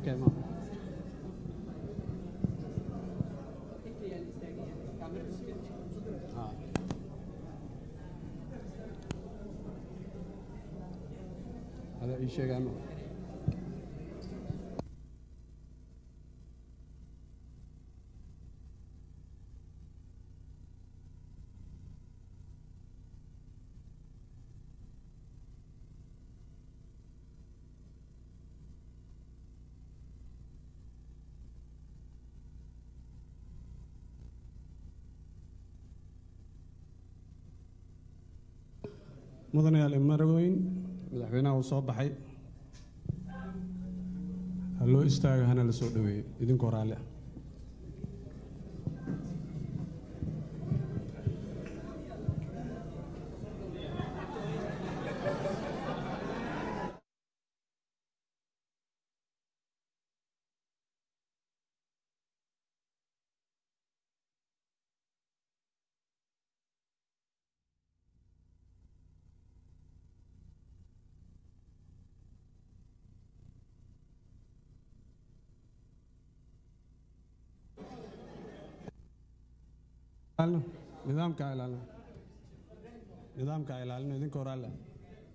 Okay, ma. Ah. Hada ii sheegay ma. mudanayaal imarweyn madaxweynaha uu soo baxay ha loo istaago hana la soo dhoweeyo idinkoo raalli ah ilaalino nidaamka ilaalino nidaamka ilaalino idinkoo raalli ah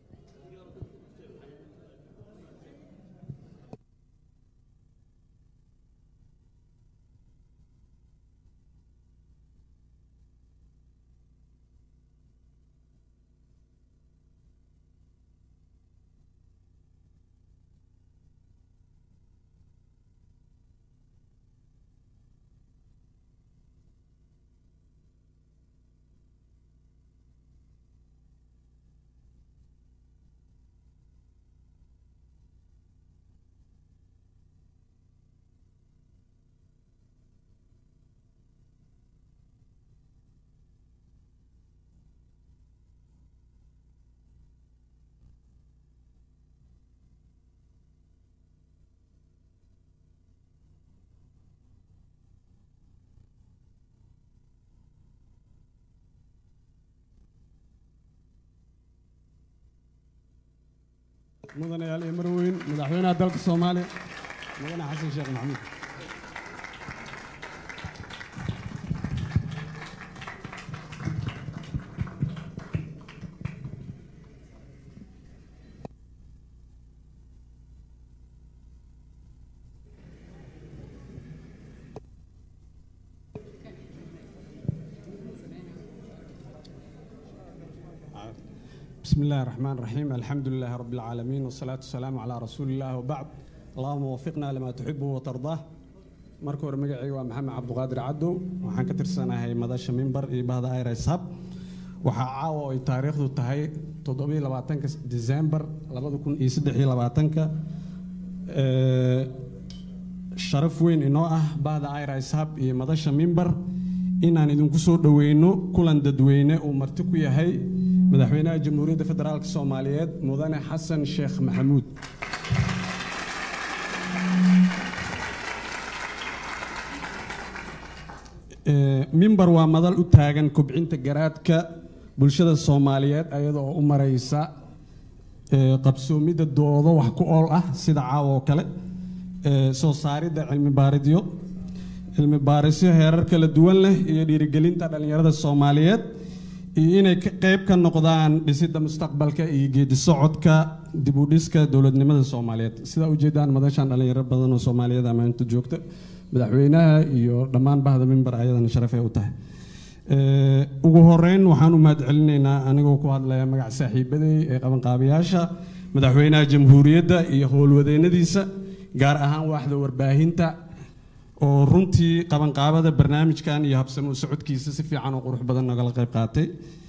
mudanayaal iyo marweyn madaxweynaha dalka soomaaliya mudane xasan sheekh maxamuud بسم الله الرحمن الرحيم الحمد لله رب العالمين والصلاة والسلام على رسول الله وبعد اللهم وفقنا لما تحبه وترضاه marka hore magacayga waa maxamed cabduqaadir cadow waxaan ka tirsanahay madasha mimbar iyo bahda irs hub waxaa caawa ay taariikhdu tahay toddobiyo labaatanka disembar labada kun iyo saddex iyo labaatanka sharaf weyn inoo ah bahda irs hub iyo madasha mimbar inaan idinku soo dhoweyno kulan dadweyne uu marti ku yahay madaxweynaha jamhuuriyadda federaalk soomaaliyeed mudane xasan sheekh maxamuud mimbar waa madal u taagan kobcinta garaadka bulshada soomaaliyeed ayada oo u maraysa qabsoomidda doodo wax ku ool ah sida caawa oo kale soo saaridda cilmi baaridyo cilmi baarisyo heerar kala duwan leh iyo dhiirigelinta dhallinyarada soomaaliyeed iyo inay qayb ka noqdaan dhisidda mustaqbalka iyo geedi socodka dib u dhiska dowladnimada soomaaliyeed sidaa ujeedaan madashan dhallinyaro badan oo soomaaliyeed amaanta joogta madaxweynaha iyo dhammaan bahda mimbar ayadana sharafay u tahay ugu horeyn waxaan u mahad celinaynaa anigoo ku hadlaya magac saaxiibaday ee qabanqaabayaasha madaxweynaha jamhuuriyadda iyo howlwadeennadiisa gaar ahaan waaxda warbaahinta oo runtii qabanqaabada barnaamijkan iyo habsamo socodkiisa si fiican oo qurux badan nagala qayb qaatay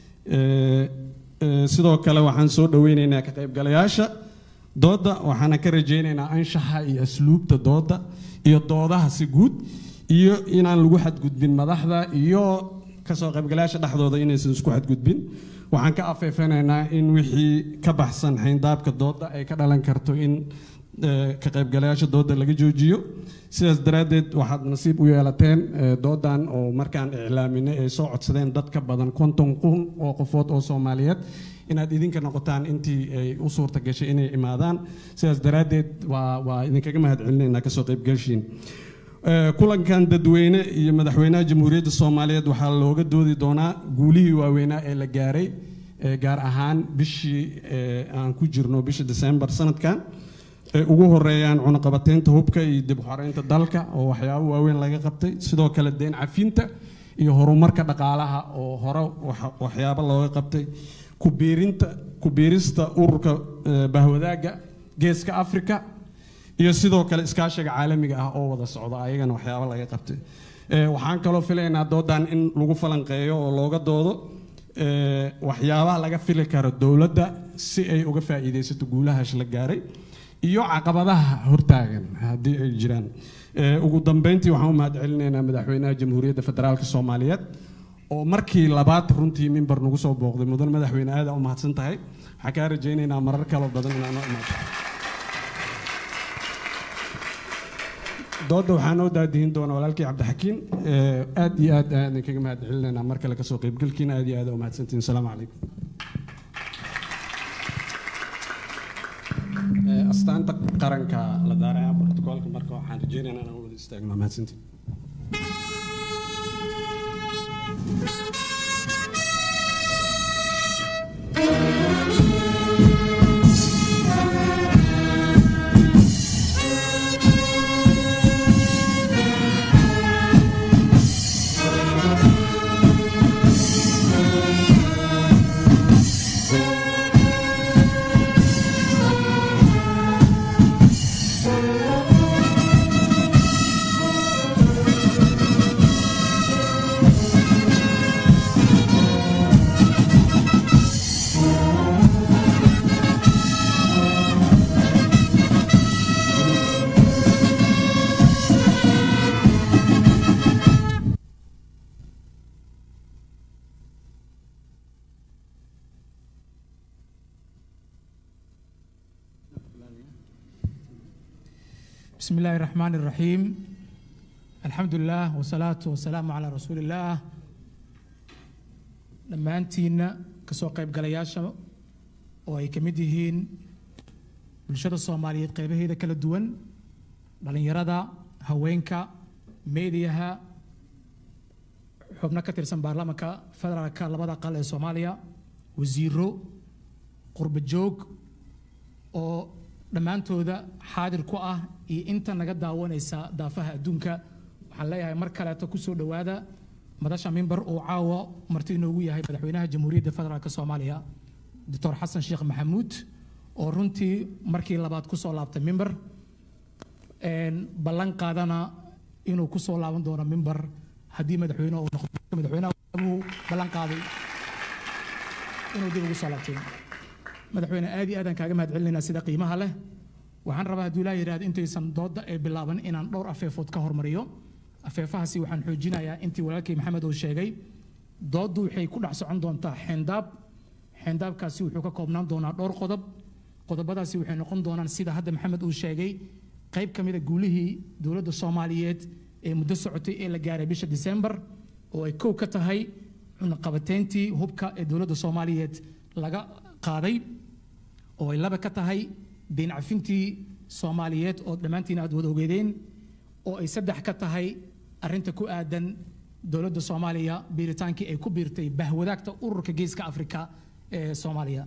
sidoo kale waxaan soo dhoweynaynaa ka qaybgalayaasha doodda waxaana ka rajaynaynaa anshaxa iyo asluubta doodda iyo doodaha si guud iyo inaan lagu xadgudbin madaxda iyo kasoo qaybgalayaasha dhexdooda inaysan isku xadgudbin waxaan ka afeefanaynaa in wixii ka baxsan xayndaabka doodda ay ka dhalan karto in ka qaybgalayaasha doodda laga joojiyo sidaas daraaddeed waxaad nasiib u yeelateen doodan oo markaan iclaaminay ay soo codsadeen dad ka badan konton kun oo qofood oo soomaaliyeed inaad idinka noqotaan intii ay u suurta gashay inay imaadaan sidaas daraaddeed waa waa idinkaga mahad celinaynaa kasoo qaybgashiin kulankan dadweyne iyo madaxweynaha jamhuuriyadda soomaaliyeed waxaa looga doodi doonaa guulihii waaweynaa ee la gaaray gaar ahaan bishii aan ku jirno bisha desembar sanadkan ay ugu horeeyaan cunaqabateynta hubka iyo dib u xoreynta dalka oo waxyaabo waaweyn laga qabtay sidoo kale deen cafinta iyo horumarka dhaqaalaha oo hore waxyaabo looga qabtay kubiirinta kubiirista ururka bahwadaagga geeska afrika iyo sidoo kale iskaashiga caalamiga ah oo wada socda ayagana waxyaabo laga qabtay waxaan kaloo filaynaa doodan in lagu falanqeeyo oo looga doodo waxyaabaha laga fili karo dowladda si ay uga faa'iidaysato guulahaas la gaaray iyo caqabadaha hortaagan haddii ay jiraan ugu dambeyntii waxaan u mahad celinaynaa madaxweynaha jamhuuriyadda federaalk soomaaliyeed oo markii labaad runtii mimbar nagu soo booqday mudan madaxweyne aada u mahadsan tahay waxaan kaa rajaynaynaa marar kaloo badan inaanoo imaato dooda waxaa noo daadihin doona walaalkii cabdixakiin aad iyo aad aan idinkaga mahad celinaynaa mar kale kasoo qaybgalkiina aad iyo aad u mahadsantihin asalaamu calaykum astaanta qaranka la daaraya brotokoolka marka waxaan rajaynaynaa inaan wada istaagno mahadsantiin بسم الله الرحمن الرحيم الحمد لله والصلاة والسلام على رسول الله dhammaantiinna kasoo qaybgalayaasha oo ay ka mid yihiin bulshada soomaaliyeed qaybaheeda kala duwan dhallinyarada haweenka meediyaha xubno ka tirsan baarlamaanka federaalka labada aqal ee soomaaliya wasiiro qurba joog oo dhammaantooda xaadir ku ah iyo inta naga daawanaysa daafaha adduunka waxaan leeyahay mar kaleeto kusoo dhowaada madasha mimbar uu caawa marti inoogu yahay madaxweynaha jamhuuriyadda federaalk soomaaliya doctor xasan sheekh maxamuud oo runtii markii labaad kusoo laabtay mimbar ballan qaadana inuu kusoo laaban doono mimbar haddii madaxweyne uu noqdo madaxweynaha uu ballan qaaday inuu dib ugu soo laabtay madaxweyne aad iyo aadaan kaaga mahad celinaynaa sida qiimaha leh waxaan rabaa hadduu ilaa yidhahdo intaysan doodda ee bilaaban inaan dhowr afeefood ka hormariyo afeefahaasi waxaan xoojinayaa intii walaalkii maxamed uu sheegay dooddu waxay ku dhex socon doontaa xeendaab xeendaabkaasi wuxuu ka koobnaan doonaa dhowr qodob qodobadaasi waxay noqon doonaan sida hadda maxamed uu sheegay qayb ka mida guulihii dowladda soomaaliyeed ee muddo socotay ee la gaaray bisha disembar oo ay kow ka tahay cunaqabateyntii hubka ee dowladda soomaaliyeed laga qaaday oo ay laba ka tahay deyn cafintii soomaaliyeed oo dhammaantiin aad wada ogeedeen oo ay saddex ka tahay arrinta ku aadan dowladda soomaaliya biiritaankii ay ku biirtay bahwadaagta ururka geeska afrika ee soomaaliya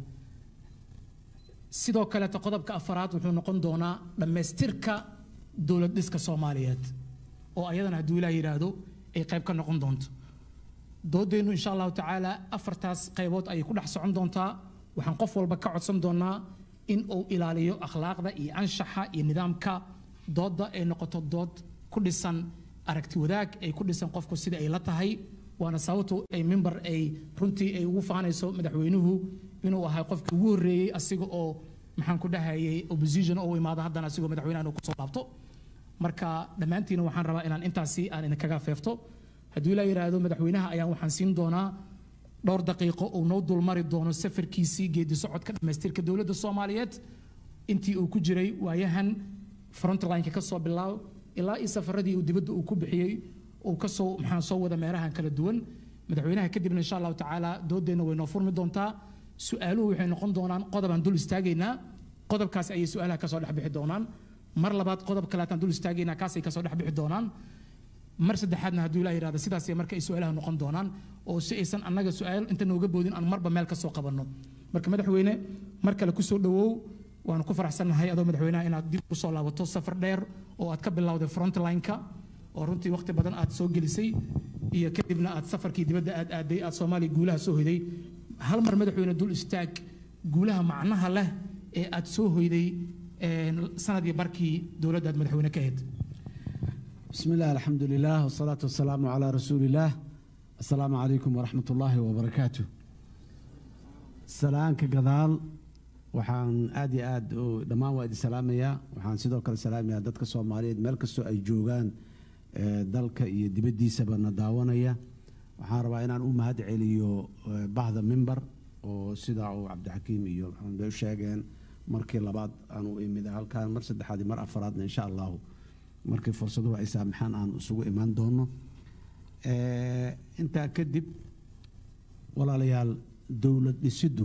sidoo kaleeta qodobka afaraad wuxuu noqon doonaa dhammaystirka dowlad dhiska soomaaliyeed oo ayadana hadduu ilaah yidhaahdo ay qayb ka noqon doonto doodeennu insha allahu tacaala afartaas qaybood ayay ku dhex socon doontaa waxaan qof walba ka codsan doonaa in uu ilaaliyo akhlaaqda iyo anshaxa iyo nidaamka doodda ay noqoto dood ku dhisan aragti wadaag ay ku dhisan qofku sida ay la tahay waana sababtu ay mimbar ay runtii ay ugu faanayso madaxweynuhu inuu ahay qofkii ugu horreeyey asiga oo maxaan ku dhahayay opposition oo u imaado haddana asigoo madaxweynaha inuu kusoo laabto marka dhammaantiina waxaan rabaa inaan intaasi aan idinkaga feefto hadduu ilaa yidhaahdo madaxweynaha ayaan waxaan siin doonaa dhowr daqiiqo uu noo dulmari doono safarkiisii geedi socodka dhammaystirka dowladda soomaaliyeed intii uu ku jiray waayahan frontlineka ka soo bilaab ilaa iyo safaradii uu dibadda uu ku bixiyey uu kasoo maxaan soo wada meelahan kala duwan madaxweynaha kadibna insha allahu tacaala doodeenna way noo furmi doontaa su-aaluhu waxay noqon doonaan qodobaan dul istaagaynaa qodobkaas ayay su-aalaha kasoo dhex bixi doonaan mar labaad qodob kaleetaan dul istaagaynaa kaasay kasoo dhex bixi doonaan mar saddexaadna hadduu ilaa yidhahda sidaasay marka ay su-aalaha noqon doonaan oo si aysan annaga su-aal inta nooga boodin aan marba meel ka soo qabanno marka madaxweyne mar kale kusoo dhowow waanu ku faraxsannahay adoo madaxweynaha inaad dib u soo laabato safar dheer oo aad ka bilowday frontline-ka oo runtii waqti badan aad soo gelisay iyo kadibna aad safarkii dibadda aad aaday aad soomaaliya guulaha soo hoyday hal mar madaxweyne dul istaag guulaha macnaha leh ee aad soo hoyday sanadii barkii dowladda aad madaxweyne ka ahayd بسم الله الحمد لله والصلاة والسلام على رسول الله السلام عليكم ورحمة الله وبركاته سلام كقضال waxaan aad iyo aad dhammaan waa idin salaamayaa waxaan sidoo kale salaamayaa dadka soomaaliyeed meel kastoo ay joogaan dalka iyo dibaddiisaba na daawanaya waxaan rabaa inaan u mahad celiyo bahda mimbar oo sida uu cabdixakiim iyo maxamed bay u sheegeen markii labaad aan u imid halkaan mar saddexaad iyo mar afaraadna insha allahu markii fursaduhu ay saamaxaan aan isugu imaan doono intaa kadib walaalayaal dowlad dhisiddu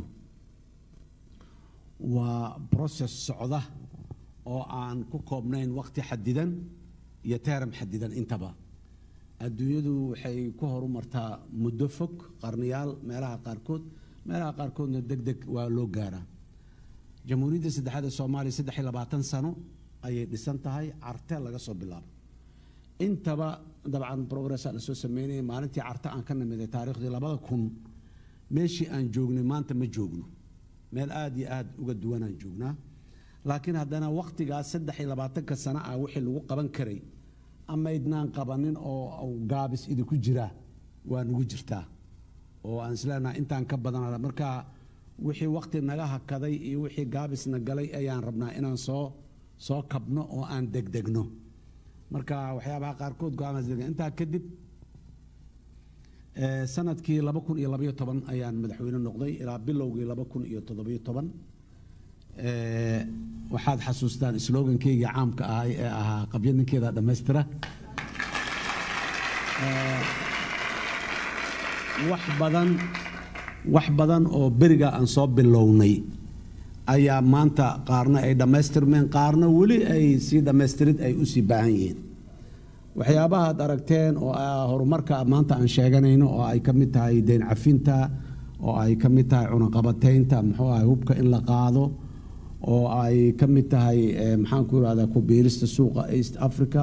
waa process socda oo aan ku koobnayn waqti xadidan iyo teeram xadidan intaba adduunyadu waxay ku horumartaa muddo fog qarniyaal meelaha qaarkood meelaha qaarkoodna deg deg waa loo gaaraa jamhuuriyadda saddexaad ee soomaaliya saddex iyo labaatan sano ayay dhisan tahay carte laga soo bilaabo intaba dabcan progressa la soo sameynaya maalintii carte aan ka nimiday taariikhdii labada kun meeshii aan joognay maanta ma joogno meel aada iyo aada uga duwanaan joognaa laakiin haddana wakhtigaas saddex iyo labaatanka sano ah wixii lagu qaban karay amaydnaan qabanin oo gaabis idinku jiraa waa nagu jirtaa oo aan isleenaha intaan ka badan marka wixii wakhti naga hakaday iyo wixii gaabisna galay ayaan rabnaa inaan soo soo kabno oo aan degdegno marka waxyaabaha qaarkood go-aamaas deg intaa kadib sanadkii laba kun iyo labaiyo toban ayaan madaxweyne noqday ilaa bilowgii laba kun iyo toddobiyo toban waxaad xasuustaan slogankeyga caamka ahay ee ahaa qabyo ninkeeda dhammaystira wax badan wax badan oo beriga aan soo bilownay ayaa maanta qaarna ay dhammaystirmeen qaarna weli ay sii dhammaystirid ay usii baahan yihiin waxyaabaha ad aragteen oo horumarka maanta aan sheeganayno oo ay ka mid tahay deyn cafinta oo ay ka mid tahay cunaqabataynta muxuu ahay hubka in la qaado oo ay ka mid tahay maxaan ku irahdaa ku biirista suuqa east africa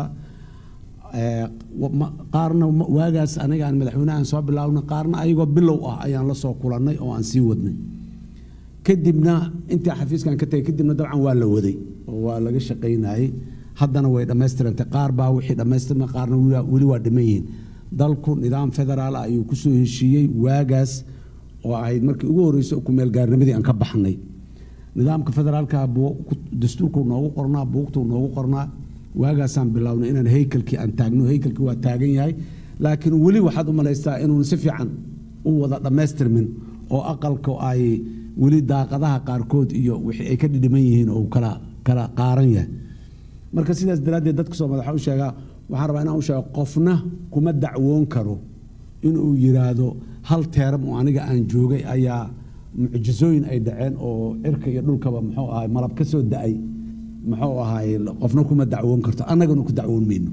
qaarna waagaas aniga aan madaxweynehan soo bilaabna qaarna ayagoo bilow ah ayaan la soo kulannay oo aan sii wadnay kadibna intii xafiiskan ka tagay kadibna dabcan waa la waday oo waa laga shaqaynayay haddana way dhammaystirantay qaar baa wixii dhammaystirma qaarna weli waa dhiman yihiin dalku nidaam federaal ah ayuu kusoo heshiiyey waagaas oo ahayd markii ugu horreysay kumeel gaarnimadii aan ka baxnay nidaamka federaalka dastuurku noogu qornaa buugtuu noogu qornaa waagaasaan bilownay inaan heykalkii aan taagno heykalkii waa taagan yahay laakiin weli waxaad u malaystaa inuun si fiican u wada dhammaystirmin oo aqalka ay weli daaqadaha qaarkood iyo wixii ay ka dhidhiman yihiin oo kala kala qaaran yahay marka sidaas daraaddeed dadka soo madaxa u sheegaa waxaan rabaa inaan u sheego qofna kuma dacwoon karo inuu yiraahdo hal teeram oo aniga aan joogay ayaa mucjisooyin ay dhaceen oo cirka iyo dhulkaba muxuu ahay malab ka soo da-ay muxuu ahay qofna kuma dacwoon karto annagana ku dacwoon mayno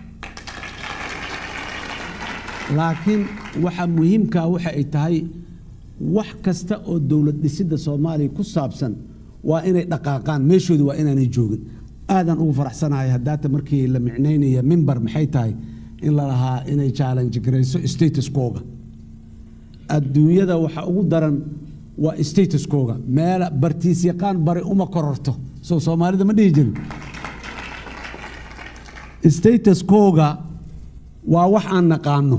laakiin waxa muhiimkaa waxa ay tahay wax kasta oo dowlad dhisidda soomaaliya ku saabsan waa inay dhaqaaqaan meeshoodii waa inaanay joogin aadaan ugu faraxsanahay haddaata markii la micnaynaya mimbar maxay tahay in la lahaa inay challenge garayso statuskooga adduunyada waxa ugu daran waa statuskooga meel bartiis yaqaan bari uma kororto soo soomaalida ma dhihi jirin statuskooga waa wax aan naqaano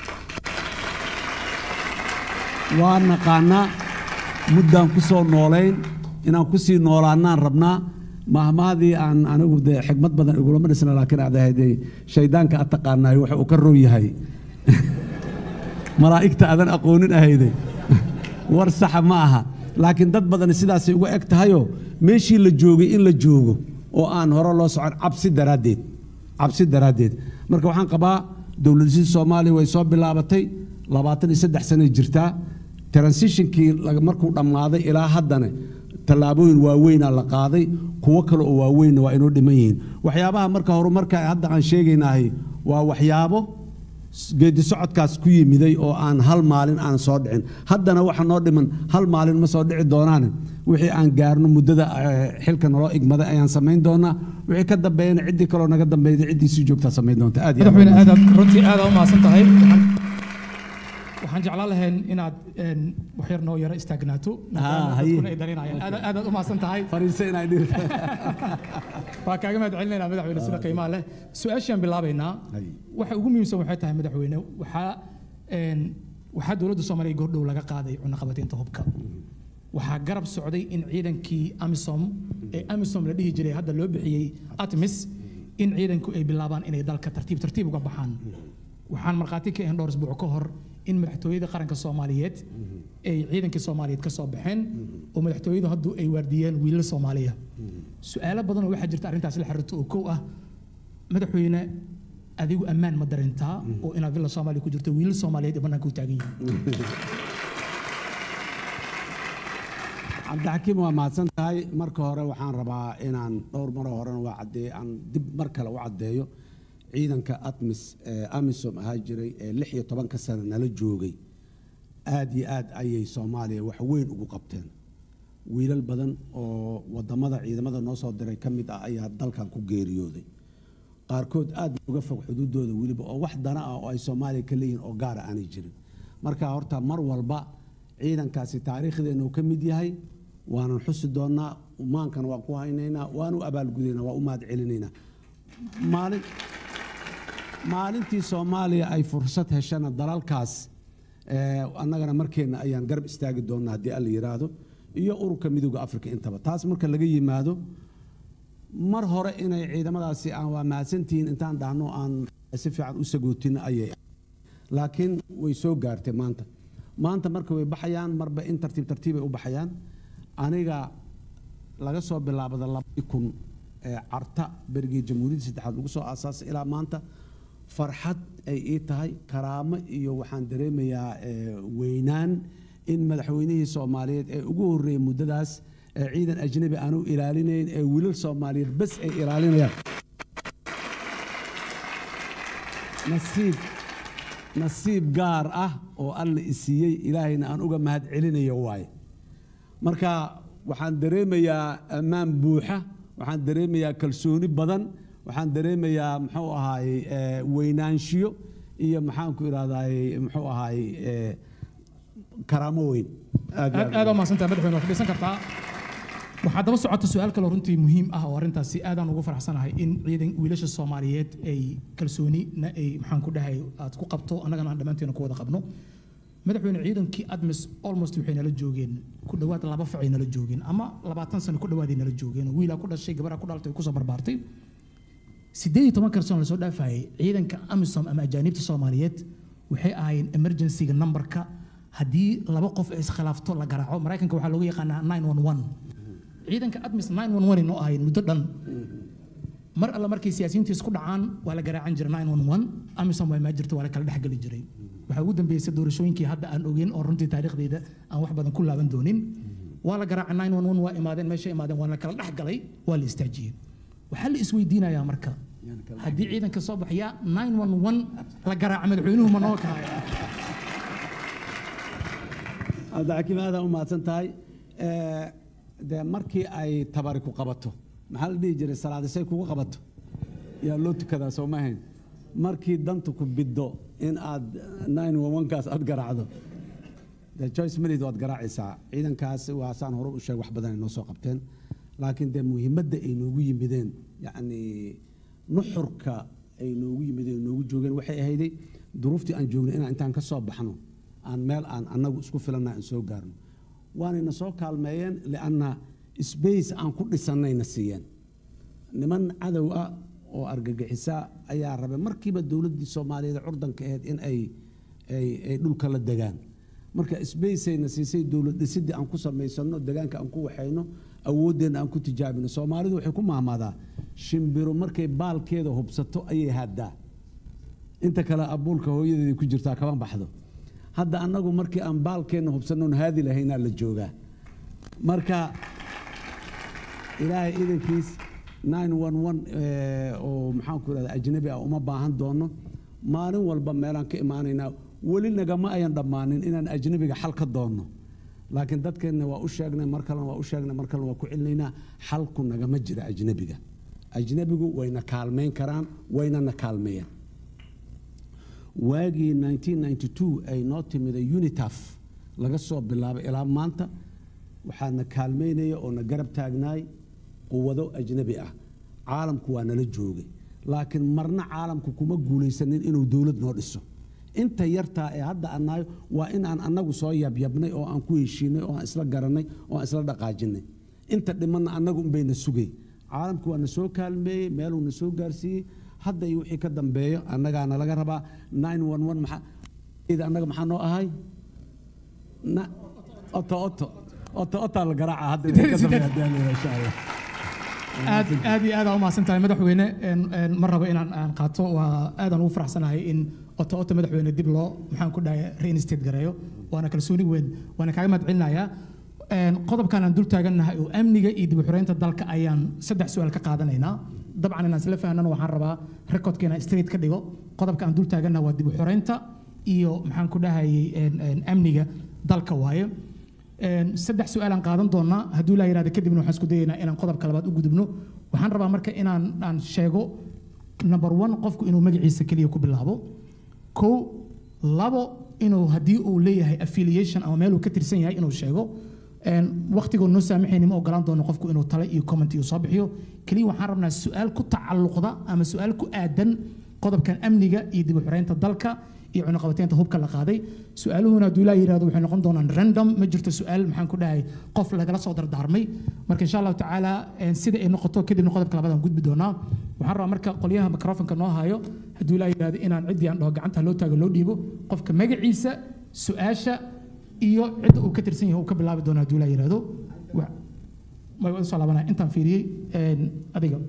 waa naqaanaa muddaan ku soo noolayn inaan ku sii noolaanaan rabnaa mahmaadii aan anigu dee xigmad badan igulama dhisna laakiin aad ahayd shaydaanka ad taqaanaay waxa uu ka row yahay malaa'igta adan aqoonin ahayday war saxa ma aha laakiin dad badan sidaasay uga eg tahayoo meeshii la joogay in la joogo oo aan hore loo socon cabsi daraaddeed cabsi daraaddeed marka waxaan qabaa dowladisida soomaaliya way soo bilaabatay labaatan iyo saddex sanay jirtaa transitionkii laga- markuu dhammaaday ilaa haddana tallaabooyin waaweynaa la qaaday kuwo kale oo waaweynna waa inoo dhiman yihiin waxyaabaha marka horumarka hadda aan sheegaynahay waa waxyaabo s- geedi socodkaas ku yimiday oo aan hal maalin aan soo dhicin haddana waxa noo dhiman hal maalin ma soo dhici doonaane wixii aan gaarno muddada eh, xilka naloo igmaday ayaan samayn doonaa wixii ka dambeeyana ciddii kaloo naga dambeeyda ciddii sii joogtaa samayn doonta aad iyo aad madaxweyne aadaad runtii aad u mahadsan tahay Waxaan- waxaan jeclaan lahayn inaad een, wax yar noo yaro istaagnaato maadaama haye. dadkuna ay darinayaan Aad- aadaad u mahadsan tahay fariisa inay dhirta waa kaaga mahad celinaynaa madaxweyne sida qiimaha leh su-aashaan bilaabaynaa Haye. waxa ugu muhiimsan waxay tahay madaxweyne waxaa een, waxaa dowladda soomaaliya goordhow laga qaaday cunaqabataynta hubka waxaa garab socday in ciidankii amisom ee amisom la dhihi jiray hadda loo bixiyey atmis in ciidanku ay bilaabaan inay dalka tartiib tartiib uga baxaan waxaan markhaati ka ahayn dhowr isbuuc ka hor in madaxtooyada qaranka soomaaliyeed ay ciidankii soomaaliyeed ka soo baxeen oo madaxtooyadu haddu ay waardiyeen wiilal soomaaliya su-aalo badan oo waxaa jirta arrintaas la xiriirta oo kow ah madaxweyne adigu ammaan ma darintaa oo inaad villa soomaaliya ku jirto wiilal soomaaliyeed ee bannaanka u taagan yihiin cabdixakiim waa mahadsan tahay marka hore waxaan rabaa inaan dhowr maro horena waa caddeeye aan dib mar kale u caddeeyo ciidanka atmis ee amisom ahaa jiray ee lix iyo tobanka sano nala joogay aad iyo aad ayay soomaaliya wax weyn ugu qabteen wiilal badan oo wadamada ciidamada noo soo diray ka mid ah ayaa dalkan ku geeriyooday qaarkood aad uga fog xuduudooda weliba oo wax dana ah oo ay soomaaliya ka leeyihiin oo gaara aanay jirin marka horta mar walba ciidankaasi taariikhdeena uu ka mid yahay waanan xusi doonaa maankana waan ku haynaynaa waanu abaalgudaynaa waa u mahad celinaynaa maalin maalintii soomaaliya ay fursad heshana dalalkaas eh, annagana markeenna ayaan garab istaagi doonaa haddii alla yidhaahdo iyo ururka midooda afrika intaba taas marka laga yimaado mar hore inay ciidamadaasi aan waa mahadsantihiin intaan dhahno aan si fiican u sagootinno ayay ahayd. laakiin way soo gaartay maanta maanta marka way baxayaan marba in tartiib tartiibay u baxayaan aniga laga soo bilaabada labadii kun ee carta berigii jamhuuriyadda saddexaad lagu soo aasaasay ilaa maanta farxad ay ii tahay karaamo iyo waxaan dareemayaa eh, weynaan in madaxweynihii soomaaliyeed ee ugu horreeyey muddadaas ee ciidan ajnabi aanu ilaalinayn ee wiilal soomaaliyeed bas ay ilaalinayaan nasiib nasiib gaar ah oo alla isiiyey ilaahayna aan uga mahad celinayo waaye marka waxaan dareemayaa ammaan buuxa waxaan dareemayaa kalsooni badan waxaan dareemayaa muxuu ahaayey eh, weynaanshiyo iyo maxaan ku idhahdaayey muxuu ahaayey eh, karaamo weyn aad iyo aad aad u mahadsantahay madaxweyne waa fadhiisan kartaa waxaa daba socota su-aal kaloo runtii muhiim ah oo arrintaasi aadaan ugu faraxsanahay in ciidan wiilasha soomaaliyeed ay kalsoonina ay maxaan ku dhahay aad ku qabto annagana aan dhammaanteena ku wada qabno madaxweyne ciidankii admis almost waxay nala joogeen ku dhowaad laba facay nala joogeen ama labaatan sano ku dhowaaday nala joogeen wiilaa ku dhashay gabaraa ku dhalatay kusoo barbaartay sideed iyo toban kalsoon lasoo dhaafayay ciidanka amisom ama ajaanibta soomaaliyeed waxay ahaayeen emergencyga numberka haddii laba qof ay iskhilaafto la garaaco maraykanka waxaa loogu yaqaanaa 911 ciidanka admis 911 inoo ahayn muddo dhan mar alle markay siyaasiyiintu isku dhacaan waa la garaacan jiray 911 amisom waa maa jirto waa la kala dhexgeli jiray waxaa ugu dambeysay doorashooyinkii hadda aan ogeyn oo runtii taariikhdeyda aan wax badan ku laaban doonin waa la garaacay 911 waa imaadeen meesha imaadeen waa la kala dhexgalay waa la istaajiyey waxaa la isweydiinayaa marka haddii ciidanka soo baxaya 911 la garaaca madaxweynuhu ma noo kahaya cabdixakiim aadaan u mahadsan tahay Eh, dee markii ay tabari ku qabato maxaa la dhihi jiray salaadisay kugu qabato yaa loo tukadaa soo ma ahayn markii dantu ku biddo in aad nine kaas aad garaacdo dee joyce minid waad garaacaysaa ciidankaas waa saan hore u sheeg wax badan ay noo soo qabteen laakiin dee muhiimadda ay noogu yimideen yacni nuxurka ay noogu yimideen noogu joogeen waxay ahayday duruuftii aan joognay inaan intaan ka soo baxno aan meel aan annagu isku filanna aan soo gaarno waanayna soo kaalmeeyeen lianna space aan ku dhisannayna siiyeen niman cadow ah oo argagixisa ayaa rabay markiiba dowladdii soomaaliyeed ee curdanka ahayd in ay ay ay dhulka la degaan marka sbaceyna siisay dowlad dhisidii aan ku samaysano degaanka aan ku waxayno awooddeenna aan ku tijaabino soomaalidu waxay ku maamaadaa shimbiro markay baalkeeda hubsato ayay haadaa inta kale abuulka hooyadeeda ku jirtaa kama baxdo hadda annagu markii aan baalkeenna hubsannoon haadi lahaynaa la joogaa marka ilaahay idankiis 911 eh, oo maxaan ku irahda ajnabi ah uma baahan doono maalin walba meelaan ka imaanaynaa weli nagama ayan dhammaanin inaan ajnabiga xal ka doonno laakiin dadkeenna waa u sheegnay mar kalena waa u sheegnay mar kalena waa ku celinaynaa xalku nagama jira ajnabiga ajnabigu wayna kaalmayn karaan waynana kaalmeeyeen waagii 1992 ay noo timiday unitaf laga soo bilaabay ilaa maanta waxaana kaalmaynaya oo na garab taagnaay quwado ajnabi ah caalamku waa nala joogay laakiin marna caalamku kuma guulaysanin inuu dowlad noo dhiso inta yartaa ee hadda annayo waa in aan annagu soo yabyabnay oo aan ku heshiinay oo aan isla garanay oo aan isla dhaqaajinay inta dhimanna annagu unbayna sugay caalamku waa na soo kaalmeeyey meeluu na soo gaarsiiyey hadda iyo wixii ka dambeeyo annagaana laga rabaa 911 maxaa ida annaga maxaa noo ahay Na- oto oto oto otaa la garaaca hadda wixii ka dambeeya haddii aan la yidhaahdo, insha allah aad aad iyo aad aa u mahadsan tahay madaxweyne een, een, ma rabo inaan aan qaato waa aadaan ugu faraxsanahay in oto oto madaxweyne dib loo maxaan ku dhahay reinstate gareeyo waana kalsooni weyn waana kaaga mahad celinayaa Een, qodobkan aan dul taagannahay oo amniga iyo dib u xoreynta dalka ayaan saddex su-aal ka qaadanaynaa dabcan inaan isla fahnana waxaan rabaa recordka inaan straight ka dhigo qodobka aan dul taagannahay waa dib u xoreynta iyo maxaan ku dhahayay een, een, amniga dalka waaye Een, saddex su-aalaan qaadan doonaa hadduu laa yidhahdo kadibna waxaan isku dayaynaa inaan qodobka labaad u gudubno waxaan rabaa marka inaan aan sheego number one qofku inuu magaciisa keliya ku bilaabo kow labo inuu haddii uu leeyahay affiliation ama meel uu ka tirsan yahay inuu sheego Een, waqtigoo noo saamaxayni ma ogolaan doono qofku inuu tale iyo comment iyo soo bixiyo keliya waxaan rabnaa su-aal ku tacalluqda ama su-aal ku aadan qodobkan amniga iyo dib u xoreynta dalka iyo cunuqabateynta hubka la qaaday su-aaluhuna hadduu ilaa yidhahdo waxay noqon doonaan random ma jirto su-aal maxaan ku dhahay qof lagala soo dardaarmay marka insha allahu tacaala een, sida ay noqoto kadibna qodobka labaadaan gudbi doonaa waxaan rabaa marka qolyaha microfonka noo hayo hadduu ilaa yidhahdo inaan ciddii aan dhaho gacanta loo taago loo dhiibo qofka magaciisa su-aasha iyo cidda uu ka tirsan yahay uu ka bilaabi doono hadduu ilaa yidhahdo Wa- way u soo laabanaya intaan fiiriyey een, adiga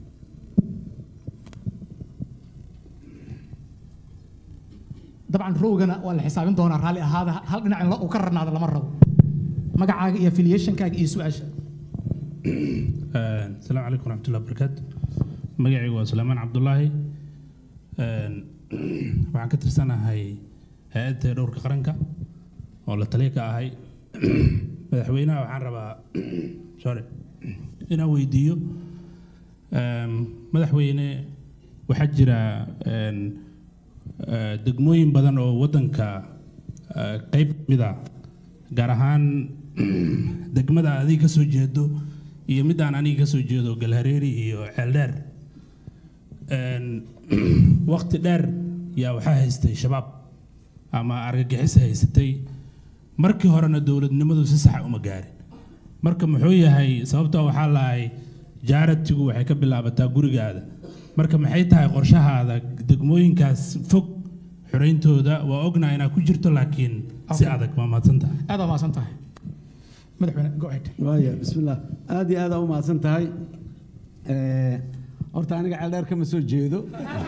dabcan rowgana waa la xisaabin doonaa raalli ahaada hal dhinac in la- uu ka rarnaado lama rabo magacaaga iyo affiliationkaaga iyo su-aasha asalaamu calaykum waraxmatullahi wabarakaatu magacaygu waa suleymaan cabdulaahi Een, waxaan ka tirsanahay hay-adda dhowrka qaranka oo la taliya ka ahay madaxweynaha waxaan rabaa sorry inaan weydiiyo Een, madaxweyne waxaa jira een, eh, degmooyin badan oo waddanka eh, qayb ka mid ah gaar ahaan degmada adiga ka soo jeedo iyo midaan aniga ka soo jeedo galhareeri iyo ceeldheer Een, waqti dheer yaa waxaa haystay shabaab ama argagixis haysatay markii horena dowladnimadu si saxa uma gaarin marka muxuu yahay sababtoo waxaa lahay jaaratigu waxay ka bilaabataa gurigaada marka maxay tahay qorshahaada degmooyinkaas fog xoreyntooda waa ognaa inaad ku jirto laakiin si Okay. adag waa mahadsan tahay aad waa mahadsan tahay madaxweyne go ahead waaya bismillaah aad iyo aad aa u mahadsan tahay Eh, horta aniga ceeldheer kama soo jeedo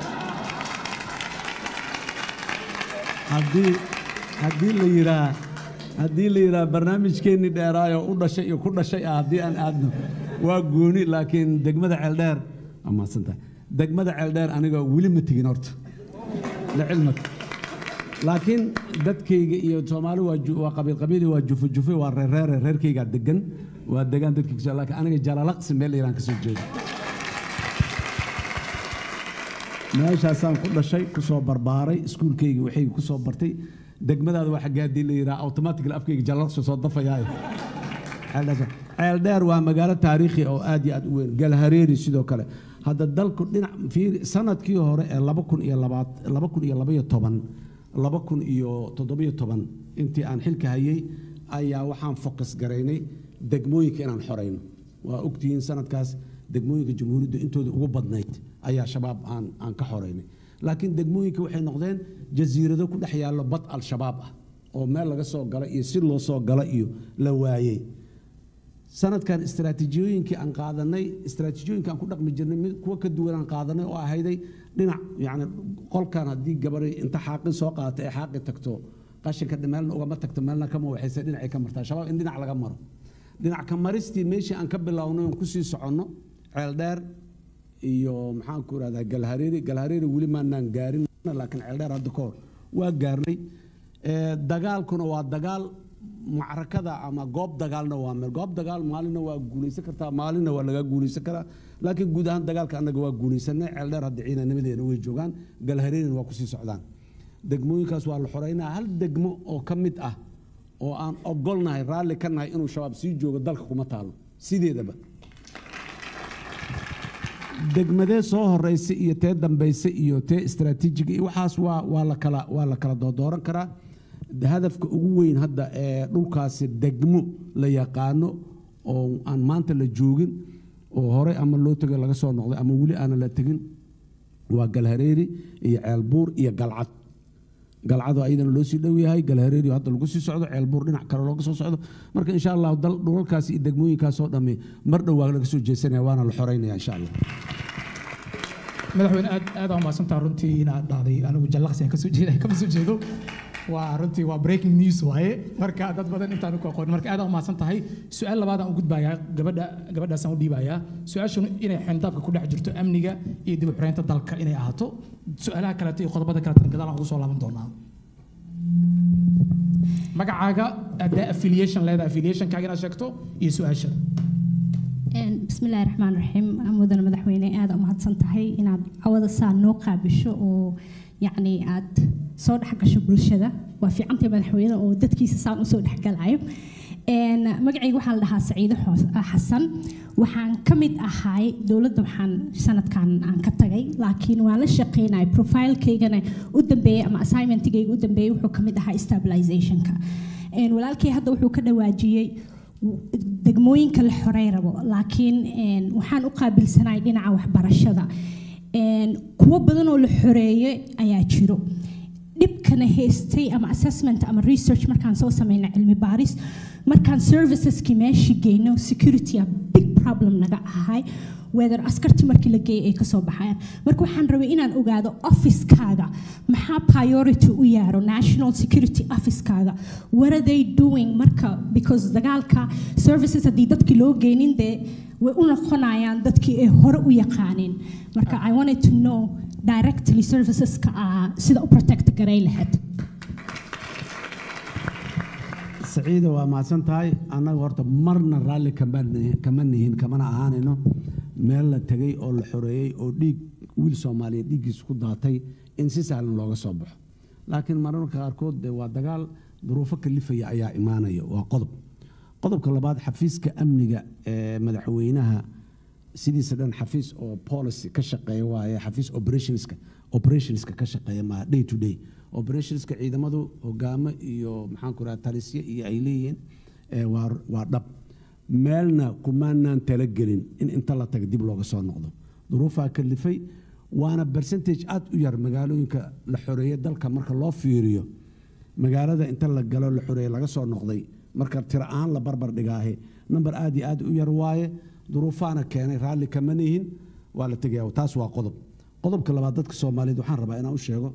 haddii haddii la yiraa haddii la yiraa barnaamijkeennii dheeraayo u dhashay iyo ku dhashay ah haddii aan aadno waa gooni laakiin degmada ceeldheer waa mahadsan tahay degmada ceeldheer aniga weli ma tegin horta lacilmaka laakiin dadkayga iyo soomaali waa ju- waa qabiil qabiili waa jufe jufe waa reerreere reerkaygaa degan waa degaan dadkiisa laakiin aniga jalalaqsi meel iraan ka soo jeedo meeshaasaan ku dhashay ku soo barbaaray iskuulkayga waxay ku soo bartay degmadaada waa xaggee haddii la yidhaha automatically afkayga jalalaqsi soo dafayaayo ceeldheer ceeldheer waa magaalo taariikhi oo aad iyo aad u weyn galhareeri sidoo kale hadda dalku dhinac fiiri sanadkii hore ee laba kun iyo labaad laba kun iyo labaiyo toban laba kun iyo toddobiyo toban intii aan xilka hayay ayaa waxaan fokas garaynay degmooyinka inaan xorayno waa ogtihiin sanadkaas degmooyinka jamhuuriyadda intooda ugu badnayd ayaa shabaab aan aan ka xoraynay laakiin degmooyinka waxay noqdeen jasiirado ku dhex yaallo bad al-shabaab ah oo meel laga soo gala iyo si loo soo gala iyo la waayey sanadkan istaraatiijiyooyinkii aan qaadanay istaraatiijiyooyinka aan ku dhaqmi jirnay mid kuwa ka duwan aan qaadanay oo ahayday dhinac yani qolkan haddii gabaray inta xaaqin soo qaata ee xaaqi tagto qashinka meelna ugama tagto meelna kama waxayse dhinacay ka martaa shabaab in dhinac laga maro dhinac ka maristii meeshii aan ka bilownay oon kusii soconno ceel dheer iyo maxaan ku irahdaa galhareeri galhareeri weli maanaan gaarin laakiin ceel dheer hadda ka hor waa gaarnay Ee, dagaalkuna waa dagaal macrakada ama goob dagaalna waa meel goob dagaal maalinna waa guulaysan kartaa maalinna waa laga guulaysan karaa laakiin guud ahaan dagaalka annaga waa guulaysanay ceel dheer hadda ciidanimadeena way joogaan galhareerina waa kusii socdaan degmooyinkaas waa la xoreynaa hal degmo oo ka mid ah oo aan ogolnahay raalli ka nahay inuu shabaab sii joogo dalka kuma taalo sideedaba degmadee soo horeysa iyo tee dambaysa iyo tee istaraatiijiga iyo waxaas waa waa la kala waa la kala doodooran karaa hadafka ugu weyn hadda ee dhulkaasi degmo la yaqaano oo aan maanta la joogin oo horey ama loo tegay laga soo noqday ama weli aanan la tegin waa galhareeri iyo ceelbuur iyo galcad galcado ayadana loo sii dhow yahay galhareeri hadda lagu sii socdo ceelbuur dhinac kale looga soo socdo marka insha allah dal dhulalkaasi iyo degmooyinkaas oo dhammi mar dhow waa laga soo jeesanaya waana la xoreynaya insha allah madaxweyne aad aad aa mahadsantaha runtii inaad dhahday anigu jallaqsi aan kasoo jeeda kama soo jeedo waa runtii waa breaking news waaye marka dad badan intaan ku aqoon marka aad aa mahadsan tahay su-aal labaadaan u gudbayaa gabadha gabadhaasaan u dhiibayaa su-aashanu inay xendaabka ku dhex jirto amniga iyo dib u xireynta dalka inay ahaato su-aalaha kaleeto iyo qodobada kaleetana gadaal aan ugu soo laaban doonaa magacaaga haddaa affiliation leedahay affiliationkaaga inaad sheegto iyo su-aasha بسم الله الرحمن الرحيم مدن مدحوينه aad u mahadsan tahay inaad cawada saa noo qaabisho oo yacni aad soo dhex gasho bulshada waa fiicantay madaxweyne oo dadkiisa saan usoo dhexgalayo magacayga waxaa la dhahaa saciide xasan waxaan ka mid ahay dowladda waxaan sanadkan aan ka tagay laakiin waan la shaqeynaya profilekeygana u dambeeyey ama assignmentigayga u dambeeyey wuxuu ka mid ahaa stabilizationka walaalkay hadda wuxuu ka dhawaajiyey degmooyinka la xorey rabo laakiin waxaan u qaabilsanahay dhinaca waxbarashada kuwo badan oo la xoreeyey ayaa jiro dhibkana haystay ama assessment ama research markaan soo sameyna cilmi baaris markaan serviceski meeshii geyno security a big problem naga ahay whether askarti markii la geeyay ay kasoo baxayaan marka waxaan rabay inaan ogaado officekaaga maxaa priority u yaaro national security officekaaga what are they doing marka because dagaalka services haddii dadkii loo geynin dee way u noqonayaan dadkii ay hore u yaqaaneen marka i wanted to know directly serviceska ah sida u protect garay lahayd saciida waa mahadsan tahay annaga horta marna raalli kama nihin kamana ahaanayno meel la tegay oo la xoreeyey oo dhiig wiil soomaaliyeed dhiiggiisa ku daatay in si sahlan looga soo baxo laakiin mararka qaarkood dee waa dagaal duruufo kalifaya ayaa imaanaya waa qodob qodobka labaad xafiiska amniga ee madaxweynaha sidiisa dhan xafiis oo policy ka shaqeeya waaye xafiis operationska operationska ka shaqeeya maa day to day operationska ciidamadu hogaamo iyo maxaan ku raha talisye iyo ay leeyihiin waa dhab meelna kumaanaan talagelin in inta la taga dib looga soo noqdo duruufaa kalifay waana percentage aad u yar magaalooyinka la xoreeyey dalka marka loo fiiriyo magaalada inta la galo la xoreeyey laga soo noqday marka tiro ahaan la barbar dhigaahe number aad iyo aad u yar waaye duruufaana keenay raalli kama nihin waa la tegaya taas waa qodob qodobka labaad dadka soomaaliyeed waxaan rabaa inaan u sheego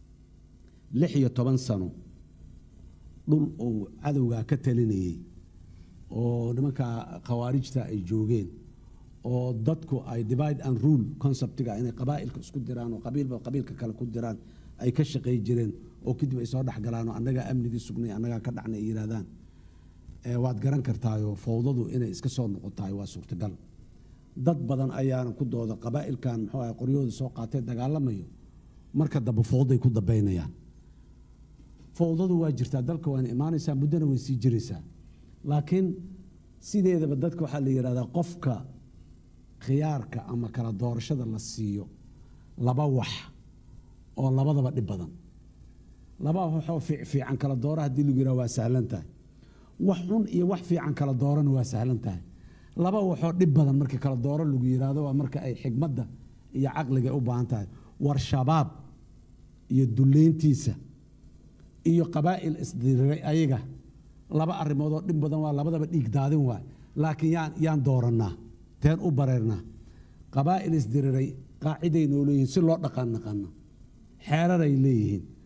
lix iyo toban sano dhul uu cadowgaa ka talinayey oo nimanka khawaarijta ay joogeen oo dadku ay divide and rule conceptiga inay qabaa'ilka isku diraan oo qabiilba qabiilka kale ku diraan ay ka shaqay jireen oo kadib ay soo dhexgalaan oo annagaa amnigii sugnay annagaa ka dhacnay ay yidhahdaan waad garan kartaayoo fowdadu inay iska soo noqotahay waa suurtagal dad badan ayaana ku dooda qabaa'ilkan muxuu ahay qoryahooda soo qaatee dagaalamayo marka dambe fowday ku dambaynayaan fowdadu waa jirtaa dalka waana imaanaysaa muddona way sii jiraysaa laakiin sideedaba dadka waxaa la yidhahdaa qofka khiyaarka ama kala doorashada la siiyo laba wax oo labadaba dhib badan laba waxoo fiican kala doora haddii lagu yidhaha waa sahlan tahay wax xun iyo wax fiican kala doorana waa sahlan tahay laba waxoo dhib badan markii kala dooro lagu yidhaahdo waa marka ay xigmadda iyo caqliga u baahan tahay war shabaab iyo duleyntiisa iyo qabaa'il isdiriray ayaga laba arrimoodoo dhib badan waa labadaba dhiig daadin waay laakiin yaan yaan doorannaa teen u bareernaa qabaa'il isdiriray qaaciday noo leeyihiin si loo dhaqan naqano xeeraray leeyihiin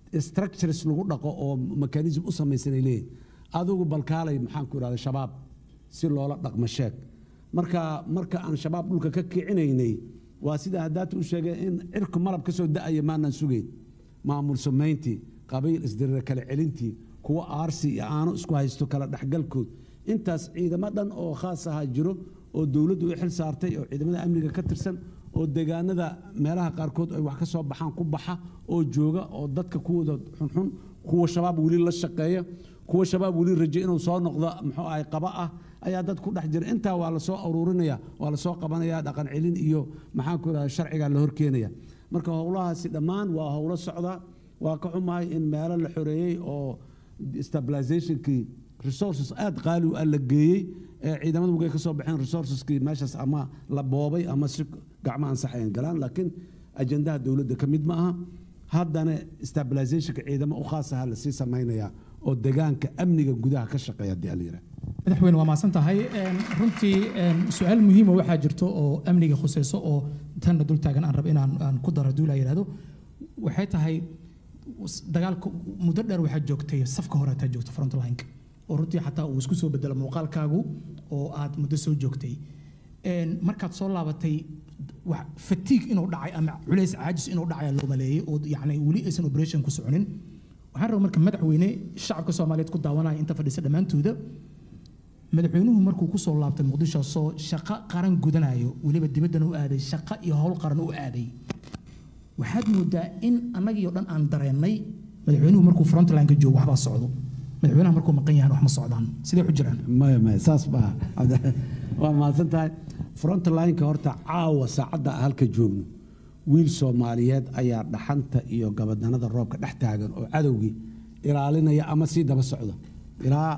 structures lagu dhaqo oo mechanism u samaysanay leeyihin adigu balkaalay maxaan ku idhahda shabaab si loola dhaqmo sheeg marka marka aan shabaab dhulka ka kicinaynay waa sida haddaata u sheegay in cirku malab ka soo da'aya maanaan sugayn maamul samayntii qabiil isdirira kala celintii kuwa aarsi iyo aano isku haysto kala dhexgalkood intaas ciidamo dhan oo khaas ahaa jiro oo dowladdu u xil saartay oo ciidamada amniga ka tirsan oo deegaanada meelaha qaarkood ay wax ka soo baxaan ku baxa oo jooga oo dadka kuwooda xunxun kuwa shabaab weli la shaqeeya kuwa shabaab weli raje inuu soo noqdo muxuu ahay qaba ah ayaa dad ku dhex jira intaa waa lasoo aruurinaya waa lasoo qabanaya dhaqan celin iyo maxaan ku idhahda sharcigaa la horkeenaya marka howlahaasi dhammaan waa howlo socda waa ka xumahay in meelo la xoreeyey oo stabilizationkii resources aad qaali u ah la geeyey ee ciidamadu markay ka soo baxeen resourceskii meeshaas ama la boobay ama si gacmo ansaxayan galaan laakiin ajendaha dowladda ka mid ma aha haddana stabilizationka ciidamo u khaas aha lasii samaynaya oo degaanka amniga gudaha ka shaqeeya haddii ala yidhaha madaxweyne waa mahadsan tahay Een, runtii een, su-aal muhiima waxaa jirto oo amniga khuseyso oo tanna dul taagan aan rab inaan aan ku daro duula yidhahdo waxay tahay s- dagaalka muddo dheer waxaa joogtay safka hore ataa joogta frontlineka oo runtii xataa uu isku soo bedelo muuqaalkaagu oo aad muddo soo joogtay Een, markaad soo laabatay wax fatiig inuu dhacay ama culays caajis inuu dhacay loo maleeyay oo yacni weli aysan operation ku soconin waxaan rabaa marka madaxweyne shacabka soomaaliyeed ku daawanaya inta fadhisa dhammaantooda madaxweynuhu markuu ku soo laabtay muqdisho soo shaqo qaran gudanayo weliba dibaddana u aaday shaqo iyo howl qaran u aaday waxaad moodaa in annagii oo dhan aan dareennay madaxweynuhu markuu frontlineka joogo waxbaa socdo madaxweynaha markuu maqan yahan wax ma socdaan sidee ku jiraan maya maya saas baa waa mahadsan tahay frontlineka horta caawa saacadda aan halka joogno wiil soomaaliyeed ayaa dhaxanta iyo gabadanada roobka dhex taagan oo cadowgii ilaalinaya ama sii daba socda ilaa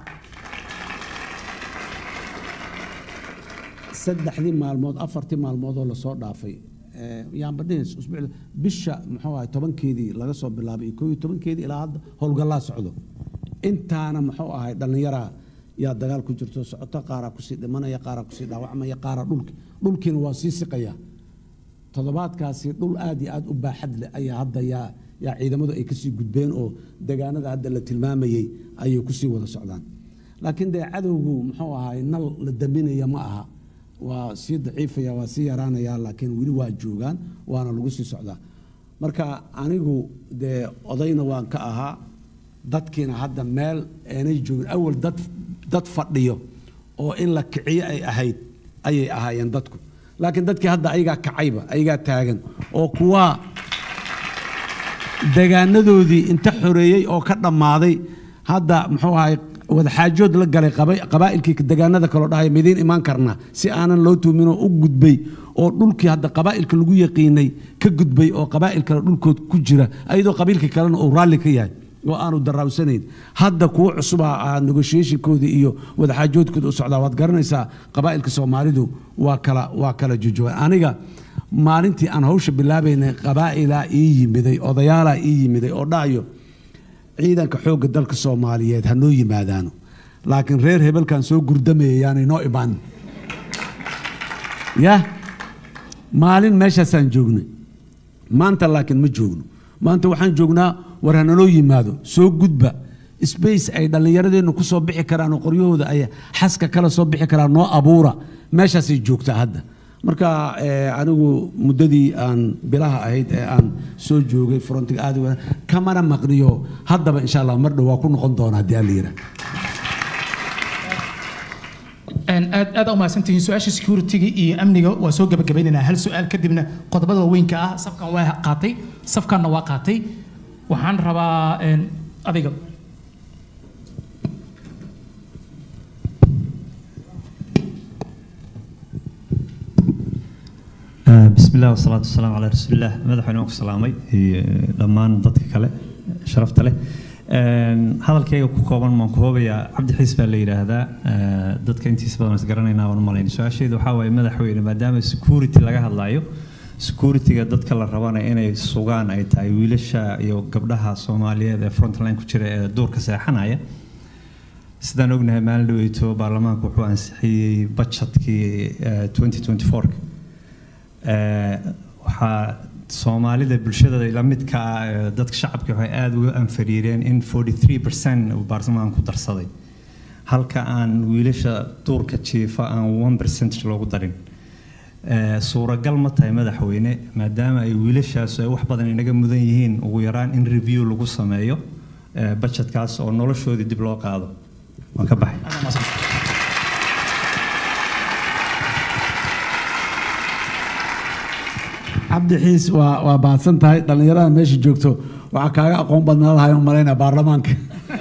saddexdii maalmood afartii maalmood oo lasoo dhaafay eh, yaanba dhihis usbuucda bisha muxuu ahay tobankeedii laga soo bilaabay iyo koo iyo tobankeedii ilaa hadda howlgallaa socdo intaana muxuu ahay dhallinyaraa yaa dagaal ku jirto socoto qaaraa kusii dhimanaya qaaraa kusii dhaawacmaya qaaraa dhulki dhulkiina waa sii siqaya toddobaadkaasi dhul aad iyo aad u baaxad leh ayaa hadda yaa yaa ciidamadu ay kasii gudbeen oo degaanada hadda la tilmaamayey ayay kusii wada socdaan laakiin dee cadowgu muxuu ahay nal la daminaya ma aha waa sii daciifaya waa sii yaraanaya laakiin weli waa joogaan waana lagu sii socdaa marka anigu dee odayna waan ka ahaa dadkiina hadda meel aanay joogin awal dad dad fadhiyo oo in la kiciyo ay ahayd ayay ahaayeen dadku laakiin dadkii hadda ayagaa kacayba ayagaa taagan oo kuwa degaanadoodii inta xoreeyey oo ka dhammaaday hadda muxuu ahay wadaxaajood la galay qaba- qabaa'ilkii degaanada kaloo dhahay midiin imaan karna si aanan loo tuuminoo u gudbay oo dhulkii hadda qabaa'ilka lagu yaqiinay ka gudbay oo qabaa'il kale dhulkood ku jira ayadoo qabiilkii kalena uu raalli ka yahay oo aanu daraawsanayn hadda kuwo cusuba ah negotiationkooda iyo wadaxaajoodkooda u socdaa waad garanaysaa qabaa'ilka soomaalidu waa kala waa kala jojoogan aniga maalintii aan hawsha bilaabaynay qabaa'ilaa ii yimiday odayaalaa ii yimiday oo dhahayo ciidanka xoogga dalka soomaaliyeed ha noo yimaadaano laakiin reer hebelkan soo gurdamaya yaanay noo imaan ya maalin meeshaasaan joognay maanta laakiin ma joogno maanta waxaan joognaa war hanaloo yimaado soo gudba space ay dhallinyaradeennu ku soo bixi karaan oo qoryahooda ay xaska kala soo bixi karaan noo abuura meeshaasay joogtaa hadda marka eh, anigu muddadii aan bilaha ahayd ee aan soo joogay frontiga aad u wanaag- kamana maqniyo haddaba insha allah mar dhow waa ku noqon doona haddii alla yidhaah Een, aad aad u mahadsantihiin su-aasha security-ga iyo amniga waa soo gabagabaynaynaa hal su-aal kadibna qodobada waaweynka ah safkan waa qaatay safkanna waa qaatay waxaan rabaa een, adiga آه، بسم الله والصلاة والسلام على رسول الله مدحونا وك سلامي دمان dadka kale sharafta leh een hadalkayga ku kooban maan ku hoobayaa cabdi xiis baa la yiraahdaa ee, dadka intiisa badan is garanaynaa waan malayn su-aasheedu waxaa waaye madaxweyne maadaama security laga hadlayo securityga dadka la rabana inay sugaan ay tahay wiilasha iyo gabdhaha soomaaliyeed ee frontline ku jira ee duurka seexanaya sidaan ognahay maalin dhaweyto baarlamaanku wuxuu ansixiyey budgetkii eh, 2024 Eh, waxaa soomaalida bulshada la midka ah ee dadka shacabka waxay aada uga anfariireen in 43 percent uu baarlamaanka ku darsaday halka aan wiilasha duurka jiifa aan 1 percentage loogu darin Eh, suuragal ma tahay madaxweyne maadaama ay wiilashaas ay wax badan inaga mudan yihiin ugu yaraan in review lagu sameeyo eh, budgetkaas oo noloshoodii dib loo qaado waan ka baxay cabdi xiis waa waa baadsan tahay dhallinyarada meesha joogto waxaa kaaga aqoon badnaa lahay u malaynaya baarlamaanka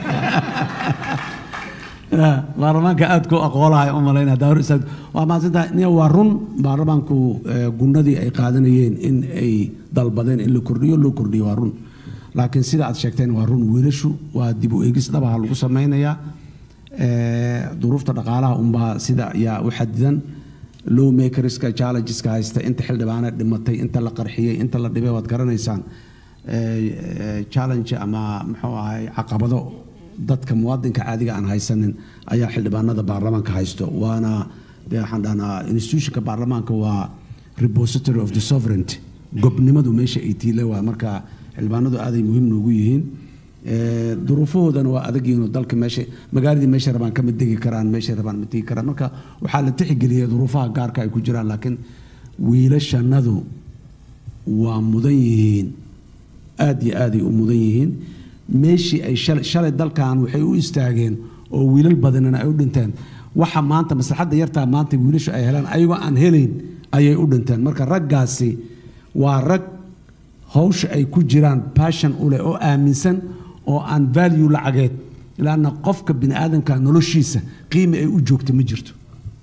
Ya, baarlamaanka aad ku aqoon lahay u malaynaya daawur isaag waa mahadsan tahay nia waa run baarlamaanku eh, gunnadii ay qaadanayeen in ay dalbadeen in la kordhiyo loo kordhiyo waa run laakiin sida aad sheegteen waa run wiilashu waa dib u eegis dhabaha lagu samaynayaa Eh, duruufta dhaqaalaha unbaa sida yaa u xadidan low makerska challengeska haysta inta xildhibaane dhimatay inta la qarxiyey inta la dhibay waad garanaysaan Eh, eh, challenge ama muxuu ahay caqabado dadka muwaadinka caadiga aan haysanin ayaa xildhibaanada baarlamaanka haysto waana dee waxaan dhahnaa institutionka baarlamaanka waa repository of the sovereignty gobnimadu meesha ay tiile waa marka xildhibaanadu aaday muhiim noogu yihiin Eh, duruufahoodana waa adagyihiin oo dalka meesha magaaladii meesha rabaan kama degi karaan meesha rabaan ma tegi karaan marka waxaa la tixgeliyay duruufaha gaarka ay ku jiraan laakiin wiilashanadu waa mudan yihiin aad iyo aaday u mudan yihiin meeshii ay shalay shalay dalkan waxay u istaageen oo wiilal badanina ay u dhinteen waxa maanta maslaxadda yartaa maanta wiilashu ay helaan ayagoo aan helayn ayay u dhinteen marka raggaasi waa rag hawsha ay ku jiraan passion u leh oo aaminsan oo aan value lacageed ilaana qofka bini aadamka noloshiisa qiimi ay u joogto ma jirto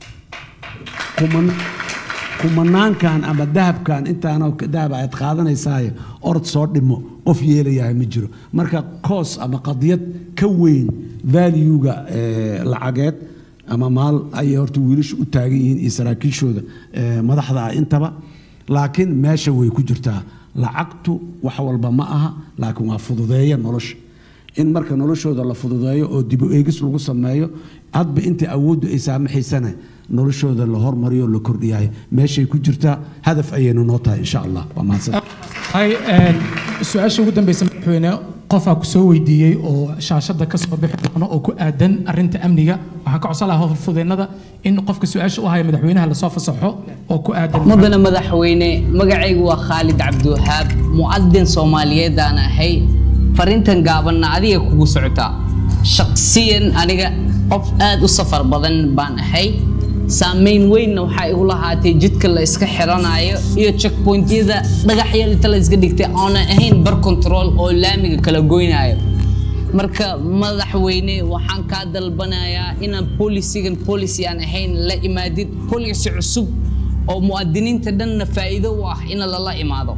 kuman kumanaankan ama dahabkan intaana dahab aad qaadanaysaaye orod soo dhimo qof yeelayahay ma jiro marka koos ama qadiyad ka weyn valuega eh, lacageed ama maal ayay horta wiilashu u taagan yihiin iyo saraakiishooda eh, madaxda ah intaba laakiin meesha way ku jirtaa lacagtu wax walba ma aha laakiin waa fududeeya nolosha in marka noloshooda la fududeeyo oo dib u eegis lagu sameeyo hadba inta awooddu ay saamaxaysana noloshooda la hormariyo la kordhiyahay meeshay ku jirtaa hadaf ayaynu noo tahay insha allah waa mahadsan hay een, su-aasha ugu dambeysa madaxweyne qofaa ku soo weydiiyey oo shaashada ka soo bixi doono oo ku aadan arinta amniga waxaan ka codsan lahaa howlfudeennada in qofka su-aasha u haya madaxweynaha lasoo fasaxo oo ku aadan mudane madaxweyne magacaygu waa khaalid cabdiwahaab mu'adin soomaaliyeed aan ahay farintan gaabanna adiga kugu socotaa shaqsiyan aniga qof aad u safar badan baan ahay saamayn weynna waxaa igu lahaatay jidka la iska xiranayo iyo checkpointyada dhagaxyada inta la iska dhigtay aanan ahayn bar control oo laamiga kala goynayo marka madaxweyne waxaan kaa dalbanayaa inaan polisigan policy aan ahayn la imaadid policy cusub oo muwaadiniinta dhanna faa'iido u ah in lala imaado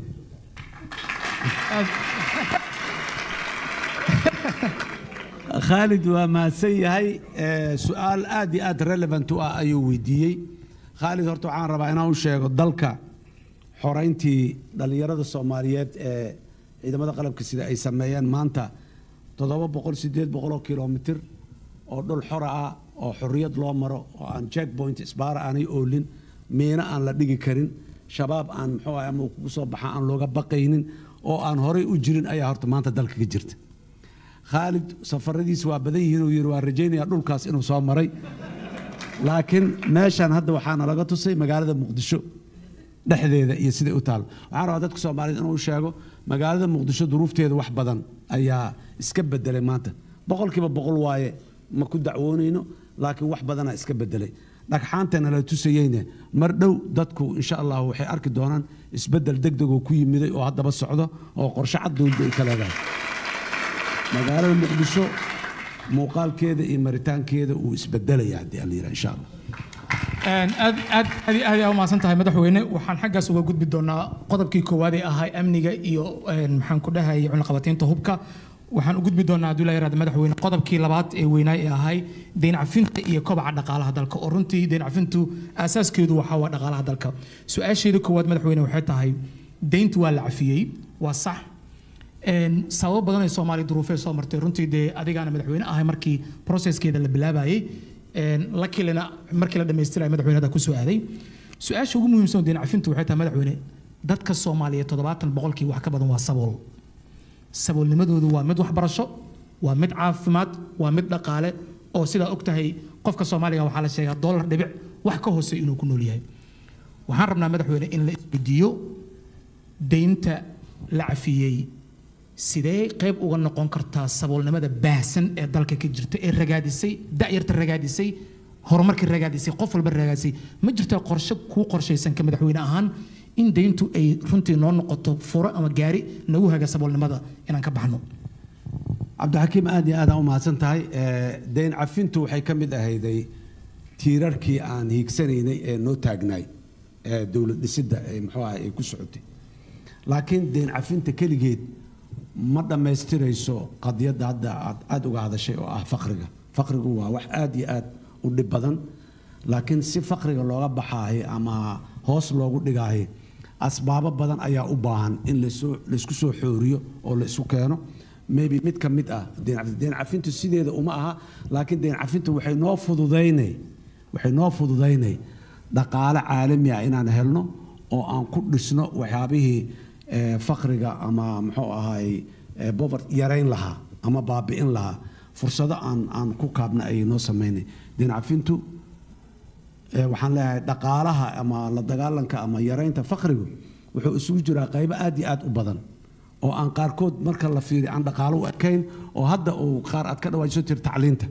khaalid waa mahadsan yahay Eh, su-aal aad iyo aad relevant u ah ayuu weydiiyey khaalid horta waxaan rabaa inaan u sheego dalka xorayntii dhallinyarada soomaaliyeed ee ciidamada qalabka sida ay sameeyeen maanta toddoba boqol sideed boqoloo kilomitir oo dhul xora ah oo xorriyad loo maro oo aan checkpoint isbaara aanay oolin miina aan la dhigi karin shabaab aan muxuu ahay ama uu kugu soo baxa aan looga baqaynin oo aan horay u jirin ayaa horta maanta dalka ka jirta khaalid safaradiisa waa badan yihiin uu yidhi waa rajaynaya dhulkaas inuu soo maray laakiin meeshan hadda waxaana laga tusay magaalada muqdisho dhexdeeda iyo siday u taal waxaan rabaa dadka soomaaliyed inuu sheego magaalada muqdisho duruufteeda wax badan ayaa iska bedelay maanta boqolkiiba boqol waaye ma ku dacwoonayno laakiin wax badanaa iska bedelay dhagxaantana la tusayeyne mar dhow dadku insha allah waxay arki doonaan isbedel degdegoo ku yimiday oo haddaba socdo oo qorshe cad dowladda ay ka leedahay magaalada muqdisho muuqaalkeeda iyo maritaankeeda uu isbedelaya haddii aan la yidhaha insha allah Een, aad aad aad iyo aad ayaa u mahadsan tahay madaxweyne waxaan xaggaas uga gudbi doonaa qodobkii koowaad ee ahaa amniga iyo een, maxaan ku dhahayay cunaqabataynta hubka waxaan u gudbi doonaa hadduu ilaahay yaraahdo madaxweyne qodobkii labaad ee weynaa ee ahay deyn cafinta iyo kobaca dhaqaalaha dalka oo runtii deyn cafintu aasaaskeedu waxaa waa dhaqaalaha dalka su-aasheeda koowaad madaxweyne waxay tahay deyntu waa la cafiyey waa sax Een, sababo badan ay soomaaliya duruufee soo martay runtii dee adigaana madaxweyne ahay markii processkeeda la bilaabayay Een, lakilina markii la dhammaystiraya madaxweyne hadda kusoo aaday su-aasha ugu muhiimsan oo deyn cafintu waxay tahay madaxweyne dadka soomaaliyeed toddobaatan boqolkii wax ka badan waa sabool saboolnimadoodu waa mid waxbarasho waa mid caafimaad waa mid dhaqaale oo sidaa og tahay qofka soomaaliga waxaa la sheegaa dollar dhibic wax ka hoose inuu ku nool yahay waxaan rabnaa madaxweyne in la isweydiiyo deynta la cafiyey sidee qayb uga noqon kartaa saboolnimada baahsan ee dalka ka jirta ee ragaadisay da'yarta ragaadisay horumarkii ragaadisay qof walba ragaadisay ma jirtaa qorshe kuu qorshaysan ka madaxweyne ahaan in deyntu ay runtii noo noqoto furo ama gaari nagu haga saboolnimada inaan ka baxno cabdixakiim aad iyo aad aa u mahadsan tahay deyn cafintu waxay ka mid ahayday tiirarkii aan hiigsanaynay ee noo taagnaay ee dowlad dhisidda ee muxuu ahay ay ku socotay laakiin deyn cafinta keligeed ma dhammaystirayso qadiyadda hadda aad aada uga hadashay oo ah faqriga faqrigu waa wax aada iyo aad u dhib badan laakiin si faqriga looga baxaayo ama hoos loogu dhigaayo asbaabo badan ayaa u baahan in lasoo laysku soo xooriyo oo la isu keeno maybe mid ka mid ah deyn cafinta deyn cafintu sideeda uma aha laakiin deyn cafintu waxay noo fududaynay waxay noo fududaynay dhaqaale caalami ah inaan helno oo aan ku dhisno waxyaabihii eh, faqriga ama muxuu ahaay eh, poverty yarayn lahaa ama baabi'in lahaa fursado aan aan ku kaabna ayay noo samaynay deyn cafintu eh, waxaan leeyahay dhaqaalaha ama la dagaalanka ama yaraynta faqrigu wuxuu isugu jiraa qaybo aad iyo aad u badan oo aan qaarkood marka la fiiriyo aan dhaqaalo u ekayn oo hadda uu qaar aad ka dhawaajiso tir tacliinta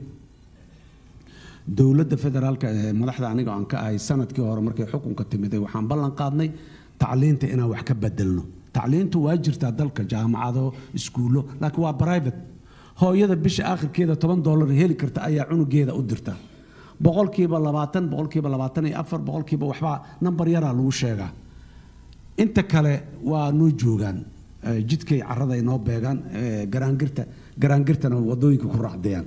dowladda federaalka ee madaxda aniga aan ka ahay sanadkii hore markay xukunka timiday waxaan ballan qaadnay tacliinta inaan wax ka bedelno tacliintu waa jirtaa dalka jaamacado iskuullo laakiin waa private hooyada bisha aakhirkeeda toban doolar heli karta ayaa cunugeeda u dirta boqolkiiba labaatan boqolkiiba labaatan iyo afar boqolkiiba waxbaa nambar yaraa lagu sheegaa inta kale waa noo joogaan Eh, jidkay carada inoo beegaan eh, garaangirta garaangirtana wadooyinka ku raacdayaan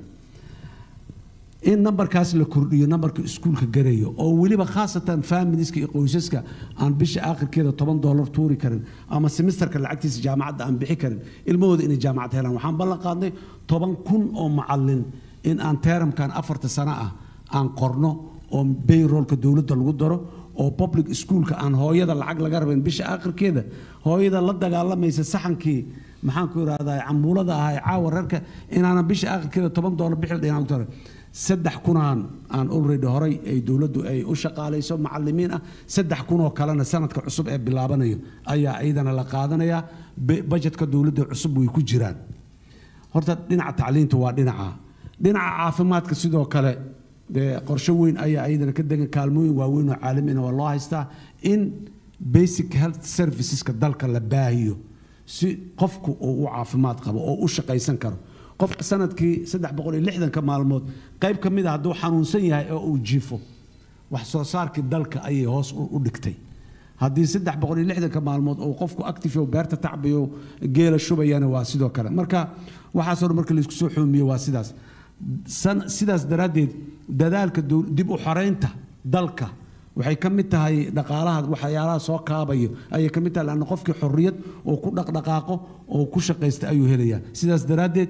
in nambarkaas la kordhiyo nambarka iskuulka garayo oo weliba khaasatan familiska iyo qoysaska aan bisha aakhirkeeda toban doolar tuuri karin ama semesterka lacagtiisa jaamacadda aan bixi karin ilmahooda inay jaamacad helaan waxaan ballan qaadnay toban kun oo macalin in aan teeramkan afarta sano ah aan qorno oo bayroolka dowladda lagu daro oo public schoolka aan hooyada lacag laga rabayn bisha aakhirkeeda hooyada la dagaalamaysa saxankii maxaan ku irahdaa cambuulada ahaa ee caawa reerka inaanan bisha aakhirkeeda toban doolar bixi dhinaan ku taray saddex kunaan aan already horay ay dowladdu ay u shaqaalayso macalimiin ah saddex kunoo kalena sanadka cusub ee bilaabanayo ayaa iyadana la qaadanayaa Be- budgetka dowladda cusub way ku jiraan horta dhinaca tacliinta waa dhinaca dhinaca caafimaadka sidoo kale dee qorshe weyn ayaa iyadana ka degan kaalmooyin waaweyn oo caalamina waa loo haystaa in basic health serviceska dalka la baahiyo si qofku uu u caafimaad qabo oo u shaqaysan karo qofka sanadkii saddex boqol iyo lixdanka maalmood qayb ka mid a hadduu xanuunsan yahay oo uu jiifo wax soo saarkii dalka ayay hoos u u dhigtay haddii saddex boqol iyo lixdanka maalmood uu qofku active oo beerta tacbayo geela shubayana waa sidoo kale marka waxaasoo dhan marka laisku soo xoomiyo waa sidaas San- sidaas daraaddeed dadaalka dow- dib u xoreynta dalka waxay ka mid tahay dhaqaalaha waxyaalaha soo kaabayo ayay ka mid tahay lanna qofkii xorriyad oo ku dhaqdhaqaaqo oo ku shaqaysta ayuu helayaa sidaas daraaddeed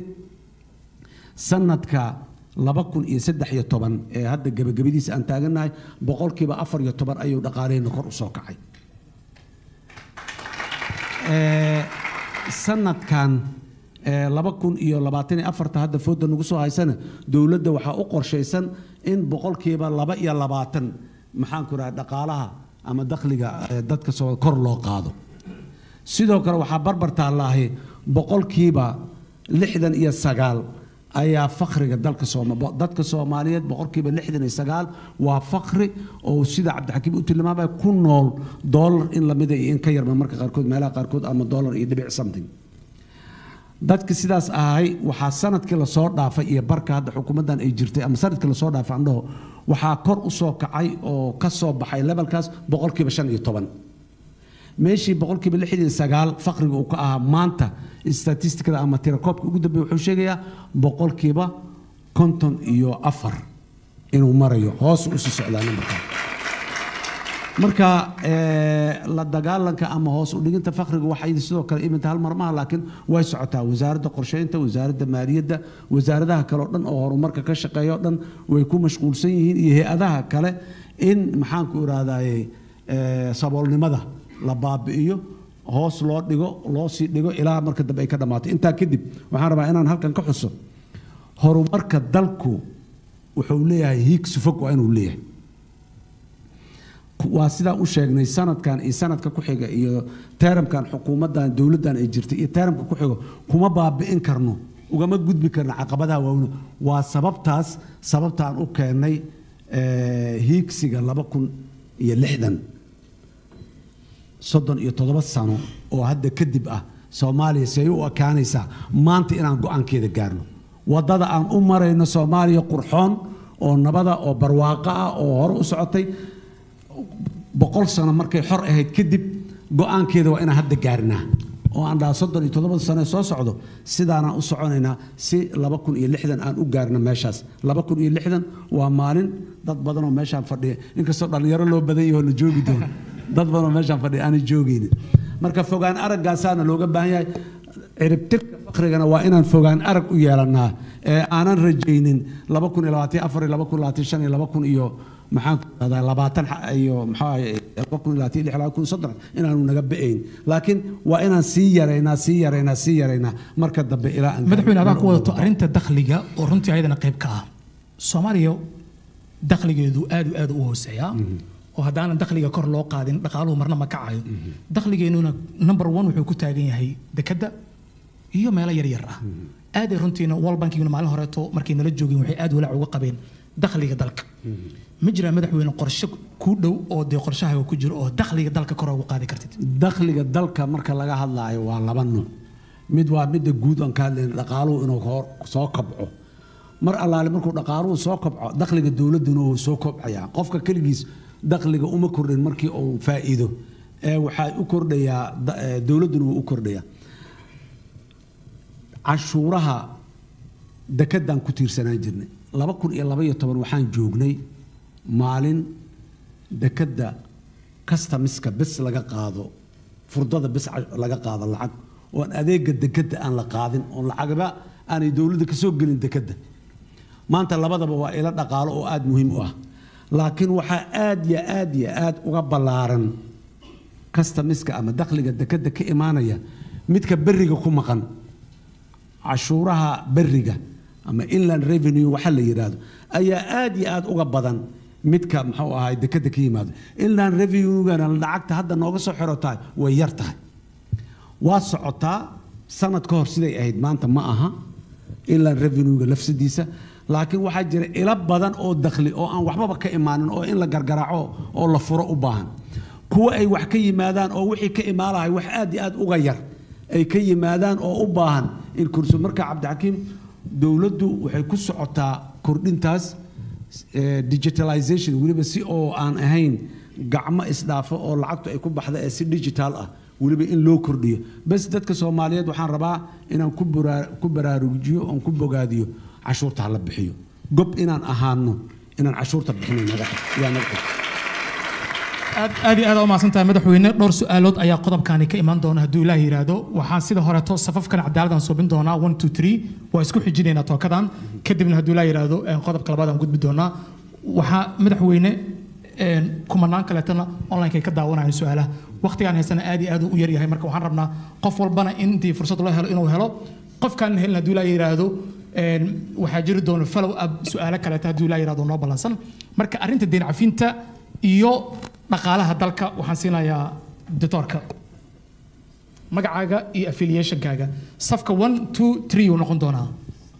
sanadka laba kun iyo saddex iyo toban ee hadda gebagabadiisa aan taagannahay boqolkiiba afar iyo toban ayuu dhaqaaleheenna kor u soo kacay Ee, sanadkan ee, laba kun iyo labaatan iyo afarta hadda fooda nagu soo haysana dowladda waxaa u qorshaysan in boqolkiiba laba iyo labaatan maxaan ku raha dhaqaalaha ama dakhliga ee, dadka soo kor loo qaado sidoo kale waxaa barbar taallaahi boqolkiiba lixdan iyo sagaal ayaa fakriga dalka sooma dadka soomaaliyeed boqolkiiba lixdan iyo sagaal waa fakri oo sida cabdixakiim u tilmaamaya ku nool doolar in lamida iyo in ka yarba marka qaarkood meelaha qaarkood ama doolar iyo dhibic something dadka sidaas ahay waxaa sanadkii lasoo dhaafay iyo barka hadda xukuumaddan ay jirtay ama sanadkii lasoo dhaafay andhaho waxaa kor u soo kacay oo ka soo baxay levelkaas boqolkiiba shan iyo toban meeshii boqolkiiba lixdan iyo sagaal faqriga uu ka ahaa maanta statistikada ama tirakoobka ugu dambeeya wuxuu sheegayaa boqolkiiba konton iyo afar inuu marayo hoos usii socdaa nambarkaa marka eh, la dagaalanka ama hoos u dhiginta fakriga waxay sidoo kale iminta hal mar maaha laakiin way socotaa wasaaradda qorsheynta wasaaradda maaliyadda wasaaradaha kale oo dhan oo horumarka ka shaqeeya oo dhan way ku mashquulsan yihiin iyo hay-adaha kale in maxaanku irahdaye eh, saboolnimada la baabi'iyo hoos loo dhigo loo sii dhigo ilaa marka dambe ay ka dhammaato intaa kadib waxaan rabaa inaan halkan ka xuso horumarka dalku wuxuu leeyahay hiigsi fog waa inuu leeyahay waa sidaa u sheegnay sanadkan iyo sanadka ku xiga iyo teeramkan xukuumaddan dowladdan ay jirtay iyo teeramka ku xigo kuma baabi'in karno ugama gudbi karno caqabadaha waaweyne waa sababtaas sababtaan u keennay eh, hiigsiga laba kun iyo lixdan soddon iyo toddoba sano oo hadda kadib ah soomaaliya say u ekaanaysaa maanta inaan go-aankeeda gaarno waddada aan u marayno soomaaliya qurxoon oo nabada oo barwaaqo ah oo hore u socotay boqol sano markay xor ahayd kadib go-aankeeda waa inaan hadda gaarnaa oo aan dhaha soddon iyo toddobada sano ee soo socdo sidaanaan u soconaynaa si laba kun iyo lixdan aan u gaarno meeshaas laba kun iyo lixdan waa maalin dad badan oo meeshaan fadhiya inkastoo dhallinyaro loo badan yaho la joogi doono dad badan oo meeshaan fadhiya aanay joogaynin marka fogaan araggaasaana looga baahan yahay ciribtirka fakrigana waa inaan fogaan arag u yeelannaa ee aanan rajaynin laba kun iyo labaatan afar iyo laba kun labaatan shan iyo laba kun iyo maxaan ku dhahdaa labaatan xa- iyo maxaa ahaye laba kun iyo labaatan iyo lix laba kun iyo soddon inaanu naga ba'ayn laakiin waa inaan sii yaraynaa sii yaraynaa sii yaraynaa marka dambe ilaa aan madaxweyne adaa ku wadato arrinta dakhliga oo runtii ayadana qayb ka ah soomaaliya dakhligeedu aad u aad u hooseeyaa oo haddaanan dakhliga kor loo qaadin dhaqaaluhu marna ma kacayo dakhligeennuna number one wuxuu ku taagan yahay dekedda iyo meelo yaryar ah aaday runtiina world bankiguna maalin horeeto markay nala joogeen waxay aad walaac uga qabeen dakhliga dalka ma jiraan madaxweyne qorshe ku dhow oo dee qorshahaaga ku jiro oo dakhliga dalka kor ugu qaadi kartid dakhliga dalka marka laga hadlaayo waa laba nuuc mid waa midda guud aan ka hadlayna dhaqaaluhu inuu hor soo kobco mar allaale markuu dhaqaaluhu soo kobco dakhliga dowladduna wuu soo kobcayaa qofka keligiis dakhliga uma kordhin markii uu faa'iido ee waxaa u kordhayaa da- ee, dowladduna wuu u kordhayaa cashuuraha dekedaan ku tiirsanaan jirnay laba kun iyo laba iyo toban waxaan joognay maalin dekedda customiska bes laga qaado furdada bes ca- laga qaado lacag oon adeega dekedda aan la qaadin oon lacagba aanay dowladda ka soo gelin dekedda maanta labadaba waa ilo dhaqaalo oo aada muhiim u ah laakiin waxaa aad iyo aad iyo aad uga ballaaran customiska ama dakhliga dekedda ka imaanaya midka berriga ku maqan cashuuraha berriga ama inland revenue waxa la yidhaahdo ayaa aad iyo aad uga badan midka muxuu ahay dekedda ka yimaado inland revenue-gana lacagta hadda nooga soo xirotahay way yar tahay waa socotaa sanad ka hor siday ahayd maanta ma aha inland revenue-ga lafsadiisa laakiin waxaa jira ilo badan oo dakhli oo aan waxbaba ka imaanin oo in la gargaraaco oo la furo u baahan kuwa ay wax ka yimaadaan oo wixii ka imaalahay wax aad iyo aad uga yar ay ka yimaadaan oo u baahan in kurso marka cabdixakiim dowladdu waxay ku socotaa kordhintaas eh, digitalization weliba si oo aan ahayn gacmo isdhaafo oo lacagtu ay ku baxda ee si digital ah weliba in loo kordhiyo bas dadka soomaaliyeed waxaan rabaa inaan ku bara- ku baraarujiyo oon ku bogaadiyo cashuurta hala bixiyo gob inaan ahaano inaan cashuurta bixinay naga yaa naga xig aad aad iyo aad u mahadsan tahay madaxweyne dhowr su-aalood ayaa qodobkani ka imaan doona hadduu ilaah yidhaahdo waxaan sida horeeto safafkan cadaaladaan suubin doonaa one two three waa isku xijinaynaa tookadan kadibna hadduu ilaah yidhaahdo een, qodobka labaad aan gudbi doonaa waxaa madaxweyne een, kumanaan kaleetana onlineka ay ka daawanayaan su-aalaha waqtigaan haysana aad iyo aad u yaryahay marka waxaan rabnaa qof walbana intii fursad loo helo inuu helo qofkaan helin hadduu ilaah yidhaahdo een, waxaa jiri doona follow up su-aalo kaleeta hadduu ilaah yidhaahdo noo ballansan marka arrinta deyn cafinta iyo dhaqaalaha dalka waxaan siinayaa doctorka magacaaga iyo affiliationkaaga safka one two three uu noqon doonaa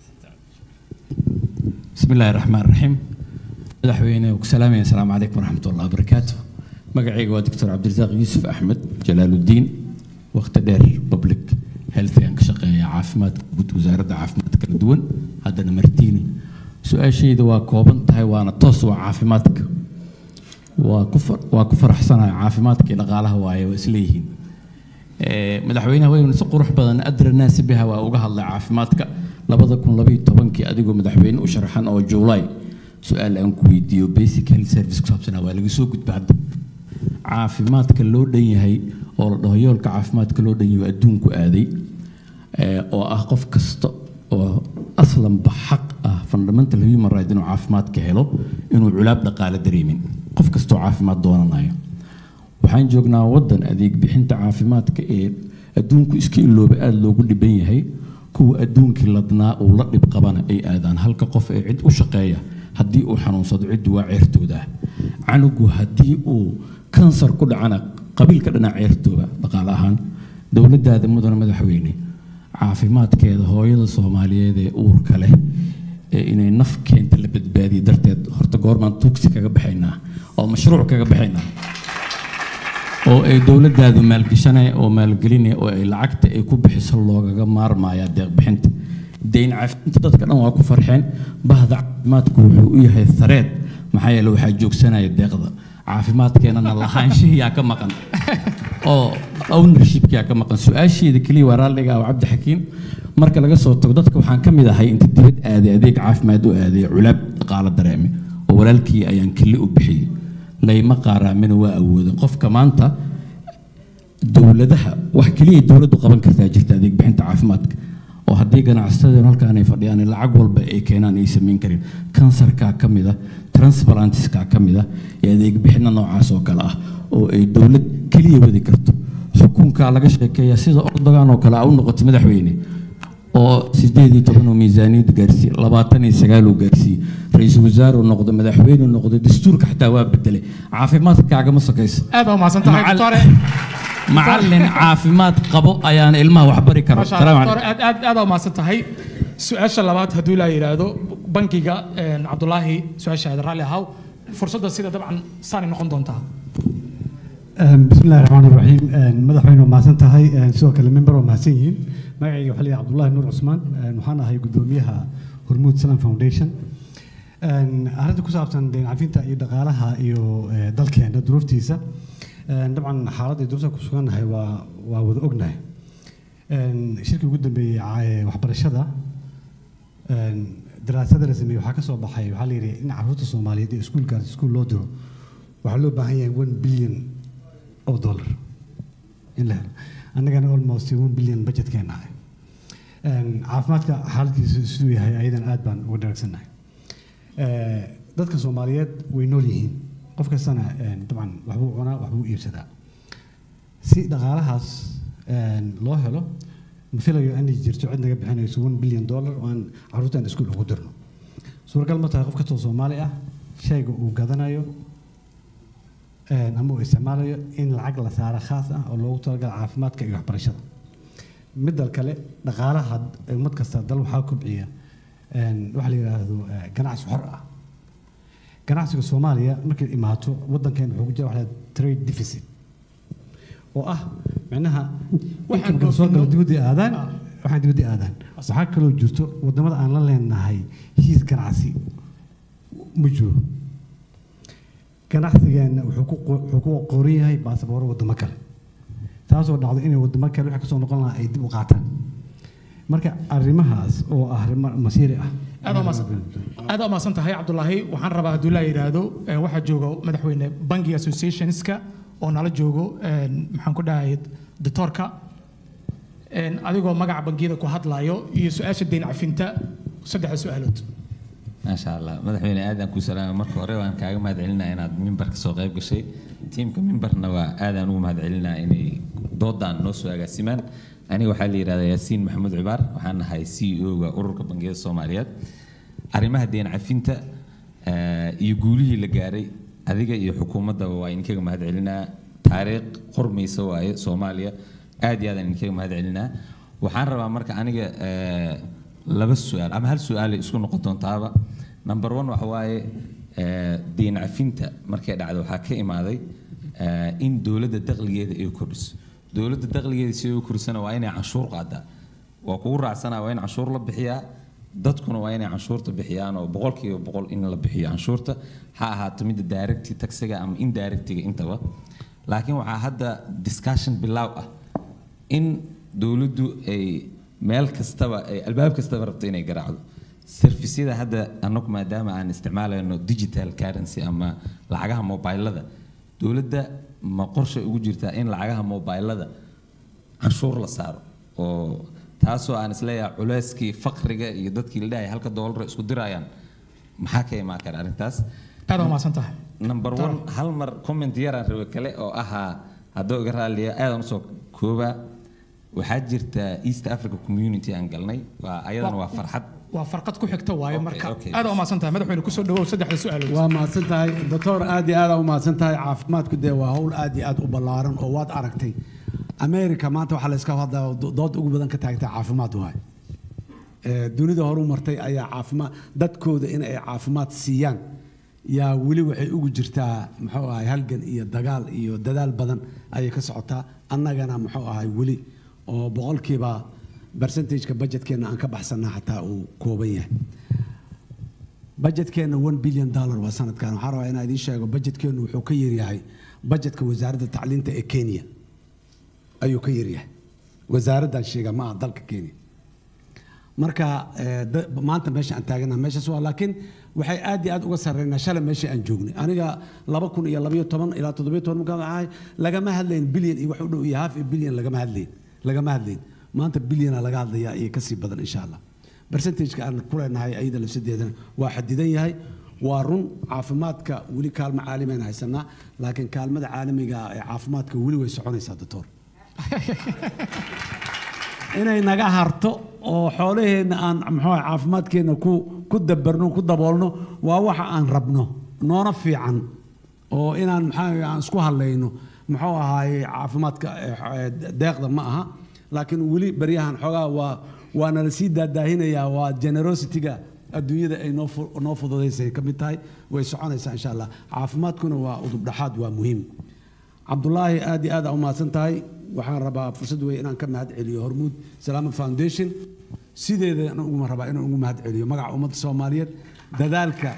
بسم الله الرحمن الرحيم مدحوينه وسلامي السلام عليكم ورحمة الله وبركاته مقعي هو دكتور عبد الرزاق يوسف أحمد جلال الدين وقت دير بابليك هيلث يعني شقية عافمات قد وزارة عافمات كلا دون هذا نمرتيني سؤال شيء دوا كوبن تاي وانا توسو عافماتك وكفر وكفر حسنا عافماتك إلى غالها واي وإسليهين Ee, madaxweynaha waynu si qurux badan adra naasi biha waa uga hadlay caafimaadka labada kun labayo tobankii adigoo madaxweyne u sharaxan oo juulaay su-aal aan ku weydiiyo basic health service ku saabsanaa waa laga soo gudba hadda caafimaadka loo dhan yahay oo la dhaho yoolka caafimaadka loo dhan yahay oo adduunku aaday ee, oo ah qof kasta oo aslanba xaq ah fundamental human right inuu caafimaadka helo inuu culaab dhaqaale dareemin qof kastoo caafimaad doonanayo waxaan joognaa waddan adeeg bixinta caafimaadka ee adduunku iska ilooba aada loogu dhiban yahay kuwa adduunkii ladnaa uu la dhib qabana ay aadaan halka qof ee cid u shaqeeya haddii uu xanuunsado ciddu waa ceertooda canugu haddii uu kansar ku dhacana qabiilka dhinac ceertooda dhaqaale ahaan dowladdaada mudane madaxweyne caafimaadkeeda hooyada soomaaliyeed ee uurka leh ee inay naf keenta la badbaadiye darteed horta goormaan tuugsi kaga baxaynaa oo mashruuc kaga baxaynaa oo ay dowladdaadu maalgeshanaya oo maalgelinaya oo ay lacagta ay ku bixiso loogaga maarmaya deeq bixinta deyn cafinta dadka dhan waa ku farxeen bahda caafimaadku wuxuu u yahay thareed maxaa yeele waxaa joogsanaya deeqda caafimaadkeenana lahaanshihiyaa ka maqan oo ownershipkaa ka maqan su-aasheeda keliya waa raalliga ah cabdi xakiim marka laga soo tago dadka waxaan ka mid ahay inta dibad aaday adeeg caafimaad u aaday culaab dhaqaalo dareeme oo walaalkii ayaan keli u bixiyey layma qaaraamina waa awooda qofka maanta dowladaha wax keliya dowladdu qaban kartaa jirta adeeg bixinta caafimaadka oo haddii ganacsatada halkaan ay fadhiyaan lacag walba ay keenaan ay samayn karin kansarkaa ka mid ah transplantiskaa ka mid ah iyo adeeg bixinna noocaas oo kale ah oo ay dowlad keliya wadi karto xukunkaa laga sheekeeya sida ordogan oo kale a u noqoto madaxweyne oo sideed iyo toban oo miisaaniyadda gaarsiiye labaatan iyo sagaal uu gaarsiiye ra-iisul wasaare uu noqdo madaxweyne uu noqdo dastuurka xataa waa bedelay caafimaadkaagama sokayso aad baa umahadsan tahay Macal- doctore macallin caafimaad qabo ayaana ilmaha wax bari karo Masha Salaam Allah, calaykum. doctor, aad aad aad aa umahadsan tahay su-aasha labaad hadduu ilaa yidhaahdo bankiga een, cabdulaahi su-aashaada raalli ahaw fursadda sida dabcan saanay noqon doontaa بسم الله الرحمن الرحيم مدحوين ومحسن تهي سوى كلام منبر ومحسن يهين magacayga waxaa la yidhaha cabdullaahi nuur cusmaan waxaan ahay guddoomiyaha hormuud salam foundation arrinta ku saabsan deyn cafinta iyo dhaqaalaha iyo eh, dalkeena duruuftiisa eh, dabcan xaaladda iyo duruufta ku sugannahay waa waa wada ognahay shirkii ugu dambeeyey ca- eh, waxbarashada daraasada la sameeyey waxaa ka soo baxay waxaa la yidhi in carruurta soomaaliyeed ee iskuulkaas iskuul loo diro waxaa loo baahan yahay one billion oo dollar in la helo annagana almost one billion budgetkeena ah Een, caafimaadka xaaladkiisa siduu yahay ayadan aad baan uga dharagsannahay Eh, dadka soomaaliyeed way nool yihiin qof kastana een, dabcan waxbuu cunaa waxbuu iibsadaa si dhaqaalahaas een, loo helo ma filayo inay jirto cid naga bixinayso one billion dollar oo aan carruurtan iskuul ugu dirno suuragal ma tahay qof kastoo soomaali ah shayga uu gadanayo een, ama uu isticmaalayo in lacag la saaro khaas ah oo loogu talagala caafimaadka iyo waxbarashada midda kale dhaqaalaha ummad kasta dal waxaa kobciya een, waxa la yidhaahdo eh, ganacsi xor ah ganacsiga soomaaliya markay imaato waddankeena wuxuu ku jira waxa la yidhahdo trade deficit oo ah micnaha Waxaan inkamka soo gala dhoofino- dibadda aadaan Ah. waxaan dibadda aadaan waxaa kaloo jirto wadamada aan la leenahay heshiis ganacsi ma jiro ganacsigeena wuxuu ku qo- wuxuu ku qoran yahay baasabooro wadamo kale taasoo dhacdo inay wadamo kale waxa kasoo noqon lahaa ay dib u qaataan marka arrimahaas oo ah arrimo masiiri ah aad aa umahadsan- aad aa umahadsan tahay cabdulaahi waxaan rabaa hadduu ilaa yidhaahdo eh, waxaa jooga madaxweyne banki associationska oo nala joogo een, maxaan ku dhahay doctorka een, adigoo magaca bangiyada ku hadlayo iyo su-aasha deyn cafinta saddexda su-aalood maasha allah madaxweyne aadaan kuu salaamay marka hore waan kaaga mahadcelinaa inaad mimbarka soo qayb gashay tiimka mimbarna waa aadaan ugu mahadcelinaa inay doodaan noo soo agaasimaan aniga waxaa la yidhahdaa yaasiin maxamuud cibaar waxaan nahay c e o-ga ururka bangiyada soomaaliyeed arrimaha deen cafinta eh, iyo guulihii la gaaray adiga iyo xukuumaddaba waa idinkaga mahadcelinaa taariikh qormaysa waaye soomaaliya aad iyo aadaan idinkaga mahadcelinaa waxaan rabaa marka aniga eh, laba su-aal ama hal su-aal ay isku noqon doontaaba number one waxa waaye eh, deen cafinta markay dhacdo waxaa ka imaaday eh, in dowladda dakhligeeda ay kordhiso dowladda dakhligeeda si ay u kordhisana waa inay canshuur qaadaa waa kugu raacsanaa waa in canshuur la bixiyaa dadkuna waa inay canshuurta bixiyaan oo boqolkiiba boqol in la bixiyo canshuurta ha ahaato midda directi taxiga ama indirectiga intaba laakiin waxaa hadda discussion bilaaw ah in dowladdu ay meel kastaba ay albaab kastaba rabto inay garaacdo servisyada hadda annagu maadaama aan isticmaalayno digital currency ama lacagaha mobilada dowladda ma qorshe ugu jirtaa in lacagaha mobilada canshuur la saaro oo taasoo aan isleeyahay culeyskii faqriga iyo dadkii la dhahay halka doolar isku dirayaan maxaa ka imaan kara arrintaas aad aa umahadsan tahay number one hal mar comment yaraan rabe kale oo ahaa haddoo iga raaliya aadaan usoo koobaa waxaa jirta east africa community aan galnay waa ayadana waa farxad waa farqad ku xigta waaye marka okay. aad umaasan tahay madaxweyne kusoo dhawow saddexda su-aalood waa mahadsan tahay doctor aad iyo aad aa u mahadsan tahay caafimaadku dee waa hawl aad iyo aad u ballaaran oo waad aragtay america maanta waxaa la iska hadlaa dood ugu badan ka taagtaa caafimaad waay Ee, dunida horu martay ayaa caafimaad dadkooda in ay caafimaad siiyaan yaa weli waxay ugu jirtaa muxuu ahay halgan iyo dagaal iyo dadaal badan ayay ka socotaa annagana muxuu ahay weli oo boqolkiiba percentageka budgetkeenna aan ka baxsanaa xataa uu kooban yahay budgetkeenna one billion dollar waa sanadkan waxaan rabaa inaan idiin sheego budgetkeennu wuxuu ka yaryahay budgetka wasaaradda tacliinta ee kenya ayuu ka yaryahay wasaaraddan sheega ma aha dalka kenya marka eh, da- maanta meesha aan taaganaha meeshaas waa laakiin waxay aad iyo aad uga sarreynaa shalay meesha aan joognay aniga laba kun iyo labayo toban ilaa toddobiyo toban markaan ahay lagama hadlayn bilyan iyo wax u dhow iyo half a bilyan lagama hadlayn lagama hadlayn maanta bilyana laga hadlayaa iyo kasii badan insha allah percentageka aan ku leenahay ayada lafsadeedana waa xadidan yahay waa run caafimaadka weli kaalmo caalamiaan haysanaa laakiin kaalmada caalamiga ah ee caafimaadka weli way soconaysaa doctor inay naga harto oo xoolaheenna aan muxuu ahay caafimaadkeenna ku ku dabarno ku daboolno waa waxa aan rabno noona fiican oo inaan maxaa aan isku hadlayno muxuu ahaaye caafimaadka eh, eh, deeqda ma aha laakiin weli baryahan xoogaa waa waa nala sii daadaahinayaa waa generosity-ga adduunyada ay noo fu- noo fududaysay ka mid tahay way soconaysaa insha allah caafimaadkuna waa udubdhaxaad waa muhiim cabdulaahi aad iyo aad aa u mahadsan tahay waxaan rabaa fursad weeye inaan ka mahad celiyo hormuud salaama foundation sideeda uguma rabaa inaan ugu mahad celiyo magaca ummadda soomaaliyeed dadaalka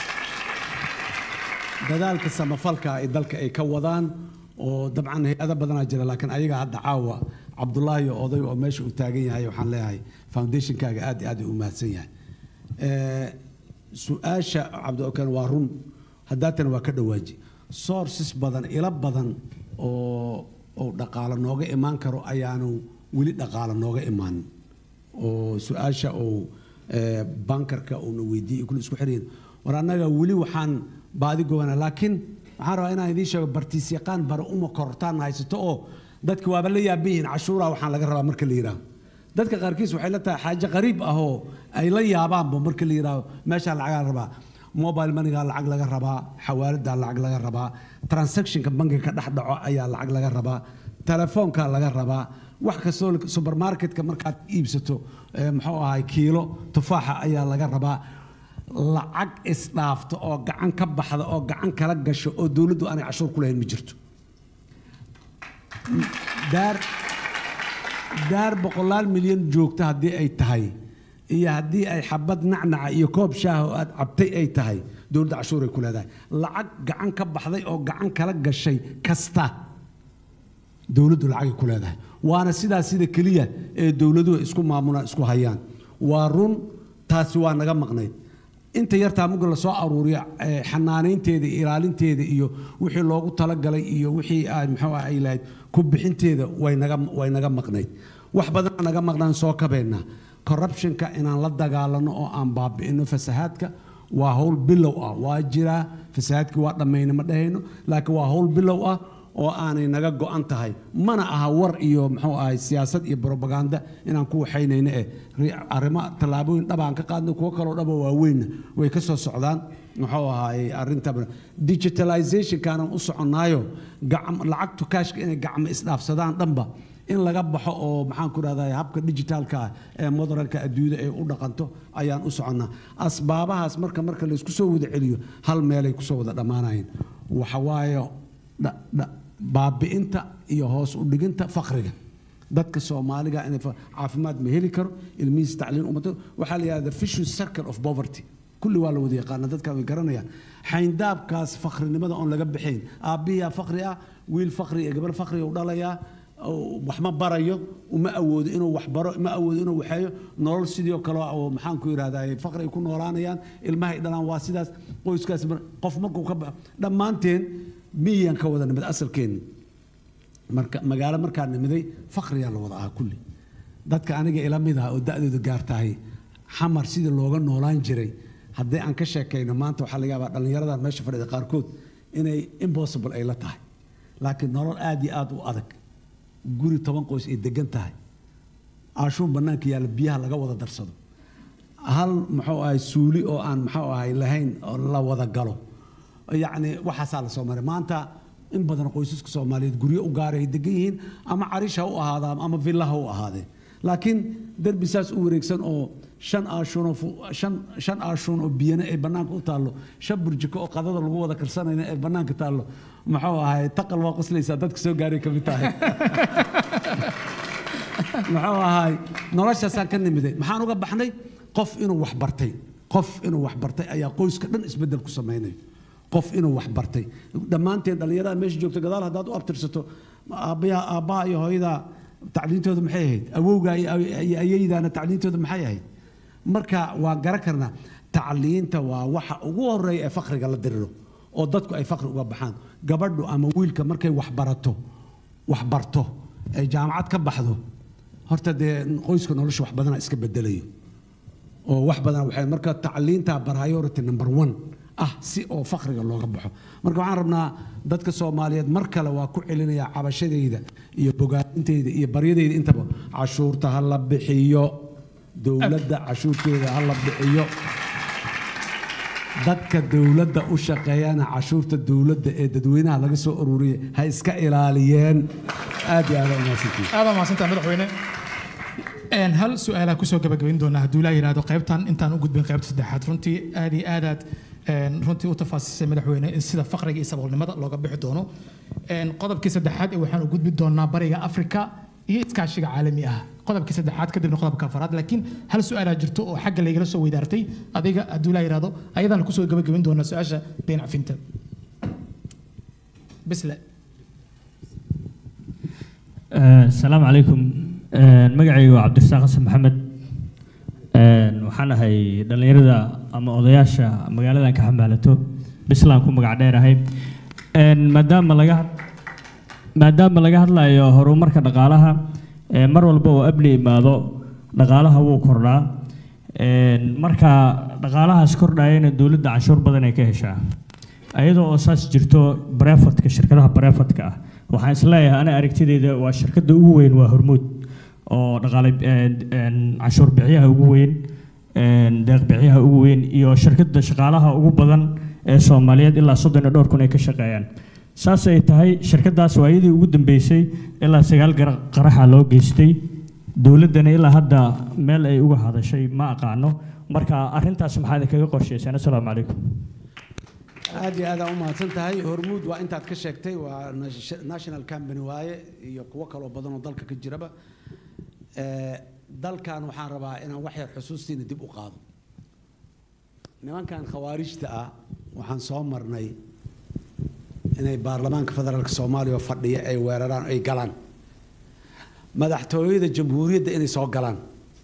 dadaalka samafalka ay dalka ay ka wadaan oo dabcan hay-ado badanaa jira laakiin ayaga hadda caawa cabdulaahi oo oday oo meesha uu taagan yahay waxaan leeyahay foundationkaaga aad iyo aad u mahadsan yahay Eh, su-aasha cabdiokan waa run haddaatana waa ka dhawaaji sources badan ilo badan oo oo dhaqaalo nooga imaan karo ayaanu weli dhaqaalo nooga imaanin oo su-aasha uu eh, bankarka uuna weydiiyey kule isku xirayin war annaga weli waxaan baadi gobanaa laakiin waxaan rabaa inaan idiin sheego bartiisyaqaan bare uma kortaan haysato oo dadki waaba la yaaban yihiin cashuuraa waxaan laga rabaa marka la yidhaaho dadka qaarkiis waxay la tahay xaaje qariib ah oo ay la yaabaanba marka la yidhaaho meeshaa lacagaa la rabaa mobile moneygaa lacag laga rabaa xawaaladaa lacag laga rabaa transactionka bankiga ka dhex dhaco ayaa lacag laga rabaa telefoonkaa laga rabaa wax kastoo supermarketka markaad iibsato eh, muxuu ahay kiilo tufaaxa ayaa laga rabaa lacag isdhaafta oo gacan ka baxda oo gacan kala gasho oo dowladdu aanay cashuur ku lahayn ma jirto daar daar boqolaal milyan joogta haddii ay tahay iyo haddii ay xabad nacnaca iyo koob shaah oo aad cabtay ay tahay dowladda cashuuray ku leedahay lacag gacan ka baxday oo gacan kala gashay kasta dowladdu lacagay ku leedahay waana sidaas sida keliya ee dowladuhu isku maamulaan isku hayaan waa run taasi waa naga maqnayd inta yartaa muga la soo aruuriya eh, xanaanaynteeda iyo ilaalinteeda iyo wixii loogu talagalay iyo wixii ay muxuu ah ay lahayd ku bixinteeda way naga way naga maqnayd wax badan naga maqnaan soo kabeena corruptionka inaan la dagaalano oo aan baabi'ino fasahaadka waa howl bilow ah waa jiraa fasahaadkii waa dhammayna ma dhahayno laakiin waa howl bilow ah oo aanay naga go'an tahay mana aha war iyo muxuu ahay siyaasad iyo propaganda inaan ku waxaynayno eh ri- arrimo tallaabooyin dhabaan ka qaadno kuwo kaloo dhaba waaweynna way ka soo socdaan muxuu ahaay arrinta digitalizationkaanan u soconnaayo gacm lacagtu kaashka inay gacmo isdhaafsadaan dhanba in laga baxo oo maxaan ku rahdaa habka digitalka ah ee modernka adduunyada ay u dhaqanto ayaan u soconnaa asbaabahaas marka marka laysku soo wada celiyo hal meelay kusoo wada dhammaanayeen waxa waaye dha- dha- baabi'inta iyo hoos u dhiginta faqriga dadka soomaaliga inay fa- caafimaad ma heli karo ilmihiis tacliin umado waxaa la yidhahda vicious circle of poverty kulli waa la wada yaqaana dadka way garanayaan xayndaabkaas faqrinimada oon laga bixayn aabbihiyaa faqri ah wiil faqri iyo gabar faqri u dhalayaa oo wax ma barayo uma awoodo inuu wax baro ma awoodo inuu waxeeyo nolol sidoo kale oo maxaan ku yidhahdaa faqri ay ku noolaanayaan ilmahay dhalaan waa sidaas qoyskaas mar- qof markuu ka baxo dhammaanteen miyaan ka wada nimid asalkeenni marka magaalo markaa nimiday faqriyaa la wada ahaa kulli dadka aniga ila mid ah oo da'dooda gaartahay xamar sidii looga noolaan jiray haddii aan ka sheekayno maanta waxaa laga yaabaa dhallinyaradan meesha fadhida qaarkood inay impossible ay la tahay laakiin nolol aad iyo aad u adag guri toban qoys ay degan tahay caashuun bannaanka yaalla biyaha laga wada darsado hal muxuu ahay suuli oo aan muxuu ahay lahayn oo la wada galo yacni waxaasaa la soo maray maanta in badan qoysaska soomaaliyeed guryo u gaara ay degan yihiin ama carish ha u ahaadaan ama villa ha u ahaadeen laakiin derbi saas u wareegsan oo shan aashuun oo fu- shan shan aashuun oo biyana ay bannaanka u taallo shan burjiko oo qadada lagu wada karsanayna ay bannaanka taallo muxuu ahay taqal waa qoslaysaa dadka soo gaaray ka mid tahay muxuu ahay noloshaasaan ka nimiday maxaan uga baxnay qof inuu wax bartay qof inuu wax bartay ayaa qoyska dhan isbeddel ku samaynayo qof inuu wax bartay dhammaanteen dhallinyarada meesha joogta gadaal haddaad u abtirsato aabbaha aabbaha iyo hooyada tacliintooda maxay ahayd awowga iyo iyo ayaydaana tacliintooda maxay ahayd marka waan garan karnaa tacliinta waa waxa ugu horeeya ee fakriga la diriro oo dadku ay fakri uga baxaan gabadhu ama wiilka markay wax barato wax barto ay jaamacad ka baxdo horta dee qoyska nolosha wax badana iska bedelayo oo wax badan waxay marka tacliinta priority number one ah si oo fakriga looga baxo marka waxaan rabnaa dadka soomaaliyeed mar kale waa ku celinaya cabashadayda iyo bogaadintayda iyo baryadayda intaba cashuurta ha la bixiyo dowladda cashuurteeda ha la bixiyo dadka dowladda u shaqeeyana cashuurta dowladda ee dadweynaha laga soo ururiyay ha iska ilaaliyeen aad iyo aad aa umahadsantihiin aad baa mahadsantahay madaxweyne Een, hal su-aalaa kusoo gabagabayn doonaa hadduu ilaa yidhaahdo qaybtan intaan u gudbin qaybta saddexaad runtii aad iyo aadaad een, runtii u tafaasisay madaxweyne in sida faqriga iyo saboolnimada looga bixi doono Een, qodobkii saddexaad ee waxaan u gudbi doonaa bariga afrika iyo iskaashiga caalami ah qodobkii saddexaad kadibna qodobka afaraad laakiin hal su-aalaa jirto oo xagga laygala soo weydaartay adiga hadduu ilaa yidhaahdo ayadaan kusoo gabagabayn doonaa su-aasha deyn cafinta bisle asalaamu calaykum magacaygu waa cabdirasaaq xasan maxamed waxaan ahay dhallinyarada ama odayaasha magaaladan ka xamaalato bislaan ku magac dheerahay maadaama laga maadaama laga hadlayo horumarka dhaqaalaha ee mar walba oo abni imaado dhaqaalaha wuu kordhaa marka dhaqaalahaas kordhayana dowladda canshuur badan ay ka heshaa ayadoo oo saas jirto bareefadka shirkadaha bareefadka ah waxaan isleeyahay ana aragtidayda waa shirkadda ugu weyn waa hormuud oo dhaqaale canshuur bixiyaha ugu weyn deeq bixiyaha ugu weyn iyo shirkadda shaqaalaha ugu badan ee soomaaliyeed ilaa soddon iyo dhowr kun ay ka shaqeeyaan saas ay tahay shirkadaas waa iyadii ugu dambeysay ilaa sagaal gara- qaraxa loo geystay dowladdana ilaa hadda meel ay uga hadashay ma aqaano marka arrintaas maxaad kaga qorshaysaan assalaamu calaykum aad iyo aad aa u mahadsan tahay hormuud waa intaad ka sheegtay waa nas- national company waaye iyo kuwo kaloo badan oo dalka ka jiraba Eh, dalkan waxaan rabaa inaan wax yar xusuustiina dib u qaado nimankan khawaarijta ah waxaan soo marnay inay baarlamaanka federaalka soomaaliya oo fadhiya ay weeraraan ay galaan madaxtooyada jamhuuriyadda inay soo galaan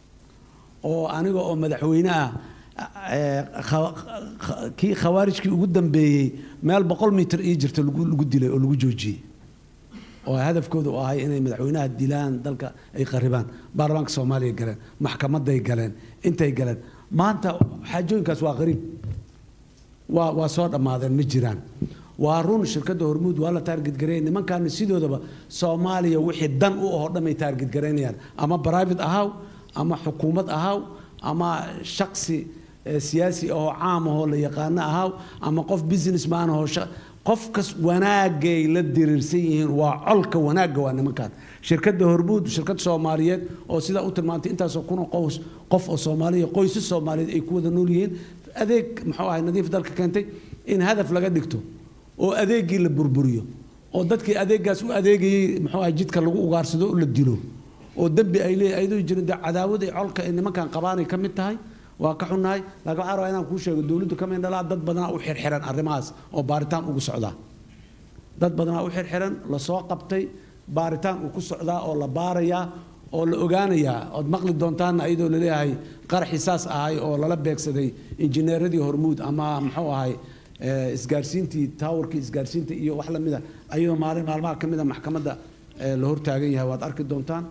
oo aniga oo madaxweyne ah eh, kha- kha- kii khawaarijkii ugu dambeeyey meel boqol mitir ii jirta lagu lagu dilay oo lagu joojiyey oo hadafkoodu u ahay inay madaxweynaha dilaan dalka ay qaribaan baarlamaanka soomaaliya galeen maxkamaday galeen intay galeen maanta xaajooyinkaas waa qariib waa waa soo dhammaadeen ma jiraan waa run shirkadda hormuud waa la taarget gareeyay nimankaana sidoodaba soomaaliya wixii dan u ahoo dhan ay taarget garaynayaan ama private ahaw ama xukuumad ahaw ama shaksi eh, siyaasi ahoo caam ahoo la yaqaano ahaw ama qof businessman ahoo sha- qofkas wanaagay la diriirsan yihiin waa colka wanaagga waa nimankan shirkadda hormuud shirkad soomaaliyeed oo sidaa u tilmaantay intaasoo kun oo qoys qof oo soomaaliya qoysas soomaaliyeed ay ku wada nool yihiin adeeg muxuu ahay nadiif dalka keentay in hadaf laga dhigto oo adeeggii la burburiyo oo dadkii adeeggaas u adeegayey muxuu ahay jidka lagu ugaarsado oo la dilo oo dembi ay leeyahay ayadoo jirin dee cadaawada ay colka ay nimankan qabaanay ka mid tahay waa ka xunnahay laakiin waxaan rabaa inaan kuu sheego dowladdu ka mid dhalaa dad badanaa u xirxiran arrimahaas oo baaritaan ugu socdaa dad badanaa u xirxiran lasoo qabtay baaritaan uu ku socdaa oo la baarayaa oo la ogaanayaa ood maqli doontaanna iyadoo laleeyahay qaraxii saas ahay oo lala beegsaday injineeradii hormuud ama muxuu ahay eh, isgaarsiintii taawarkii isgaarsiinta iyo wax lamida ayadoo maalin maalmaha ka mida maxkamadda eh, la hortaagan yahay waad arki doontaan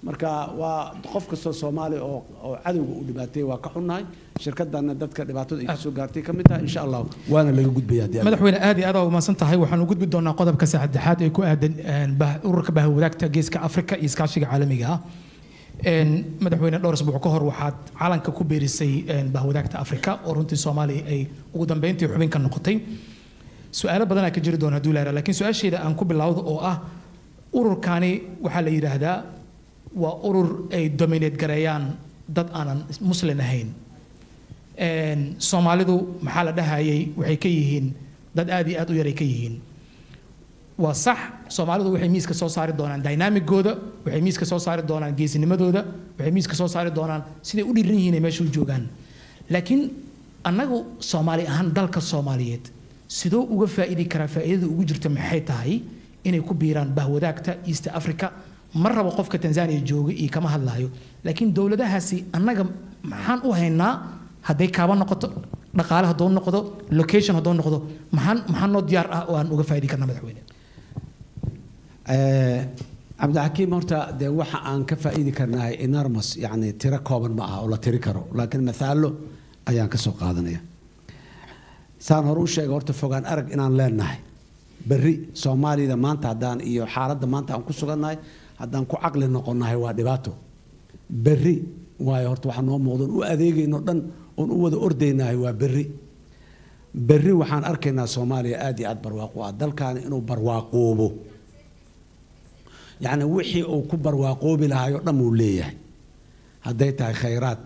marka waa qof kastoo soomaali oo oo cadowga u dhibaateeyey waa ka xunnahay shirkadana dadka dhibaatada ay kasoo gaartay ka mid tahay insha allah waana laga gudbaya haddii alla- madaxweyne aad iyo aad aa umahadsan tahay waxaan u gudbi doonaa qodobka saddexaad ee ku aadan een, bah- ururka bahwadaagta geeska afrika iyo iskaashiga caalamiga ah Een, madaxweyne dhowr asbuuc ka hor waxaad calanka ku beerisay een, bahwadaagta afrika oo runtii soomaaliya ay ugu dambeyntii xubin ka noqotay su-aalo badanaa ka jiri doona hadduu laara laakiin su-aasheeda aan ku bilowdo oo ah ururkani waxaa la yidhaahdaa waa urur ay dominate gareeyaan dad aanan muslin ahayn Een, soomaalidu maxaa la dhahayay waxay ka yihiin dad aad iyo aad u yaray ka yihiin waa sax soomaalidu waxay miiska soo saari doonaan dynamigooda waxay miiska soo saari doonaan geesinimadooda waxay miiska soo saari doonaan siday u dhiran yihiin ay meesha u joogaan laakiin annagu soomaali ahaan dalka soomaaliyeed sidoo uga faa'iidi karaa faa'iidada ugu jirta maxay tahay inay ku biiraan bahwadaagta east africa ma rabo qofka tanzania jooga iyo kama hadlaayo laakiin dowladahaasi annaga maxaan u haynaa hadday kaaba noqoto dhaqaale hadduu noqdo location hadduu noqdo maxaan maxaa noo diyaar ah oo aan uga faa'iidi karna madaxweyne Eh, cabdixakiim horta dee waxa aan ka faa'iidi karnahay enormous yacni tiro kooban ma aha oo la tiri karo laakiin mathaalo ayaan ka soo qaadanaya saan hore u sheegay horta fogaan arag inaan leenahay berri soomaalida maanta haddaan iyo xaaladda maanta aan ku sugannahay haddaan ku caqli noqonnahay waa dhibaato berri waayo horta waxaa noo muuqdan u adeegayno dhan oon u wada ordaynahay waa berri berri waxaan arkaynaa soomaaliya aad iyo aad barwaaqo ah dalkaani inuu barwaaqoobo yacni wixii uu ku barwaaqoobi lahaayoo dhan uu leeyahay hadday tahay khayraad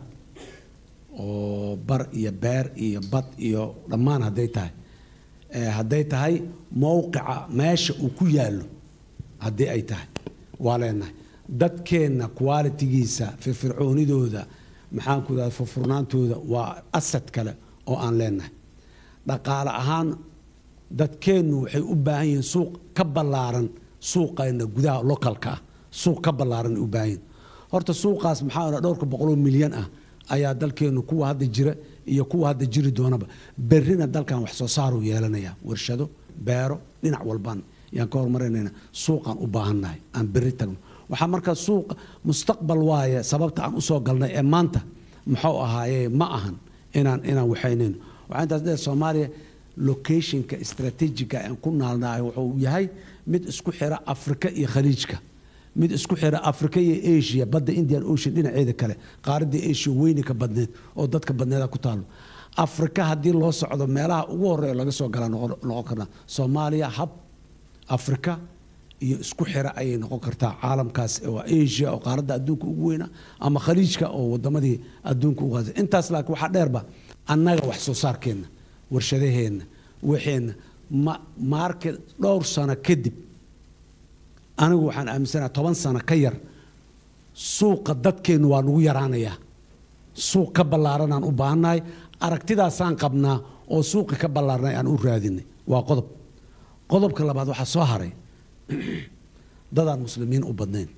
oo bar iyo beer iyo bad iyo dhammaan hadday tahay Eh, hadday tahay mowqica meesha uu ku yaallo haddii ay tahay waa leenahay dadkeenna qualitigiisa firfircoonidooda maxaan ku idhahda furfurnaantooda waa asad kale oo aan leenahay dhaqaale ahaan dadkeennu waxay u baahan yihiin suuq ka ballaaran suuqayna gudaha localka ah suuq ka ballaaran ay u baahan yihiin horta suuqaas maxaa odhan dhowrka boqoloo milyan ah ayaa dalkeennu kuwa hadda jira iyo kuwa hadda jiri doonaba berrina dalkan wax soo saaruu yeelanaya warshado beero dhinac walbaan yaan ka horumarinayna suuqaan u baahannahay aan berri tagno waxaa markaa suuqa mustaqbal waaye sababta aan usoo galnay ee maanta muxuu ahaaye ma ahan inaan inaan waxaynayno waxaa intaas dheer soomaaliya locationka strategiga aan ku naalnahay wuxuu yahay mid isku xira afrika iyo khaliijka mid isku xira afrika iyo asia badda indian ocean dhinaceeda kale qaaradii asia weyni ka badneed oo dadka badneeda ku taalo afrika haddii loo socdo meelaha ugu horeeya laga soo galaa noqon noqon karnaa soomaaliya hab afrika iyo isku xira ayay noqon kartaa caalamkaas oo asia oo qaaradda adduunka ugu weyna ama khaliijka oo wadamadii adduunka ugu qaasa intaas laakiin waxaa dheerba annaga wax soo saarkeenna warshadaheenna waxeenna ma market dhowr sano kadib anigu waxaan aaminsanaha toban sano ka yar suuqa dadkeennu waa nagu yaraanayaa suuq ka ballaaranaan u baahannahay aragtidaasaan qabnaa oo suuqi ka ballaarnay aan u raadinay waa qodob qodobka labaad waxaa soo haray dadaan muslimiin u badnayn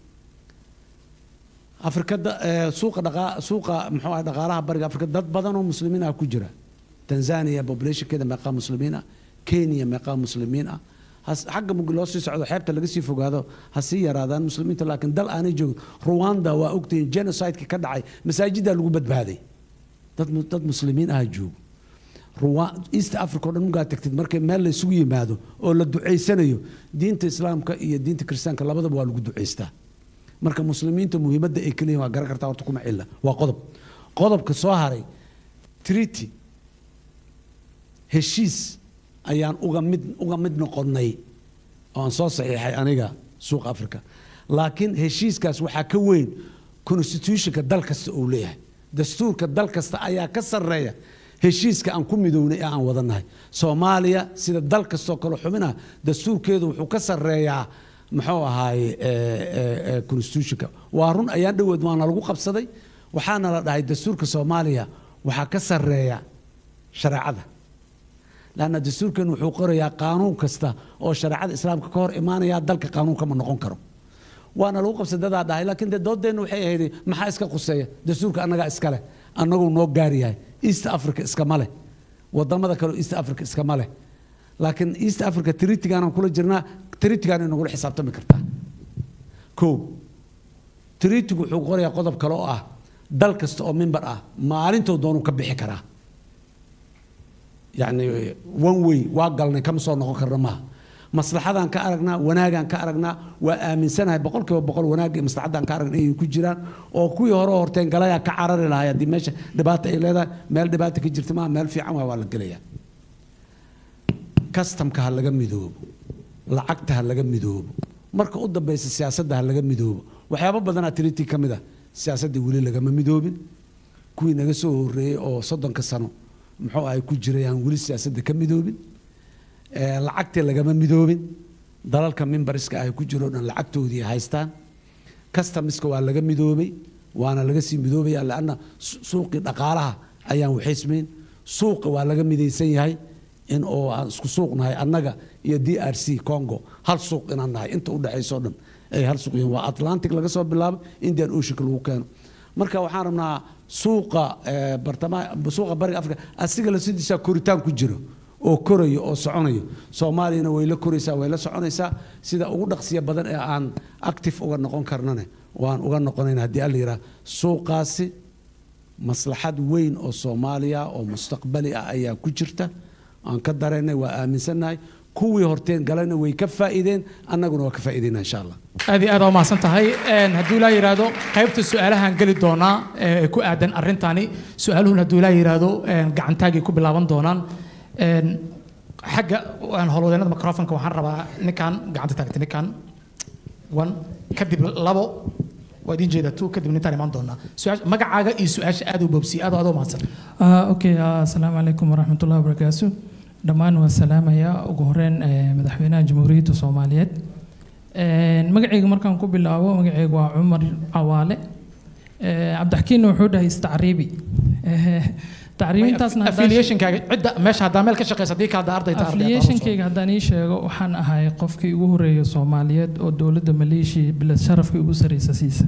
afrika da- eh, suuqa dhaqa suuqa muxuu ahay dhaqaalaha bariga afrika dad badan oo muslimiin ah ku jira tanzania populationkeeda meeqaa muslimiin ah kenya meeqaa muslimiin ah has- xagga mug loo sii socdo xeebta laga sii fogaado ha sii yaraadaan muslimiinta laakiin dal aanay joogin rwanda waa ogtihiin genocideka ka dhacay masaajiddaa lagu badbaaday dad mu- dad muslimiin ah joogo Rwa- east africa oo dhan mugaa tagtid markay meel la isugu yimaado oo la ducaysanayo diinta islaamka iyo diinta kiristaanka labadaba waa lagu ducaystaa marka muslimiinta muhiimadda ay kaleeyihin waa garan kartaa horta kuma cilla waa qodob qodobka soo haray treaty heshiis ayaan uga mid uga mid noqonnay oo aan soo saxiixay aniga suuq africa laakiin heshiiskaas waxaa ka weyn constitutionka dal kasta uu leeyahay dastuurka dal kasta ayaa ka sarreeya heshiiska aan ku midownay ee aan wadannahay soomaaliya sida dal kastoo kale xubinah dastuurkeedu wuxuu ka sarreeyaa muxuu ahaaye eh, eh, eh, constitutionka waa run ayaan dhoweed waana lagu qabsaday waxaana la dhahay dastuurka soomaaliya waxaa ka sarreeya shareecada lanna dastuurkan wuxuu qorayaa qaanuun kasta oo shareecada islaamka ka hor imaanaya dalka qaanuunka ma noqon karo waana lagu qabsay dadaa dhahay laakiin dee doodeenna waxay ahayd maxaa iska quseeya dastuurka annagaa iska leh annaguu noo gaar yahay east africa iskama leh wadamada kale east africa iskama leh laakiin east africa tritigaanaan kula jirnaa tritigaan nagula xisaabtami kartaa ko treatigu wuxuu qorayaa qodob kale oo ah dal kasta oo member ah maalintou doonuu ka bixi karaa yacni one way waa galnay kama soo noqon karna maaha maslaxadaan ka aragnaa wanaagaan ka aragnaa waa aaminsanahay boqolkiiba boqol wanaagga iyo maslaxadaan ka aragnay inay ku jiraan oo kuwii hore horteen galayaa ka carari lahay haddii meesha dhibaata ay leedahay meel dhibaata ka jirta maaha meel fiican waa waa la gelayaa kastamka ha laga midoobo lacagta ha laga midoobo marka u dambeysa siyaasadda ha laga midoobo waxyaabo badanaa tiritii ka mid ah siyaasadda weli lagama midoobin kuwii naga soo horreeyey oo soddonka sano muxuu ahay ku jiray aan weli siyaasadda ka midoobin Eh, lacagtii lagama midoobin dalalka mimbariska ay ku jiro dhan lacagtoodii haystaan customiska waa laga midoobay waana laga sii midoobaya lanna su- suuqii dhaqaalaha ayaan waxaysmayn suuqa waa laga midaysan yahay in oo aan isku suuq nahay annaga iyo d r c congo hal suuq inaan nahay inta u dhexayso dhan ay hal suuq yihiin waa atlantic laga soo bilaabo indian oceanka lagu keeno marka waxaan rabnaa suuqa eh, bartamaha suuqa bariga africa asiga la sidiisaa koritaan ku jiro oo korayo oo soconayo soomaaliyana way la koraysaa way la soconaysaa sida ugu dhaqsiya badan ee aan active uga noqon karnane waan uga noqonayna haddii alla yidhaha suuqaasi maslaxad weyn oo soomaaliya oo mustaqbali ah ayaa ku jirta aan ka daraynay waa aaminsannahay kuwii horteen galana way ka faa'iideen annaguna waa ka faa'iideyna insha allah aad iyo aad waa mahadsan tahay Een, hadduu ilaa yidhaahdo qaybta su-aalahan geli doonaa ee ku aadan arrintani su-aaluhun hadduu ilaa yidhaahdo een, gacantaagay ku bilaaban doonaan Een, xagga aan howlwadeennada microfonka waxaan rabaa ninkan gacanta taagtay ninkan one kadib labo waa idiin jeedaa two kadib nintaan imaan doonaa Su-aasha- magacaaga iyo su-aasha aad u boobsiye aad oo aad u mahadsan Ah, okay ah, asalaamu calaykum waraxmatullahi wabarakaatu dhammaan waa salaamaya ugu horeyn eh, madaxweynaha jamhuuriyadda soomaaliyeed Een, magacayga markaan ku bilaabo magacayga waa cumar cawaale Eh, cabdixakiinna wuxuu dhahay istacriibi Eh, tacriibintaasna haddaan- affiliationkaaga cidda meesha haddaa meel ka shaqeysa haddii kale haddaa arday tahay arday aad affiliationkayga haddaan ii sheego waxaan ahay qofkii ugu horeeya soomaaliyeed oo dowladda maleeshiya bilad sharafka ugu sareysa siisa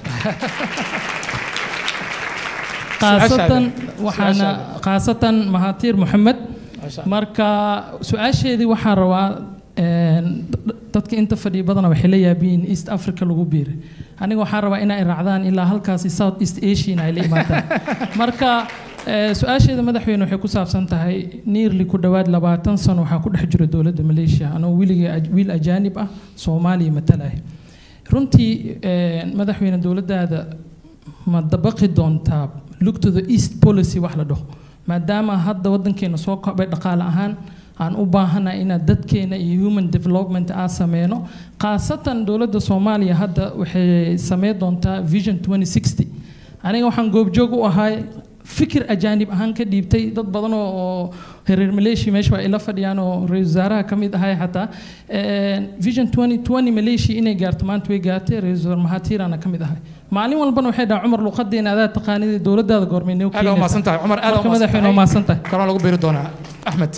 khaasatan waxaana khaasatan mahatiir moxamed marka su-aasheedii waxaan rabaa een, d- dadka inta fadhiya badana waxay la yaabiin east africa lagu biiray aniga waxaan rabaa inay raacdaan ilaa halkaasi south east asian ay la imaadaan marka eh, su-aasheeda madaxweyne waxay ku saabsan tahay nearly ku dhowaad labaatan sano waxaa ku dhex jira dowladda malaysia anoo wiligay aj- wiil ajaanib ah soomaaliya matalaya runtii eh, madaxweyne dowladdaada ma dabaqi doontaa look to the east policy wax la dhaho maadaama hadda wadankeena soo kobay dhaqaale ahaan aan u baahanahay inaad dadkeena iyo human development aan sameyno khaasatan dowladda soomaaliya hadda waxay sameyn doontaa vision 2060 aniga waxaan goobjoog u ahay fikir ajaanib ahaan ka dhiibtay dad badan oo oo reer malaysia meesha waa ila fadhiyaan oo ra-iisul wasaaraha ka mid ahay xataa Een, vision 2020 malaysia inay gaarto maanta way gaartay ra-iisul wasaar mahatirana ka mid ahay maalin walbana waxay dhahaan cumar luqadeena adaa taqaanida dowladaada goormay noo aad waa mahadsan tahay cumar aad waa Marka madaxweyne waa mahadsan tahay kaloo lagu biiri doonaa axmed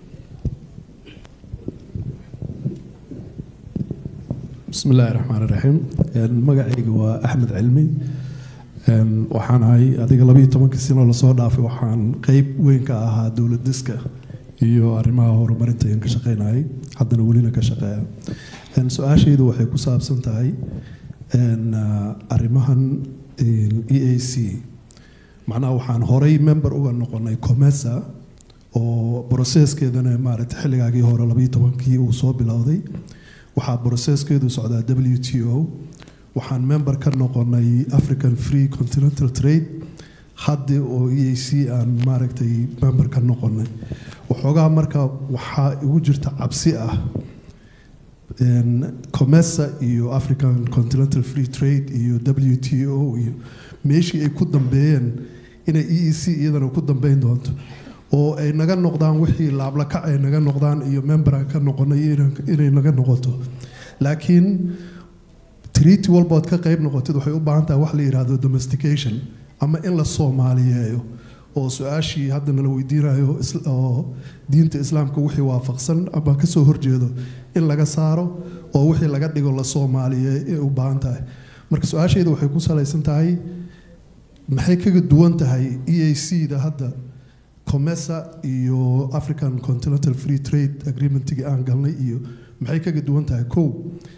بسم الله الرحمن الرحيم magacayga waa axmed cilmi Een, waxaan ahay adiga labiyo tobanka sano lasoo dhaafay waxaan qeyb weyn ka ahaa dowlad diska iyo arrimaha horumarinta ayaan ka shaqeynayay haddana welina ka shaqeeya Een, su-aashaydu waxay ku saabsan tahay een, ah, arrimahan een, e a c macnaha waxaan horay member uga noqonay comesa oo processkeedana maaragtay xilligaagii hore labiyo tobankii uu soo bilowday waxaa processkeedu socdaa w t o waxaan member ka noqonay african free continental trade haddi oo e a c aan maaragtay member ka noqonay waxoogaa marka waxaa igu jirta cabsi ah een, comesa iyo african continental free trade iyo w t o iyo meeshii ay ku dambeeyeen inay e e c iyadana ku dambeyn doonto oo ay naga noqdaan wixii laablakac ay naga noqdaan iyo memberaan ka noqonay inay- inay naga noqoto laakiin treaty walbood ka qayb noqotid waxay u baahan tahay wax la yidhaahdo domestication ama in la soomaaliyeeyo oo su-aashii hadda nala weydiinayo is- oo diinta islaamka wixii waafaqsan ama kasoo horjeedo in laga saaro oo wixii laga dhigo la soomaaliyeeyo ay u baahan tahay marka su-aashayda waxay ku salaysan tahay maxay kaga duwan tahay e a c da hadda comesa iyo african continental free trade agreementigii aan galnay iyo maxay kaga duwan tahay kow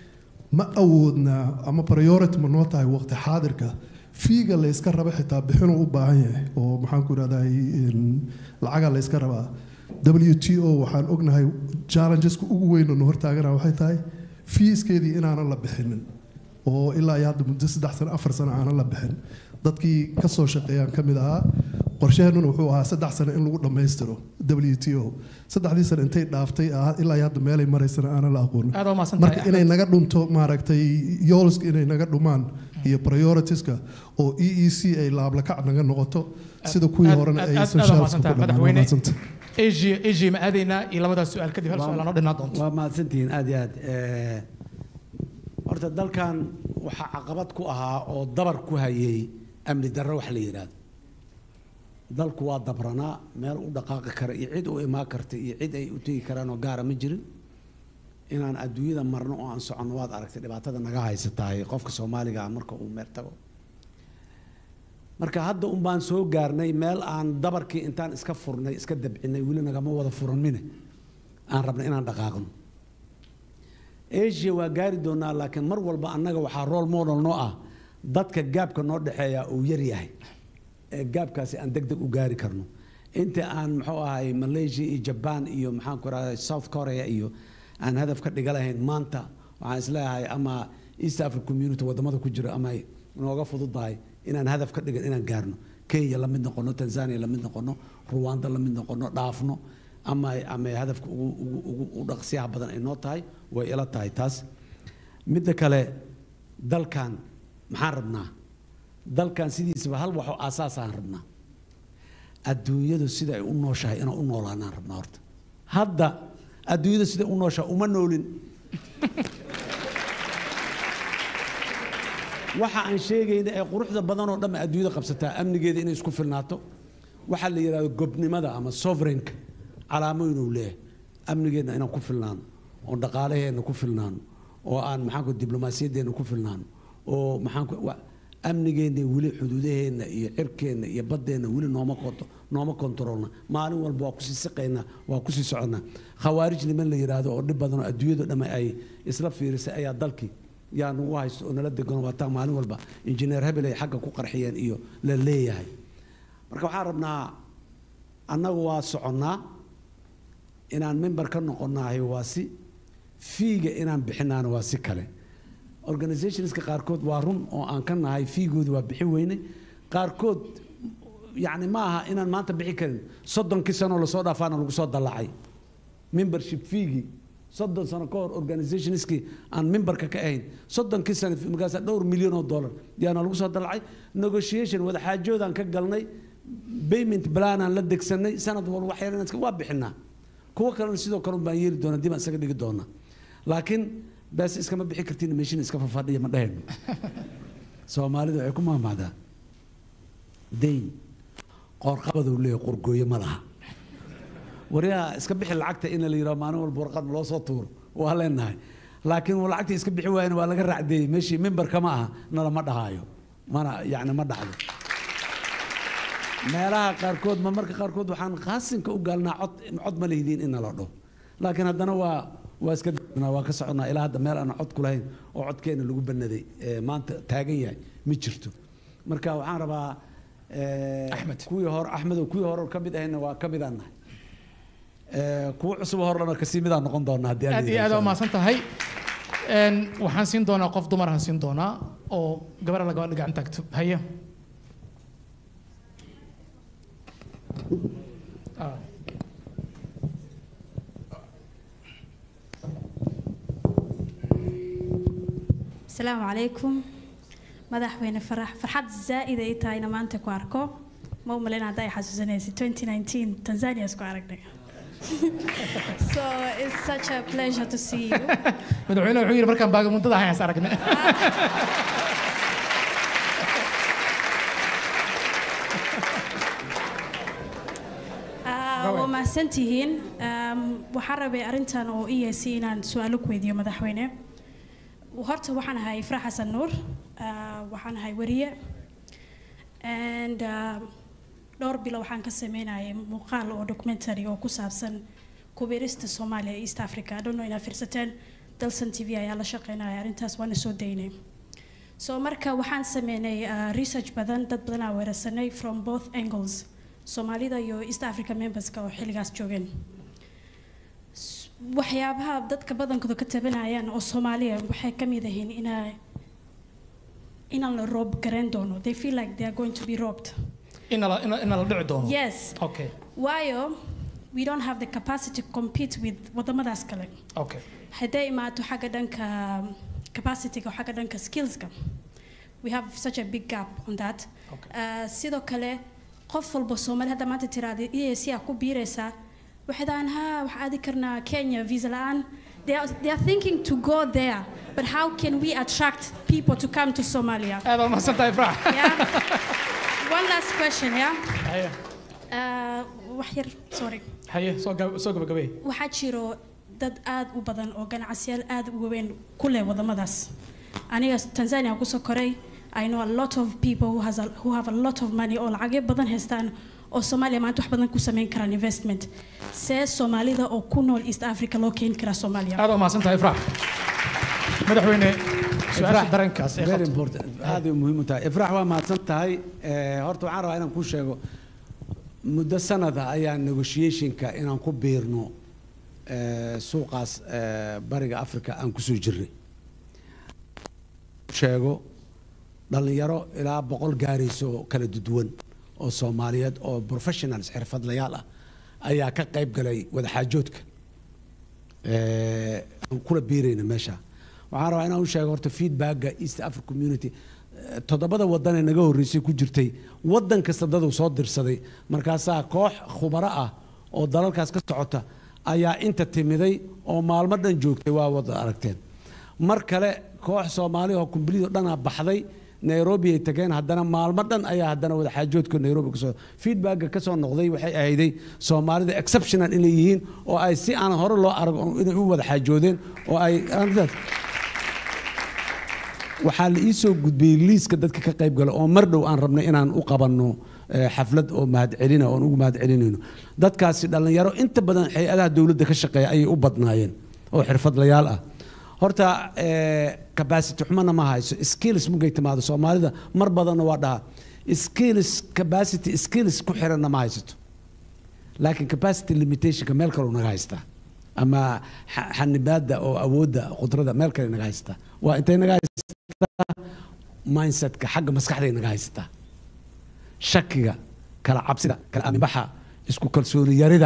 ma awoodnaa ama priority ma noo tahay waqti xaadirka fiiga la yska raba xitaa bixinuu u baahan yahay oo maxaan ku idhahdaa lacaga la yska rabaa w t o waxaan ognahay challengeska ugu weyn oo na hortaagana waxay tahay fiiskeedii inaanan la bixinin oo ilaa iyo hadda muddo saddex sano afar sano aanan la bixin dadkii ka soo shaqeeyaan ka mid ahaa qorsheheennuna wuxuu ahaa saddex sano in lagu dhammaystiro w t o saddexdii sano intay dhaaftay ah, ilaa iyo hadda meelay maraysana aanan la aqoonin Aad waa mahadsantahay, marka inay naga dhunto maaragtay yoolska inay naga dhumaan iyo prioritiska oo e e c ay laablakac naga noqoto sida kuwii horena ay socialska ku dhamaan Waa mahadsantahay. asia asia ma aadaynaa iyo labadaas su-aal kadib hal su-aal noo dhinaa doonto waa mahadsantihiin aad iyo aad Eh, horta dalkan waxaa caqabad ku ahaa oo dabar ku hayay amni darro wax la yidhaahdo dalku waa dabranaa meel u dhaqaaqi kara iyo cid u imaan karta iyo cid ay u tegi karaan oo gaara ma jirin inaan adduunyada marno oo aan soconno waad aragtay dhibaatada naga haysatahay qofka soomaaliga ah marka uu meer tago marka hadda un baan soo gaarnay meel aan dabarkii intaan iska furnay iska dabcinay weli nagama wada furanmine aan rabnay inaan dhaqaaqno asia waa gaari doonaa laakiin mar walba annaga waxaa role model noo ah dadka gaabka noo dhexeeya uu yar yahay ee gaabkaasi aan deg deg u gaari karno inta aan muxuu ahay malaysia iyo jaban iyo maxaan ku rahday south korea iyo aan hadaf ka dhiga lahayn maanta waxaan isleeyahay ama east africa community wadamada ku jira ama ay nooga fududahay inaan hadaf ka dhigan inaan gaarno kenya la mid noqono tanzania la mid noqono ruwanda la mid noqono dhaafno ama ama hadafka ugu ugu ugu u dhaqsiyaha badan ay noo tahay way ila tahay taas midda kale dalkan maxaan rabnaa dalkan sidiisaba hal waxoo aasaasaan rabnaa adduunyadu sida ay u nooshahay inaan u noolaanaan rabnaa horta hadda adduunyada sida u nooshahay uma noolin waxa aan sheegayna ee quruxda badan oo dhan adduunyada qabsataa amnigeeda inay isku filnaato waxaa la yidhahdo gobnimada ama sovereignka calaamo inuu leeyahay amnigeedna inaan ku filnaano oo dhaqaalaheenna ku filnaano oo aan maxaanku diblomaasiyadeenna ku filnaano oo maxaanku wa- amnigeenna weli xuduudaheenna iyo cirkeenna iyo baddeenna weli nooma konto nooma kontaroolna maalin walba waa kusii siqaynaa waa kusii soconnaa khawaarij niman la yidhaahdo oo dhib badan oo adduunyadu dhamme ay isla fiirisay ayaa dalkii yaa nagu haysto oo nala degan waataa maalin walba injineer hebel ay xagga ku qarxiyeen iyo la leeyahay marka waxaan rabnaa annagu waa soconnaa inaan member ka noqonnahay waa si fiiga inaan bixinaana waa si kale organizationska qaarkood waa run oo aan ka nahay fiigooda waa bixi weyne qaarkood yacni ma aha inaan maanta bixi karin soddonkii sanoo lasoo dhaafaana lagu soo dallacay membership fiigii soddon sano ka hor organizationskii aan memberka ka ahayn soddonkii sano markaas dhowr milyan oo dollar yaana lagu soo dallacay negotiation wadaxaajoodaan ka galnay payment planaan la degsanay sanad walba wax yar inaan iska- waa bixinaa kuwo kalena sidoo kale un baan yeeli doonaa dib aan isaga dhigi doonaa laakiin bees iskama bixi kartiin meeshin iska fafadhiya ma dhehayno soomaalida waxay ku maamaadaa dayn qoorqabaduu leeyahay qorgooyo ma laha waryaha iska bixi lacagta in la yidhaho maalin walba warqad loo soo tuuro waa leenahay laakiin uu lacagtii iska bixi waayana waa laga raacdeeyey meeshii memberka ma aha nalama dhahaayo mana yacni ma dhacdo meelaha qaarkood ma marka qaarkood waxaan qaasinka u gaalnaa cod cod ma lehdiin in nala dhaho laakiin haddana waa waa iska dagnaa waa ka soconnaa ilaa hadda meel aan cod ku lahayn oo codkeena lagu banaday ee maanta taagan yahay ma jirto marka waxaan rabaa axmed kuwii hore axmedow kuwii hore ka mid ahayna waa ka midaan nahay Eh, kuwo cusub horena kasii midaan noqon doonaa haddii aan aad iyo aad idin waa mahadsan tahay Een, waxaan siin doonaa qof dumar aan siin doonaa oo gabar la gabadha gacan taagto haya Ah. asalaamu calaykum madaxweyne farax farxad zaa'id ay tahayna maanta ku arko ma u malayn hadda ay xasuusanaysa 2019 tanzania isku aragnay so it's such a pleasure to see you madaxweyne wuxuu yidhi markaan baagamuntada ahayn is aragne Ah, waa mahadsantihiin Um, waxaan rabay arrintan oo i yeesay inaan su-aalo ku weydiiyo madaxweyne horta waxaan ahay ifra xasan nuur Ah, waxaan ahay wariye and ah, dhowr bilo waxaan ka sameynayay muuqaal oo documentary oo ku saabsan kubirista soomaaliya ee east africa I don't know inaad fiirsateen dalsan t v ayaa la shaqeynaya arrintaas waana soo daynay so marka waxaan sameynay uh, research badan dad badan aa weerarsanay from both angles soomaalida iyo east africa memberska oo xilligaas joogeen S- waxyaabaha dadka badankooda ka tabanayaan oo soomaaliya waxay ka mid ahiin inaa inaan la roob garayn doono they feel like they are going to be robbed ina la ina ina la dhici doono yes okay waayo we don't have the capacity to compete with wadamadaas kale okay hadday imaato xagga dhanka capacityga oo xagga dhanka skillska we have such a big gap on that Uh, sidoo kale qof walba soomaali hadda maanta tiraada EAC aa ku biiraysaa waxay dhahaan ha waxaa aadi karnaa kenya visa la-aan they are, they are thinking to go there but how can we attract people to come to somalia aad waa mahadsantahay ifraax yeah one last question yeah haye uh, wax yar sorry haye soo gab- soo gabagabee waxaa jiro dad aad u badan oo ganacsiyaal aad u waaweyn ku leh wadamadaas aniga tanzania kusoo koray i know a lot of people who, has a, who have a lot of money oo lacagyo badan haystaan oo soomaaliya maanta wax badan ku samayn karaan investment see soomaalida oo ku nool east africa loo keeni karaa soomaaliya aad waa mahadsantahay ifraax madaxweyne su-aasha dareenkaas ee very qabto. important aad ay muhiim u tahay ifraax waa mahadsan tahay Eh, horta waxaan rabaa inaan kuu sheego muddo sanada ayaa negotiationka inaan ku biirno eh, suuqaas eh, bariga africa aan kusoo jirnay sheego dhalinyaro ilaa boqol gaarayso oo kala duwan oo soomaaliyeed oo professionals xirfadlayaal ah ayaa ka qayb galay wadaxaajoodka Eh, aan kula biirayna meesha waxaan rabaa inaan u sheego horta feedbacka east africa community eh, toddobada wadan ee naga horreysay ku jirtay wadan kasta daduu soo dirsaday markaasaa koox khubaro ah oo dalalkaas ka socota ayaa inta timiday oo maalmo dhan joogtay waa wada aragteen mar kale koox soomaali oo kumbalidoo dhanaa baxday nairobi ay tageen haddana maalmo dhan ayaa haddana wadaxaajoodka nairobi kasoo feedbacka kasoo noqday waxay ahayday soomaalida exceptional inay yihiin oo ay si aan hore loo arag oo inay u wada xaajoodeen oo ay arrintaas waxaa la ii soo gudbiyey liiska dadka ka qayb gala oo mar dhow aan rabnay inaan u qabanno eh, xaflad oo mahadcelina oon ugu mahadcelinayno dadkaasi dhallinyaro inta badan hay-adaha dowladda ka shaqeeya ayay u badnaayeen oo xirfadlayaal ah horta eh, capacity xumana ma hayso skills mugay timaado soomaalida mar badanna waa dhahaa skills capacity skills ku xiranna ma haysato laakiin capacity limitationka meel kaleu naga haystaa ama xa- xanibaadda oo awoodda qudrada meel kale naga haystaa waa intay naga haystaa mindsetka xagga maskaxday naga haysataa shakiga kala cabsida kala aaminbaxa isku kalsooni yarida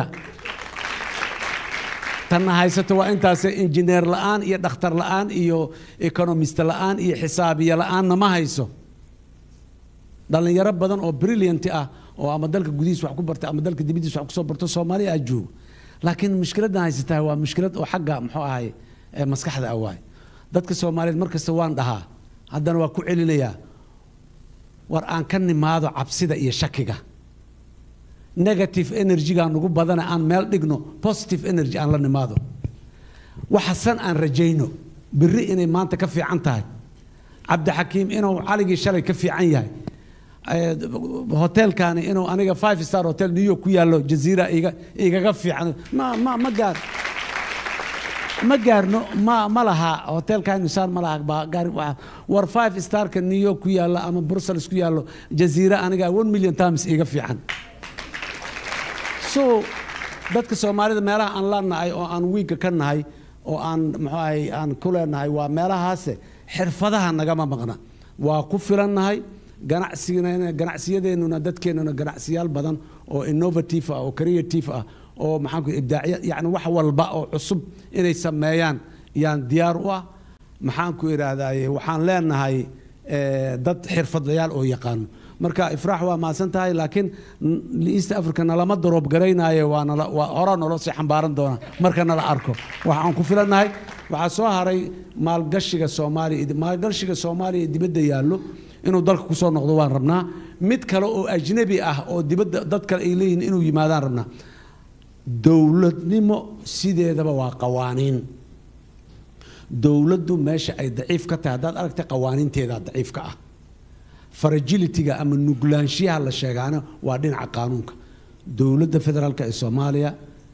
tanna haysato waa intaas injineer la'aan iyo dhakhtar la'aan iyo economist la'aan iyo xisaabiye la'aanna ma hayso dhalinyaro badan oo brilliant ah oo ama dalka gudihiis wax ku barta ama dalka dibadiis wax kusoo barto soomaaliya aa joogo laakiin mushkiladdan haysataa waa mushkilad oo xagga muxuu ahay ee maskaxda ah waay dadka soomaaliyeed mar kasta waan dhahaa haddana waa ku celinayaa war aan ka nimaado cabsida iyo shakiga negative energyga nagu badana aan meel dhigno positive energy aan la nimaado waxa san aan rajayno berri inay maanta ka fiican tahay cabdixakiim inuu caligii shalay ka fiican yahay Eh, hotelkani inuu aniga five star hotel new york ku yaallo jaziira iga igaga fiican ma ma ma gaar ma gaarno ma ma laha hotelkan saan ma laha baa gaar waxa- war five starka new york ku yaalla ama brussels ku yaallo jaziira aniga one million times iga fiican so dadka soomaalida meelaha aan la nahay oo aan wiigga ka nahay oo aan muxuu ahay aan ku leenahay waa meelahaase xirfadaha nagama maqna waa ku filannahay ganacsigana ganacsiyadeenuna dadkeenuna ganacsiyaal badan oo innovative ah oo creative ah oo maxaan ku ibdaaciya yacni wax walba oo cusub inay sameeyaan yaan diyaar u ah maxaan ku idhaahdaye waxaan leenahay eh, dad xirfadlayaal oo yaqaano marka ifraax waa mahadsan tahay laakiin n- east africa nalama daroob garaynaayo waa nala waa horaa naloo sii xambaaran doona marka nala arko waxaan ku filannahay waxaa soo haray maalgashiga soomaaliya maalgashiga soomaaliya ee dibadda yaallo inuu dalka kusoo noqdo waan rabnaa mid kale oo ajnabi ah oo dibadda dad kale ay leeyihiin inuu yimaadaan rabnaa dowladnimo sideedaba waa qawaaniin dowladdu meesha ay daciif ka tahay haddaad aragtay qawaaniinteeda daciifka ah fragilityga ama nuglaanshiyaha la sheegaana waa dhinaca qaanuunka dowladda federaalk ee soomaaliya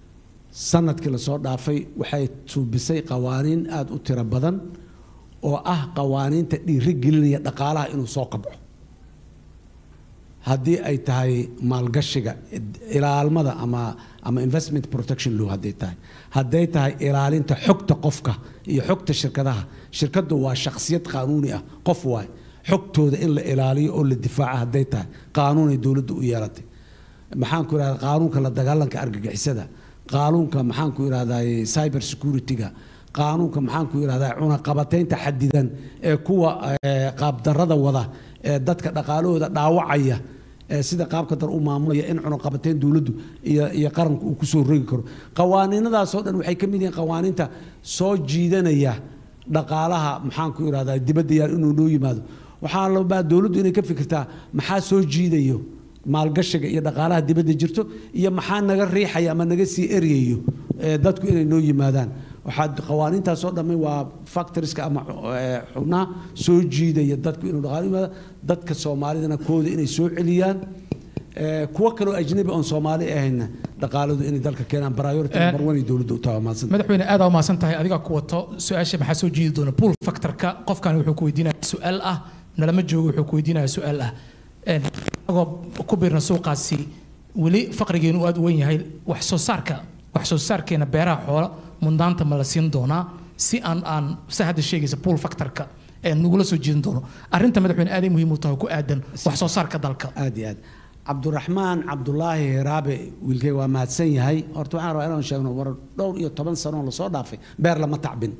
sanadkii lasoo dhaafay waxay suubisay qawaaniin aada u tiro badan oo ah qawaaniinta dhiiri gelinaya dhaqaalaha inuu soo kabco haddii ay tahay maalgashiga ilaalmada ama ama investment protection law hadday tahay hadday tahay ilaalinta xogta qofka iyo xogta shirkadaha shirkaddu waa shakhsiyad qaanuuni ah qof waay xogtooda in la ilaaliyo oo la difaaca hadday tahay qaanuunay dowladdu u yeelatay maxaan ku idhahdaa qaanuunka la dagaalanka argagixisada qaanuunka maxaan ku idhahdaa cyber security-ga qaanuunka maxaan ku idhahdaa cunaqabataynta xadidan ee kuwa eh, qaabdarrada wada ee dadka dhaqaalahooda dhaawacaya ee sida qaabka dar u maamulaya in cunaqabatayn dowladdu iyo iyo qaranku uu kusoo rogi karo qawaaniinadaasoo dhan waxay ka mid yihiin qawaaniinta soo jiidanaya dhaqaalaha maxaan ku idhahdaa dibadda yaal inuu noo yimaado waxaa labaa dowladdu inay ka fikirtaa maxaa soo jiidayo maalgashiga iyo dhaqaalaha dibadda jirto iyo maxaa naga riixaya ama naga sii eryayo ee dadku inay noo yimaadaan waxaa qawaaniintaasoo dhammi waa factoriska ama eh, xubnaha soo jiidaya dadku inuu dhaqaalo yimaado dadka soomaalidana kooda inay soo celiyaan Eh, kuwo kaloo ajnabi oon soomaali ahayna dhaqaaladu inay dalka keenaan priority Eh, number one ay dowladdu u tahay maasan madaxweyne aad aa umahadsan tahay adigaa ku wato su-aasha maxaa soo jiidi doona pool factorka qofkan wuxuu ku weydiinaya su-aal ah nalama joogo wuxuu ku weydiinaya su-aal ah Een, anagoo ku biirna suuqaasi weli faqrigeenu aad u wen yahay wax soo saarka wax soo saarkeena beeraha xoola mundaanta ma la siin doonaa si aan aan sa hadda sheegaysa pool factorka ee nagula soo jiidan doono arrinta madaxweyne aaday muhiim u tahay ku aadan wax soo saarka dalka aad iyo aad cabduraxmaan cabdulaahi hiraabe wiilkay waa mahadsan yahay horta waxaan rabaa inaan sheegno war dhowr iyo toban sanoo lasoo dhaafay beer lama tacbin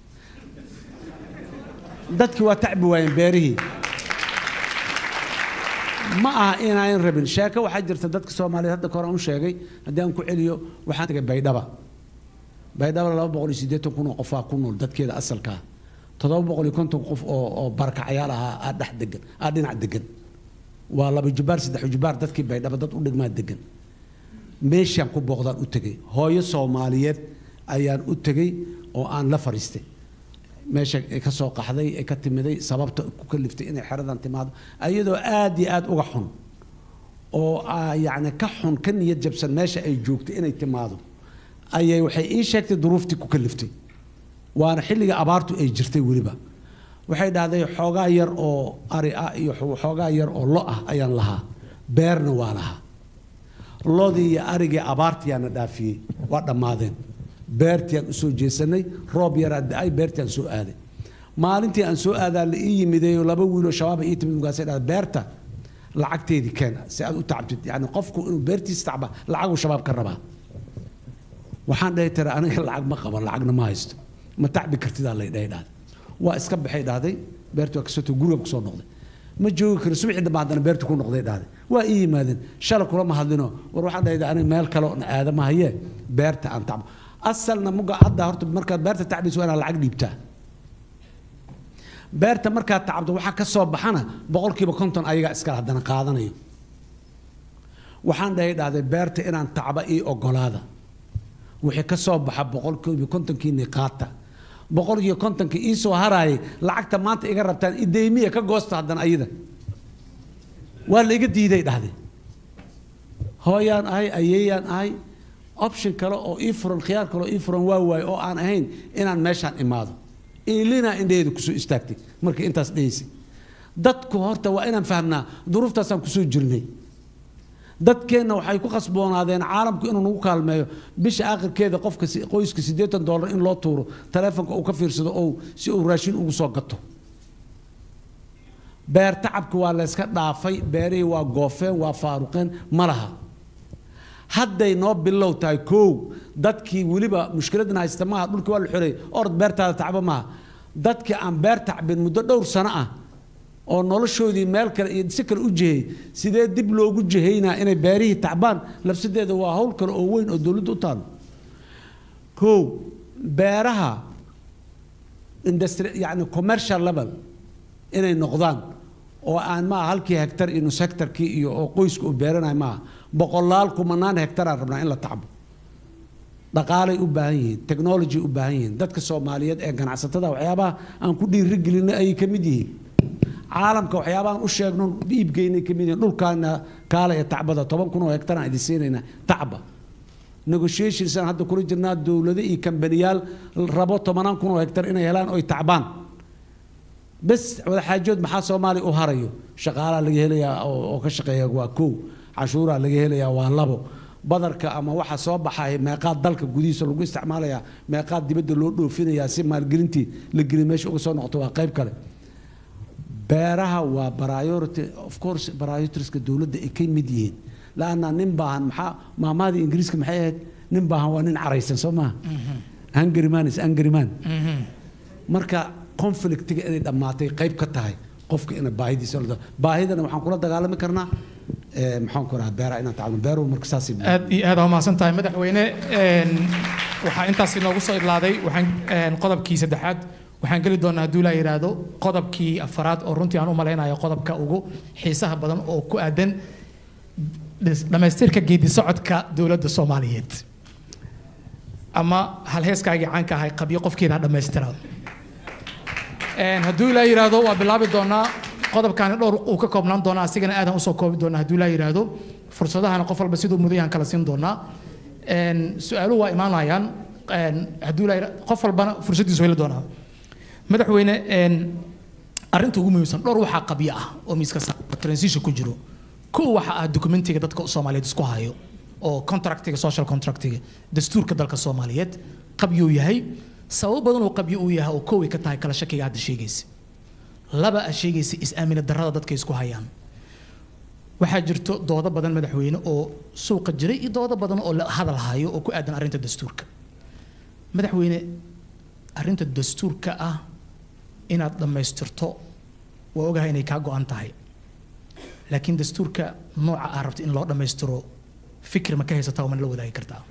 dadkii waa tacbi waayeen beerihii ma aha inaan rabin sheeko waxaa jirta dadka soomaaliyeed hadda kore aan u sheegay haddii aan ku celiyo waxaan tagay baydhaba baydhaba laba boqol iyo siddeetan kun oo qofaa ku nool dadkeeda asalkaa toddoba boqol iyo konton qof oo oo barakacayaal ahaa aa dhex degan aa dhinac degan waa laba jubaar saddex jubaar dadkii baydhaba dad u dhigmaa degan meeshaan ku booqdaan u tegey hooyo soomaaliyeed ayaan u tegey oo aan la fariistay meesha ay ka soo qaxday ay ka timiday sababta ku kaliftay inay xeradan timaado ayadoo aad iyo aad uga xun oo ah, yacni ka xun ka niyad jabsan meesha ay joogtay inay timaado ayay waxay ii sheegtay duruuftii ku kaliftay waana xilliga abaartu ay jirtay weliba waxay dhahday xoogaa yar oo ari ah iyo xo- xoogaa yar oo lo ah ayaan lahaa beerna waa lahaa lodii iyo arigii abaartiyaana dhaafiyey waa dhammaadeen beertiaan usoo jeesanay roob yaraa da-ay beertiaan soo aaday maalintii aan soo aadaa la ii yimideeyo laba wiiloo shabaaba ii timid markaasay dhahday beerta lacagteedii keen si aad u tacbtid yani qofku inuu beertiisa tacba lacaguu shabaab ka rabaa waxaan dhahay tira aniga lacag ma qaban lacagna ma haysto ma tacbi kartidaa lay dhahay dhahday waa iska baxay dhahday beertu waa kasoo guriga kusoo noqday ma joogi karo subaxii dambe haddana beertu ku noqday dhahday waa ii yimaadeen shala kulama hadlino war waxaan dhahay aniga meel kale oo aadama hayee beerta aan tacbo asalna muga hadda horta markaad beerta tacbayso waa inaad lacag dhiibtaa beerta markaad tacabto waxaa ka soo baxana boqolkiiba konton ayagaa iskale haddana qaadanayo waxaan dhahay dhahday beerta inaan tacba ii ogolaada wixii ka soo baxa boqolkiiba kontonkiinii qaata boqolkiiba kontonka ii soo haraayay lacagta maanta iga rabtaan ideymiya ka goosta haddana ayada waa la iga diiday dhahday hooyaan ahay ayeeyaan ahay option kale oo ii furan khiyaar kale oo ii furan waa waaye oo aan ahayn inaan meeshaan imaado ilinaa indhaheeda kusoo istaagtay markii intaas dhahaysay dadku horta waa inaan fahmnaa duruuftaasaan kusoo jirnay dadkeenna waxay ku khasboonaadeen caalamku inuu nagu kaalmeeyo bisha aakhirkeeda qofka si- qoyska siddeetan dollar in loo tuuro taleefonka uu ka fiirsado oo si uu raashin ugu soo gato beer tacabki waa layska dhaafay beerihii waa goofeen waa faaruqeen ma laha hadday noo bilow tahay kow dadkii weliba mushkiladna haysta maaha dhulkii waa la xoreeyey orod beertaada tacbo maaha dadkii aan beer tacbin muddo dhowr sano ah oo noloshoodii meel kale iyo si kale u jihey sidee dib loogu jihaynaa inay beerihii tacbaan lafsadeeda waa hawl kale oo weyn oo dowladda u taalo kow beeraha industry yani commercial level inay noqdaan oo aan maaha halkii hektar iyo nus hektarkii iyo oo qoyska uu beeranayo maaha boqolaal kumanaan hektaraan rabnaa in la tacbo dhaqaalay u baahan yihiin technology u baahan yihiin dadka soomaaliyeed ee ganacsatada waxyaabaha aan ku dhiirigelinay ayay ka mid yihiin caalamka waxyaabahan u sheegno iibgeynay ka mid yihiin dhulkaana kaala ee tacbada toban kun oo hektaraan idin siinaynaa tacba negotiations aan hadda kula jirnaa dowlado iyo kambaniyaal rabo tobanaan kun oo hektar inay helaan oy tacbaan bes wadaxaajood maxaa soomaaliya u harayo shaqaalaa laga helayaa oo oo ka shaqeeya waa kow canshuuraa laga helayaa waa labo badarka ama waxa soo baxay meeqaad dalka gudihiisa lagu isticmaalayaa meeqaad dibadda loo dhoofinayaa si maalgelintii la geli meesha uga soo noqoto waa qayb kale beeraha waa priority of course prioritiska dowladda ay ka mid yihiin laanna nin baahan maxaa maamaadii ingiriiska maxay ahayd nin baahan waa nin caraysan soo maaha hungry man is angry man marka conflictiga inay dhammaatay qayb ka tahay qofka ina baahidiisa la baahidana waxaan kula dagaalami karnaa eh, maxaan ku rahaa beeraha inaan tacabno beeruhu marka saasay aad iyo aad aa umahadsan tahay madaxweyne een, waxaa intaas inoogu soo idlaaday waxaan een, qodobkii saddexaad waxaan geli doonaa hadduu ilaa yidhaahdo qodobkii afaraad oo runtii aan u malaynayo qodobka ugu xiisaha badan oo ku aadan dhis- dhammaystirka geedi socodka dowladda soomaaliyeed ama halheeskaagii caanka ahay qabyo qofkeeda ha dhammaystira Een, hadduu ilaa yidhaahdo waa bilaabi doonaa qodobkaani dhowr uu ka koobnaan doonaa asigana aadan usoo koobi doonaa hadduu ilaa yidhaahdo fursadahana qof walba siduu mudayahan kala siin doonaa Een, su-aaluhu waa imaanayaan Een, hadduu ilaa yidha- qof walbana fursaddiisu heli doonaa madaxweyne een, arrinta ugu muhiimsan dhowr waxaa qabyo ah oo miiska saaran transition ku jiro kow waxa ah dokumentiga dadka soomaaliyeed isku hayo oo contractiga social contractiga dastuurka dalka soomaaliyeed qabyuu yahay sababo badan oo qabyo uu yahay oo kow ay ka tahay kala shakiga hadda sheegaysa laba a sheegaysa is-aamina darrada dadka isku hayaan waxaa jirto doodo badan madaxweyne oo suuqa jiray iyo doodo badan oo la hadal hayo oo ku aadan arrinta dastuurka madaxweyne arrinta dastuurka ah inaad dhammaystirto waa ogahay inay kaa go-an tahay laakiin dastuurka nooca aad rabto in loo dhammaystiro fikir ma ka haysataa oo mana la wadaagi kartaa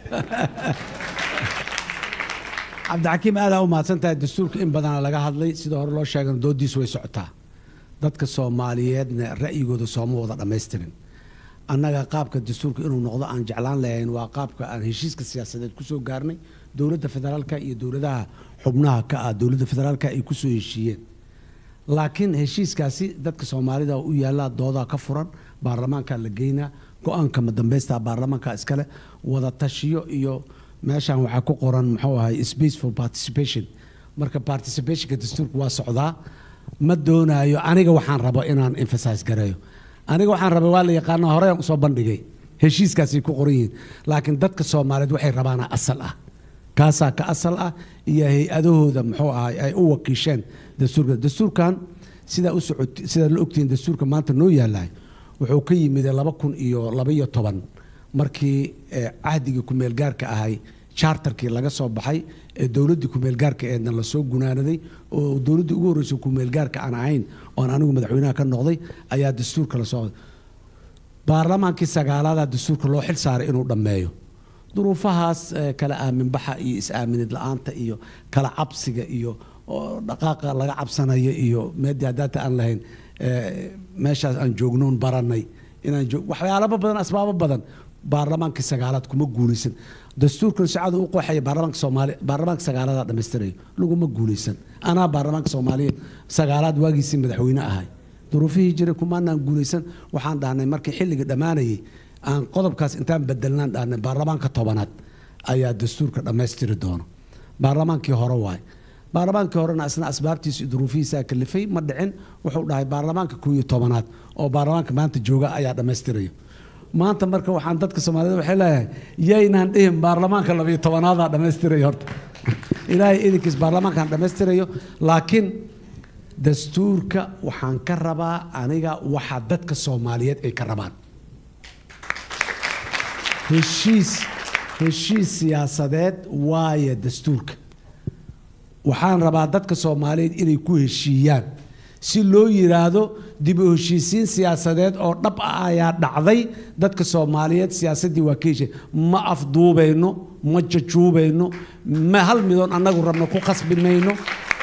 cabdixakiim aad aa u mahadsan tahay dastuurka in badana laga hadlay sida hore loo sheegana doodiisu way socotaa dadka soomaaliyeedna ra'yigooda sooma wada dhammaystirin annaga qaabka dastuurka inuu noqdo aan jeclaan lahayn waa qaabka aan heshiiska siyaasadeed kusoo gaarnay dowladda federaalka iyo dowladaha xubnaha ka ah dowladda federaalka ay kusoo heshiiyeen laakiin heshiiskaasi dadka soomaalida u yaallaa doodaa ka furan baarlamaanka la geynaa go-aanka madambaysta baarlamaanka iskale wada tashiyo iyo meeshan waxaa ku qoran muxuu ahay space for participation marka participationka dastuurka waa socdaa ma doonaayo aniga waxaan rabo inaan emphasize gareeyo aniga waxaan rabay waa la yaqaana horeyaan usoo bandhigay heshiiskaasay ku qoran yihiin laakiin dadka soomaaliyeed waxay rabaana asal ah kaasaa ka asal ah iyo hay-adahooda muxuu ahay ay u wakiisheen dastuurka dastuurkan sidaa u socot sidaa la ogtihiin dastuurka maanta noo yaalahay wuxuu ka yimid laba kun iyo labaiyo toban markii eh, cahdigii kumeelgaarka ahay charterkii laga soo baxay ee dowladdii kumeelgaarka eedna lasoo gunaanaday oo dowladdii ugu horreysay kumeelgaarka aan ahayn oon anigu madaxweynaha ka noqday ayaa dastuurka lasoo baarlamaankii sagaalaada dastuurka loo xil saaray inuu dhammeeyo duruufahaas eh, kala aaminbaxa iyo is-aaminid la-aanta iyo kala cabsiga iyo oo dhaqaaqa laga cabsanayo iyo meedii haddaata aan lahayn eh, meeshaas aan joognoon baranay inaan joog waxyaalaba badan asbaabo badan baarlamaankii sagaalaad kuma guulaysan dastuurkan sicadu u qooxaya baarlamaanka soomaaliya baarlamaanka sagaaladaa dhammaystirayo laguma guulaysan anaa baarlamaanka soomaaliyeed sagaalaad waagiisii madaxweyne ahay duruufihii jiray kumaanaan guulaysan waxaan dhahnay markii xilliga dhammaanayay aan qodobkaas intaan bedelnaan dhahnay baarlamaanka tobanaad ayaa dastuurka dhammaystiri doono baarlamaankii hore waay baarlamaankii horena isna asbaabtiisa iyo duruufihiisaa kalifay ma dhicin wuxuu dhahay baarlamaanka koow iyo tobanaad oo baarlamaanka maanta jooga ayaa dhammaystiraya maanta marka waxaan dadka soomaaliyed waxay leeyahay yaynaan dhihin baarlamaanka labiyo tobanaada dhammaystiraya horta ilaahay idinkiis baarlamaankaan dhammaystirayo laakiin dastuurka waxaan ka rabaa aniga waxa dadka soomaaliyeed ay ka rabaan heshiis heshiis siyaasadeed waaye dastuurka waxaan rabaa dadka soomaaliyeed inay ku heshiiyaan si loo yiraahdo dib u heshiisiin siyaasadeed oo dhab ah ayaa dhacday dadka soomaaliyeed siyaasaddii waa ka heshiy ma afduubayno ma jajuubayno ma hal midoon annagu rabno ku khasbi mayno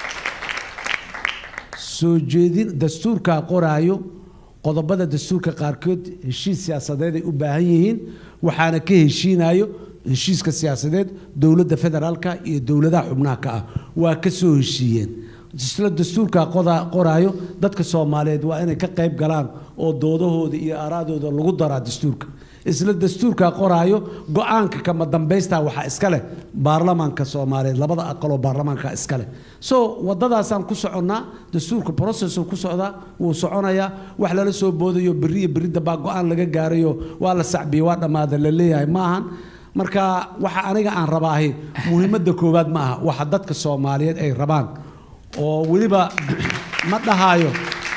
soo jeedin dastuurkaa qoraayo qodobada dastuurka qaarkood heshiis siyaasadeed ay u baahan yihiin waxaana ka heshiinayo heshiiska siyaasadeed dowladda federaalka iyo dowladaha xubnaha ka ah waa ka soo heshiiyeen isla dastuurkaa qoda- qoraayo dadka soomaaliyeed waa inay ka qayb galaan oo doodahooda iyo aaraadooda lagu daraa dastuurka isla dastuurkaa qoraayo go-aanka kama dambaystaa waxaa iska leh baarlamaanka soomaaliyeed labada aqaloo baarlamaanka iska leh so wadadaasaan ku soconnaa dastuurka processuu ku socdaa wuu soconayaa wax lala soo boodayo berri iyo berri dambaa go-aan laga gaarayo waa la sacbiye waa dhammaada la leeyahay maahan marka waxa aniga aan rabaahi muhiimadda koowaad ma aha waxa dadka soomaaliyeed ay rabaan oo weliba ma dhahaayo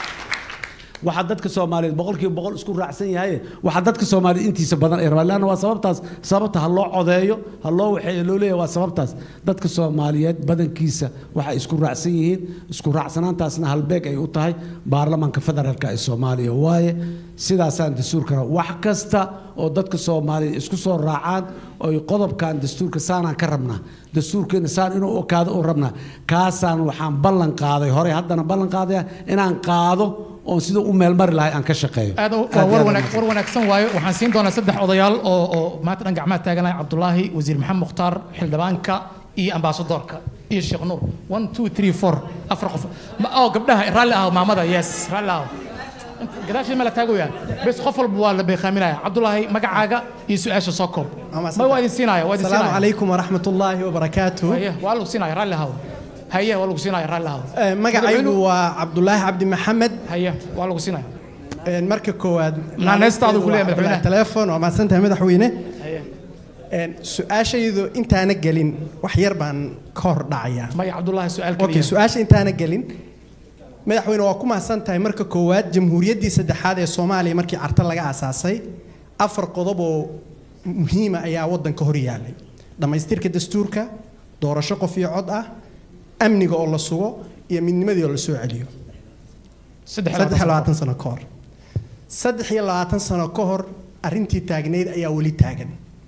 waxaa dadka soomaaliyeed boqolkiiba boqol isku raacsan yahay waxaa dadka soomaaliyeed intiisa badan ay rabaan leanna waa sababtaas sababta ha loo codeeyo ha loo waxeeyo loo leeyahay waa sababtaas dadka soomaaliyeed badankiisa waxay isku raacsan yihiin isku raacsanaantaasna halbeeg ay u tahay baarlamaanka federaalka ee soomaaliya waaye sidaasaan dastuurkana wax kasta oo dadka soomaaliyeed isku soo raacaan oy qodobkan dastuurka saanaan ka rabnaa dastuurkeena saan inuu okaado u rabnaa kaasaan waxaan ballan qaaday horey haddana ballan qaadaya inaan qaado oon sida u meelmari lahay aan ka shaqeeyo aad waa war wanaag war wanaagsan waayo waxaan siin doonaa saddex odayaal oo oo maanta dhan gacmaha taaganaya cabdulaahi wasiir maxamed mukhtaar xildhibaanka iyo ambaasadoorka iyo sheekh nuur one two three four afar qof Ma- oo gabdhaha raalli ah maamada yes raalli ah gadaashii ma la taagaya bes qof walba waa la beekaaminaya cabdulaahi magacaaga iyo su-aasha soo koob ma waa idin siinaya waa idin السلام siinaya عليكم ورحمة الله وبركاته haye waa lagu siinaya raalli ahaw haye waa lagu siinaya raalli ahaw magacaygu waa cabdulaahi cabdi maxamed haye waa lagu siinaya marka koowaad Naanaystaadu ku leeyahay madaxweynaha. telefoon waa mahadsantahay madaxweyne haye Een, su-aashaydu intaana gelin wax yar baan ka hor dhacayaa maya cabdulaahi su-aal okay keliya su-aasha intaana gelin madaxweyne waa ku mahadsan tahay marka koowaad jamhuuriyaddii saddexaad ee soomaaliya markii carta laga aasaasay afar qodob oo muhiima ayaa waddanka hor yaalay dhammaystirka dastuurka doorasho qof iyo cod ah amniga oo la sugo iyo midnimadii oo la soo celiyo saddex iyo saddex iyo labaatan labaatan sano ka hor saddex iyo labaatan sano ka hor arrintii taagnayd ayaa weli taagan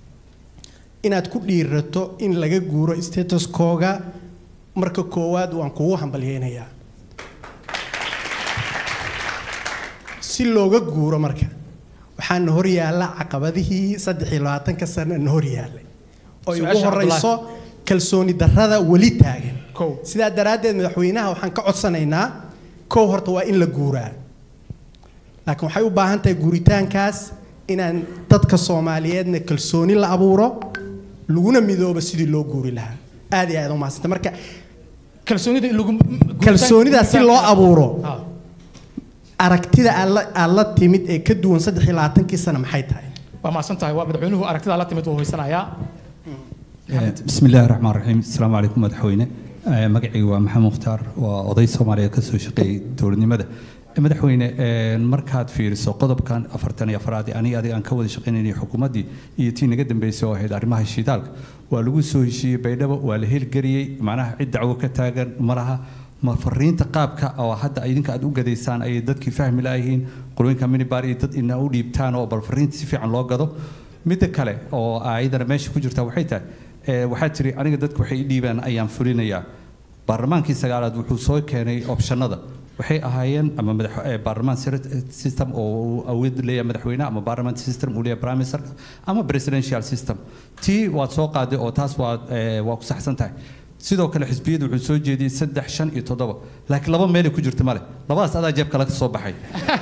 inaad ku dhiirato in laga guuro statuskooga marka koowaad waan kugu hambalyeynayaa si looga guuro marka waxaana hor yaalla caqabadihii saddex iyo labaatanka sano na hor yaallay oo ay ugu Su-aasha horeyso kalsooni darrada weli taagan sidaa daraaddeed madaxweynaha waxaan ka codsanaynaa kow horta waa in la guuraa laakiin waxay u baahan tahay guuritaankaas inaan dadka soomaaliyeedna kalsooni la abuuro laguna midoobo sidii loo guuri lahaa aad iyo aad u mahadsanta marka kalsoonida lagu kalsoonida si loo abuuro aragtida aad la- aad la timid ee ka duwan saddex iyo labaatankii sano maxay tahay waa mahadsan tahay waa madaxweynuhu aragtida la timid wuu hoysanayaa بسم الله الرحمن الرحيم السلام عليكم مدحوينه آه، magacayga waa maxamed mukhtaar waa oday soomaaliyeed ka soo shaqeeyay dowladnimada Eh, madaxweyne eh, markaad fiiriso qodobkan afartan iyo afraad ee aniga adiga aan ka wada shaqaynayay xukuumaddii iyo tii naga dambeysay oo ahayd arrimaha shidaalka waa lagu soo heshiiyey baydhabo waa la hirgeliyey macnaha cid dacwo ka taagan ma laha ma fariinta qaabka oo hadda idinka aad u gadaysaan ayay dadkii fahmi laayihiin qolooyinka minibar iyo dad ina u dhiibtaan oo bal fariinta si fiican loo gado midda kale oo ayadana meesha ku jirta waxay tahay eh, waxaad tiri aniga dadku waxay i dhiibaan ayaan fulinayaa baarlamaankii sagaalaad wuxuu soo keenay opshanada waxay ahaayeen ama madax eh, baarlamaan sir- system oo uu awood leeyahay madaxweynaha ama baarlamaan system uu leeyahay prime minister ama presidential system tii waad soo qaaday oo taas waa eh, waa ku saxsan tahay sidoo kale xisbiyadu wuxuu soo jeediyey saddex shan iyo toddoba laakiin laba meelay ku jirta male labadaas adaa jeebka laga soo baxay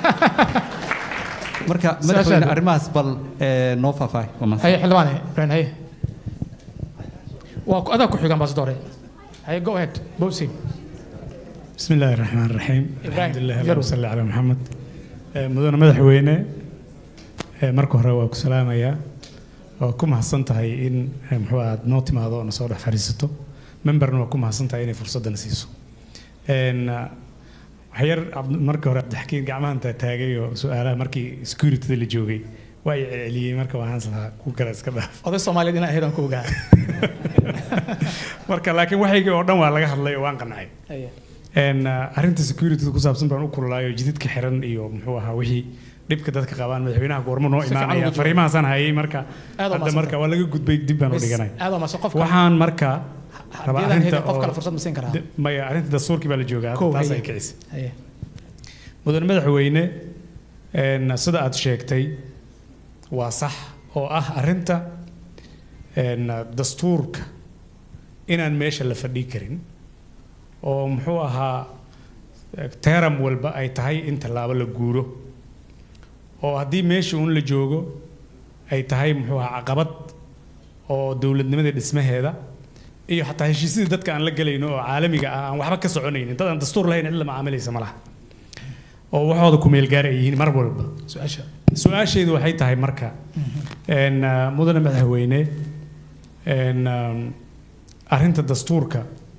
marka madaxweyne arrimahaas bal eh, noo faahfaahay waa mahadsan. haye xildhibaane ibrahim haye waa ku- adaa ku xiga ambaasadoore haye go ahead bowsi بسم الله الرحمن الرحيم إبراهيم، الحمد لله يلا. اللهم صل على محمد آه، مدن مدحوينه آه، marka hore waa ku salaamayaa waa ku mahadsan tahay in آه، muxuu aad noo timaado oo na soo dhex fadhiisato memberna waa ku mahadsan tahay inay fursadana siiso Een, ah, wax yar Cabd- marka hore cabdixakiin gacmahan taa taagay oo su-aalaha markii securityda la joogay waa i celceliyey marka waxaan islahaa ku kale iska dhaaf oday soomaaliyeed inaan ahayd aan ku ogaa marka laakiin waxaygii oo dhan waa laga hadlay oo waan qancay haye Een, uh, arrinta security ku saabsan baan u kululaayo jidadka xiran iyo muxuu ahaa wixii dhibka dadka qabaan madaxweynaha goormo noo Si fiican imaanaya ugu jawaab. fariimahaasaan hayay marka Aad waa hadda mahadsan marka waa laga gudbay dib baan u Bes, dhiganay aad waa mahadsan. Qofka- waxaan marka rabaa haddii aan arrinta haynin qof kale oo- fursad ma siin karaa? de- maya arrinta dastuurkii baa la joogaa Kow, taas haye. ay kicisay haye mudane madaxweyne een, sida aad sheegtay waa sax oo ah arrinta een, dastuurka inaan meesha la fadhii karin oo muxuu ahaa teram walba ay tahay in tallaabo la guuro oo haddii meesha uun la joogo ay tahay muxuu ahaa caqabad oo dowladnimada dhismaheeda iyo xataa heshiisyadii dadka aan la gelayno oo caalamiga ah aan waxba ka soconaynin dad aan dastuur lahayn cid la macaamilaysa ma laha oo waxooda ku meel gaar ay yihiin mar walba su-aasha su-aasheedu waxay tahay marka een, ah, mudane madaxweyne een, um, arrinta dastuurka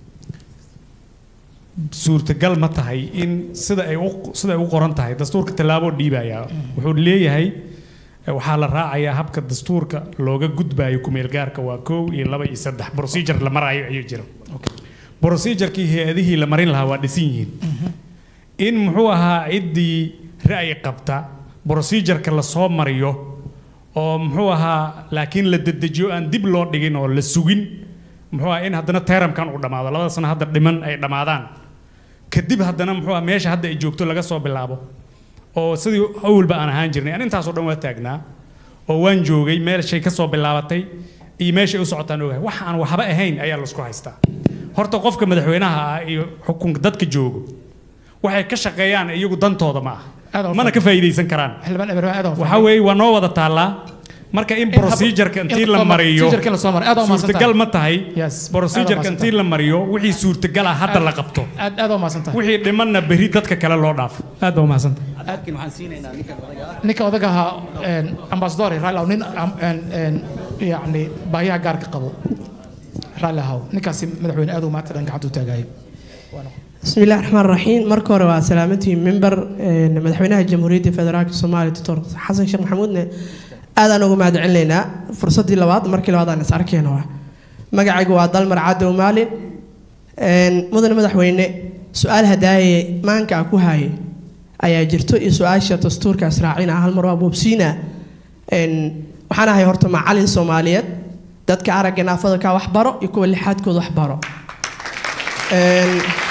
suurtagal ma tahay in sida ay u sida ay u qoran tahay dastuurka tallaabo dhiibaya wuxuu leeyahay eh, waxaa la raacayaa habka dastuurka looga gudbayo kumeelgaarka waa kow iyo laba iyo saddex procedure la marayo ayuu jira procedurkii hay-adihii la marin lahaa waa dhisan yihiin in muxuu ahaa ciddii ra'yi qabta procedureka la soo mariyo oo muxuu ahaa laakiin la dedejiyo aan dib loo dhigin oo la sugin muxuu ahaa in haddana teramkan uu dhammaado labada sano hadda dhiman ay dhammaadaan kadib haddana muxuu ahaa meesha hadda ay joogto laga soo bilaabo oo sidii awalba aan ahaan jirnay an intaasoo dhan waa taagnaa oo waan joogay meeshay ka soo bilaabatay iyo meeshay u socotaan ogahay wax aan waxba ahayn ayaa laisku haystaa horta qofka madaxweynaha ah iyo xukunka dadka joogo waxay ka shaqeeyaan iyagu dantooda ma aha mana ka faa'iidaysan karaan xildhibaan ibraahim aad waxaa weeye waa noo wada taallaa marka in procedureka intii la mariyo procedureka la soo maray aad u mahadsan suurtagal tahay. ma tahay Yes, procedureka aad u intii la mariyo wixii suurtagal ah hadda la qabto aad aad u mahadsan tahay wixii dhimanna berri dadka kale loo dhaafo aad baa umahadsantahay ninka odaga ahaa een, ambassador raali ahow nin am- een, een, yacni baahiyaha gaarka qabo raali ahow ninkaasi madaxweyne aad u maanta dhan gacanta u taagayo بسم الله الرحمن الرحيم مركو روا سلامتي منبر مدحوينها الجمهورية الفدرالية الصومالية دكتور حسن شيخ محمود آذان ugu mahad celinayna fursadii labaad markii labaad aan is arkeen waa magacaygu waa dalmar cadow maalin een mudane madaxweyne su-aal hadaaye maanka ku haye ayaa jirto iyo su-aasha dastuurka israacina hal mar waa boobsiina een waxaan ahay horta macalin soomaaliyeed dadka aragga naafada ka wax baro iyo kuwa lixaadkooda wax baro een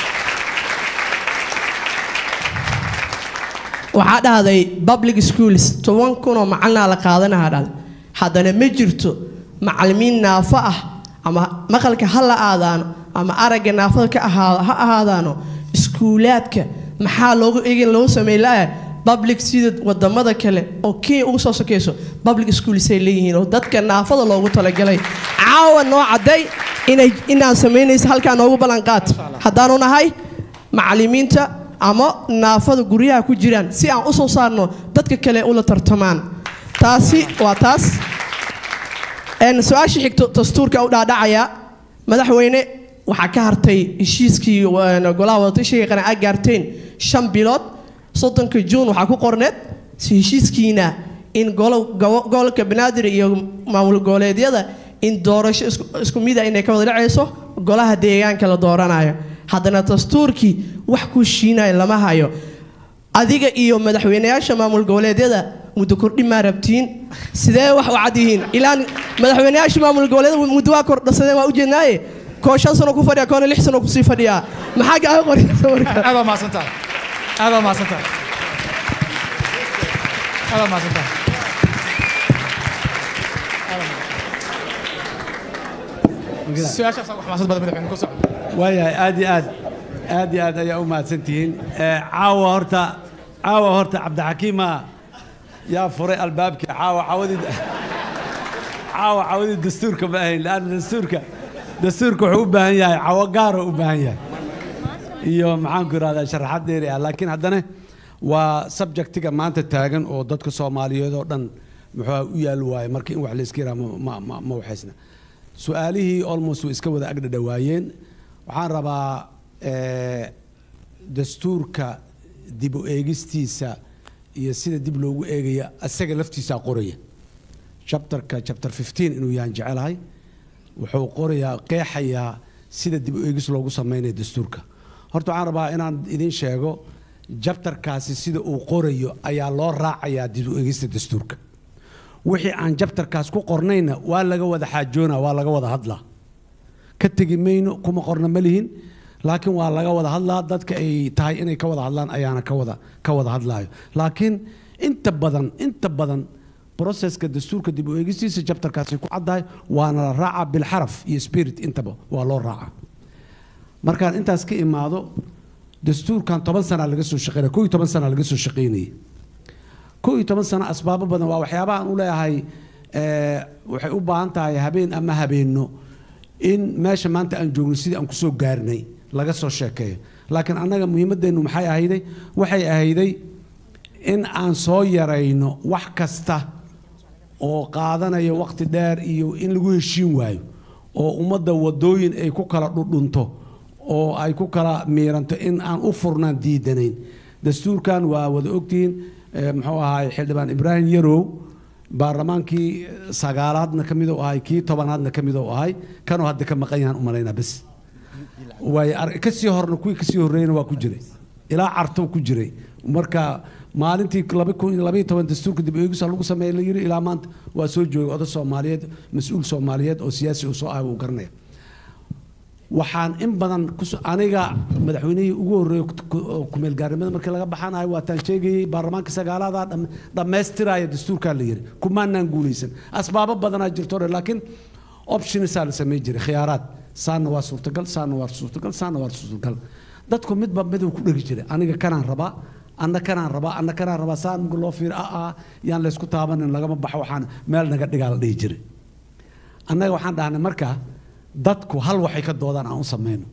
waxaa dhahday public schools toban kun oo macalina la qaadanaha dhal haddana ma jirto macalimiin naafo ah ama maqalka ha la aadaano ama aragga naafada ka ahaa ha ahaadaano iskuulaadka maxaa loogu egin loo sameey la public sida wadamada kale oo kenya ugu soo sokeyso public schools ay leeyihiin oo dadka naafada loogu talagalay caawa noo cadday inay inaan samaynayso halkaa noogu ballanqaad haddaanu nahay macalimiinta ama naafada guryaha ku jiraan si aan u soo saarno dadka kale ula tartamaan taasi waa taas Een, su-aasha xigto dastuurka u dhaadhacaya madaxweyne waxaa ka hartay heshiiskii een, golaha wadatashiga qana aa gaarteen shan bilood soddonka juun waxaa ku qorneed si heshiiskiina in golo- gobo- gobolka banaadir iyo maamul goboleedyada in doorasho isku- isku mida inay ka wada dhacayso golaha deegaanka la dooranayo haddana dastuurkii wax ku shiinaya lama hayo adiga iyo madaxweyneyaasha maamul goboleedyada muddo kordhin maa rabtiin sidee wax u cad yihiin ilaan madaxweyneyaasha maamul goboleedyada muddo waa kordhasadeen waa ujeednaaye koo shan sano ku fadhiya koona lix sano kusii fadhiyaa maxaa kaaga qoraysa marka aad waa mahadsan tahay aad waa mahadsan tahay aad waa mahadsan tahay su-aashaas wax mahadsan badan madaxweyne ku socda waayahay aad iyo aad aad iyo aad ayaa u mahadsantihiin Eh, caawa horta caawa horta cabdixakiima yaa furay albaabkii caawa cawadii caawa cawadii dastuurka ma ahayn laanna dastuurka dastuurka wuxuu u baahan yahay cawo gaaro u baahan yahay iyo maxaanku irahdaa sharaxad dheeri ah laakiin haddana waa subjectiga maanta taagan oo dadka soomaaliyeed oo dhan muxuu u yaal waaye marka in wax la iska yiraha ma ma ma waxaysna su-aalihii almost way iska wada agdhadhawaayeen waxaan rabaa eh, dastuurka dib u eegistiisa iyo sida dib loogu eegaya asaga laftiisaa qoraya chapterka chapter 15 inuu yahan jecelahay wuxuu qorayaa qeexayaa sida dib u eegis loogu sameynayo dastuurka horta waxaan rabaa inaan idin sheego jabtarkaasi sida uu qorayo ayaa loo raacayaa dib u eegista dastuurka wixii aan jabtarkaas ku qornayna waa laga wada xaajoona waa laga wada hadlaa ka tegi mayno kuma qorna ma lihin laakiin waa laga wada hadlaa dadka ay tahay inay ka wada hadlaan ayaana ka wada ka wada hadlaayo laakiin inta badan inta badan broseska dastuurka dib u eegistiisa jabtarkaasi ku caddahay waana la raacaa bilxaraf iyo spirit intaba waa loo raacaa markaan intaas ka imaado dastuurkan toban sana laga soo shaqeynaya koo iyo toban sana laga soo shaqeynayay koo iyo toban sano asbaabo badan waa waxyaabaha aan u leeyahay eh, waxay u baahan tahay habeen ama habeenno in meesha maanta aan joogno sidii aan kusoo gaarnay laga soo sheekeeyo laakiin annaga muhiimadeennu maxay ahayday waxay ahayday in aan soo yarayno wax kasta oo qaadanaya waqti dheer iyo in lagu heshiin waayo oo ummadda wadooyin ay ku kala dhudhunto oo ay ku kala miiranto in aan u furnaan diidanayn dastuurkan waa wada ogtihiin eh, muxuu ahaay xildhibaan ibraahim yarow baarlamaankii sagaalaadna ka mid u ahay kii tobanaadna ka mid u ahay kanuu hadda ka maqan yahaan u malaynaa bes waay ar- kasii horna kuwii kasii horreeyna waa ku jiray ilaa cartow ku jiray marka maalintii laba kun iyo labaiyo toban dastuurka dib eegisa lagu sameeyey la yiri ilaa maanta waa soo joogay oday soomaaliyeed mas-uul soomaaliyeed oo siyaasi uu soo ahay uu garanaya waxaan in badan kus- aniga madaxweynihii ugu horreeyey kumeelgaarnimada markii laga baxanayo waataan sheegayey baarlamaanka sagaalaada dham- dhammaystiraya dastuurkaa la yiri kumaanaan guulaysan asbaabo badanaa jirto hore laakiin optionsaa la samayn jiray khiyaaraad saana waa suurtagal saana waa suurtagal saana waa suurtagal dadku midba miduu ku dhegi jiray aniga kanaan rabaa anna kanaan rabaa anna kanaan rabaa saan marka loo fiiro ah ah yaan laysku taabanin lagama baxo waxaan meel naga dhigaa la dhihi jiray annaga waxaan dhahnay marka dadku hal waxay ka doodaan aan u samayno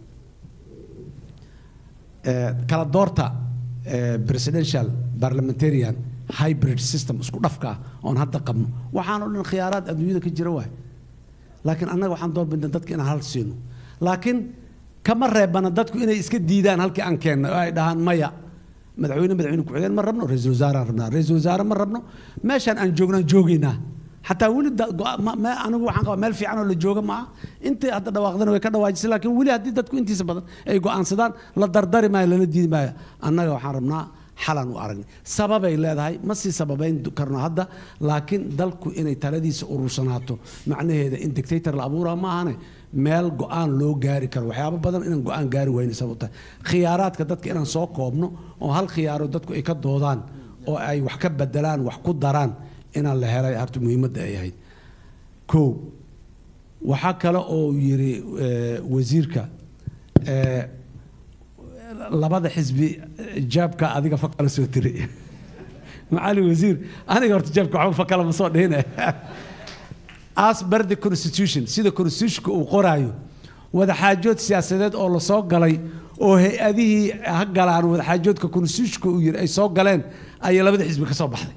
Eh, kala doorta eh, presidential parliamentarian hybrid system isku dhafka ah oon hadda qabno waxaan oo dhan khiyaaraad adduunyada ka jira waay laakiin annaga waxaan doorbidna dadka inaan hal siino laakiin kama reebana dadku inay iska diidaan halkii aan keennay oo ay dhahaan maya madaxweyne madaxweyne ku-xigeen ma rabno ra-iisul wasaaraan rabnaa ra-iisul wasaare ma rabno meeshaan aan joognaan joogaynaa xataa weli da- go- ma- ma- anigu waxaan qabaa meel fiican oo la jooga maaha intii hadda dhawaaqdana way ka dhawaajisay laakiin weli haddii dadku intiisa badan ay go'aansadaan la dardari maayo lala diidi maayo annaga waxaan rabnaa xalan u aragnay sababay leedahay ma sii sababayn karno hadda laakiin dalku inay taladiisa urursanaato macnaheeda in dictator la abuuraa maahane meel go'aan loo gaari karo waxyaabo badan inaan go'aan gaari wayna sabab tahay khiyaaraadka dadka inaan soo koobno oo hal khiyaaro dadku ay ka doodaan oo ay wax ka bedelaan wax ku daraan inaan la helay harta muhiimadda ay ahayd kow waxaa kale oo yiri eh, wasiirka eh, labada xisbi eh, jaabka adiga fakala soo tiri macali wasiir aniga horta jaabka waxba fakala ma soo dhihine as per the constitution sida constitutionka uu qoraayo wadaxaajood siyaasadeed oo lasoo galay oo hay-adihii ha galaan wadaxaajoodka constitutionka uu yiri ay soo galeen ayay labada xisbi ka soo baxday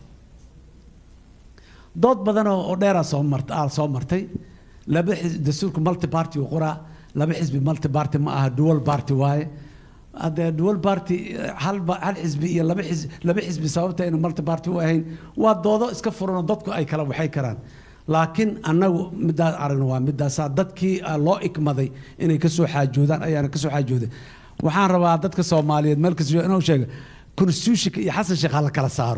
dood badan oo oo dheeraa soo mart aa soo martay laba xis- dastuurka multi party uu qoraa laba xisbi multi party ma aha dual party waaye haddee dual party eh, hal ba- hal xisbi iyo laba xisbi laba xisbi sababta aynu multi party u ahayn waa doodo iska furan oo dadku ay kala waxay karaan laakiin annagu middaas aragna waa middaasaa dadkii ah, loo ikmaday inay ka soo xaajoodaan ayaana ka soo xaajooday waxaan rabaa dadka soomaaliyeed meel kasta inuu sheego constitutionka iyo xasan sheekh ha la kala saaro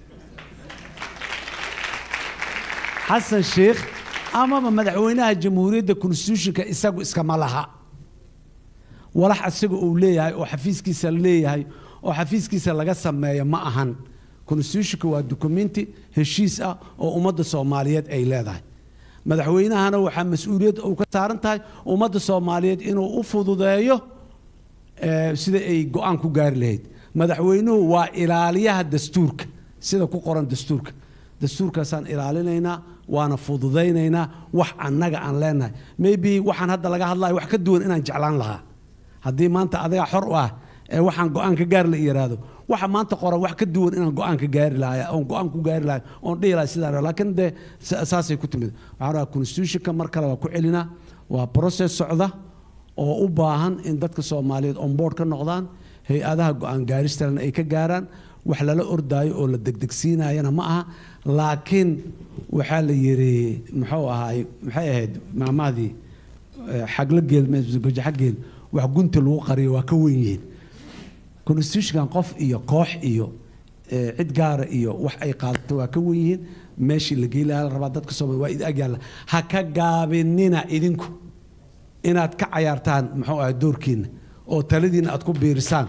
xasan sheekh amaba madaxweynaha jamhuuriyadda constitutionka isagu iskama laha walax isaga uu leeyahay oo xafiiskiisa leeyahay oo xafiiskiisa laga sameeyo ma ahan constitutionka waa dukumenti heshiis ah oo ummadda soomaaliyeed ay leedahay madaxweynahana waxaa mas-uuliyad uu ka saaran tahay ummadda soomaaliyeed inuu u fududeeyo eh, sida ay go-aan ku gaari lahayd madaxweynuhu waa ilaaliyaha dastuurka sida ku qoran dastuurka dastuurkaasaan ilaalinaynaa waana fududaynaynaa wax annaga aan leenahay maybe waxaan hadda laga hadlayo wax ka duwan inaan jeclaan lahaa haddii maanta adiga xor u ah ee waxaan go-aan ka gaari la yiraahdo waxa maanta qoran wax ka duwan inaan go-aan ka gaari lahaa oon go-aan ku gaari lahay oon dhihi lahay sidaan laakiin dee sa- saasay ku timid waxaan rabaa constitutionka mar kale waa ku celinaa waa process socda oo u baahan in dadka soomaaliyeed on board ka noqdaan hay-adaha go-aan gaaristana ay ka gaaraan wax lala ordaayo oo la degdegsiinayana ma aha laakiin waxaa la yiri muxuu ahaay maxay ahayd maamahdii eh, xagla geel gajaxa geel wax gunta lagu qariyo waa ka wen yihiin constitutionkan qof iyo koox iyo eh, cid gaara iyo wax ay qaadato waa ka wen yihiin meeshii la geeli lahaa la rabaa dadka soomaaliya waa idin agyaalla ha ka gaabinina idinku inaad ka cayaartaan muxuu ahay doorkiina oo taladiina aad ku biirisaan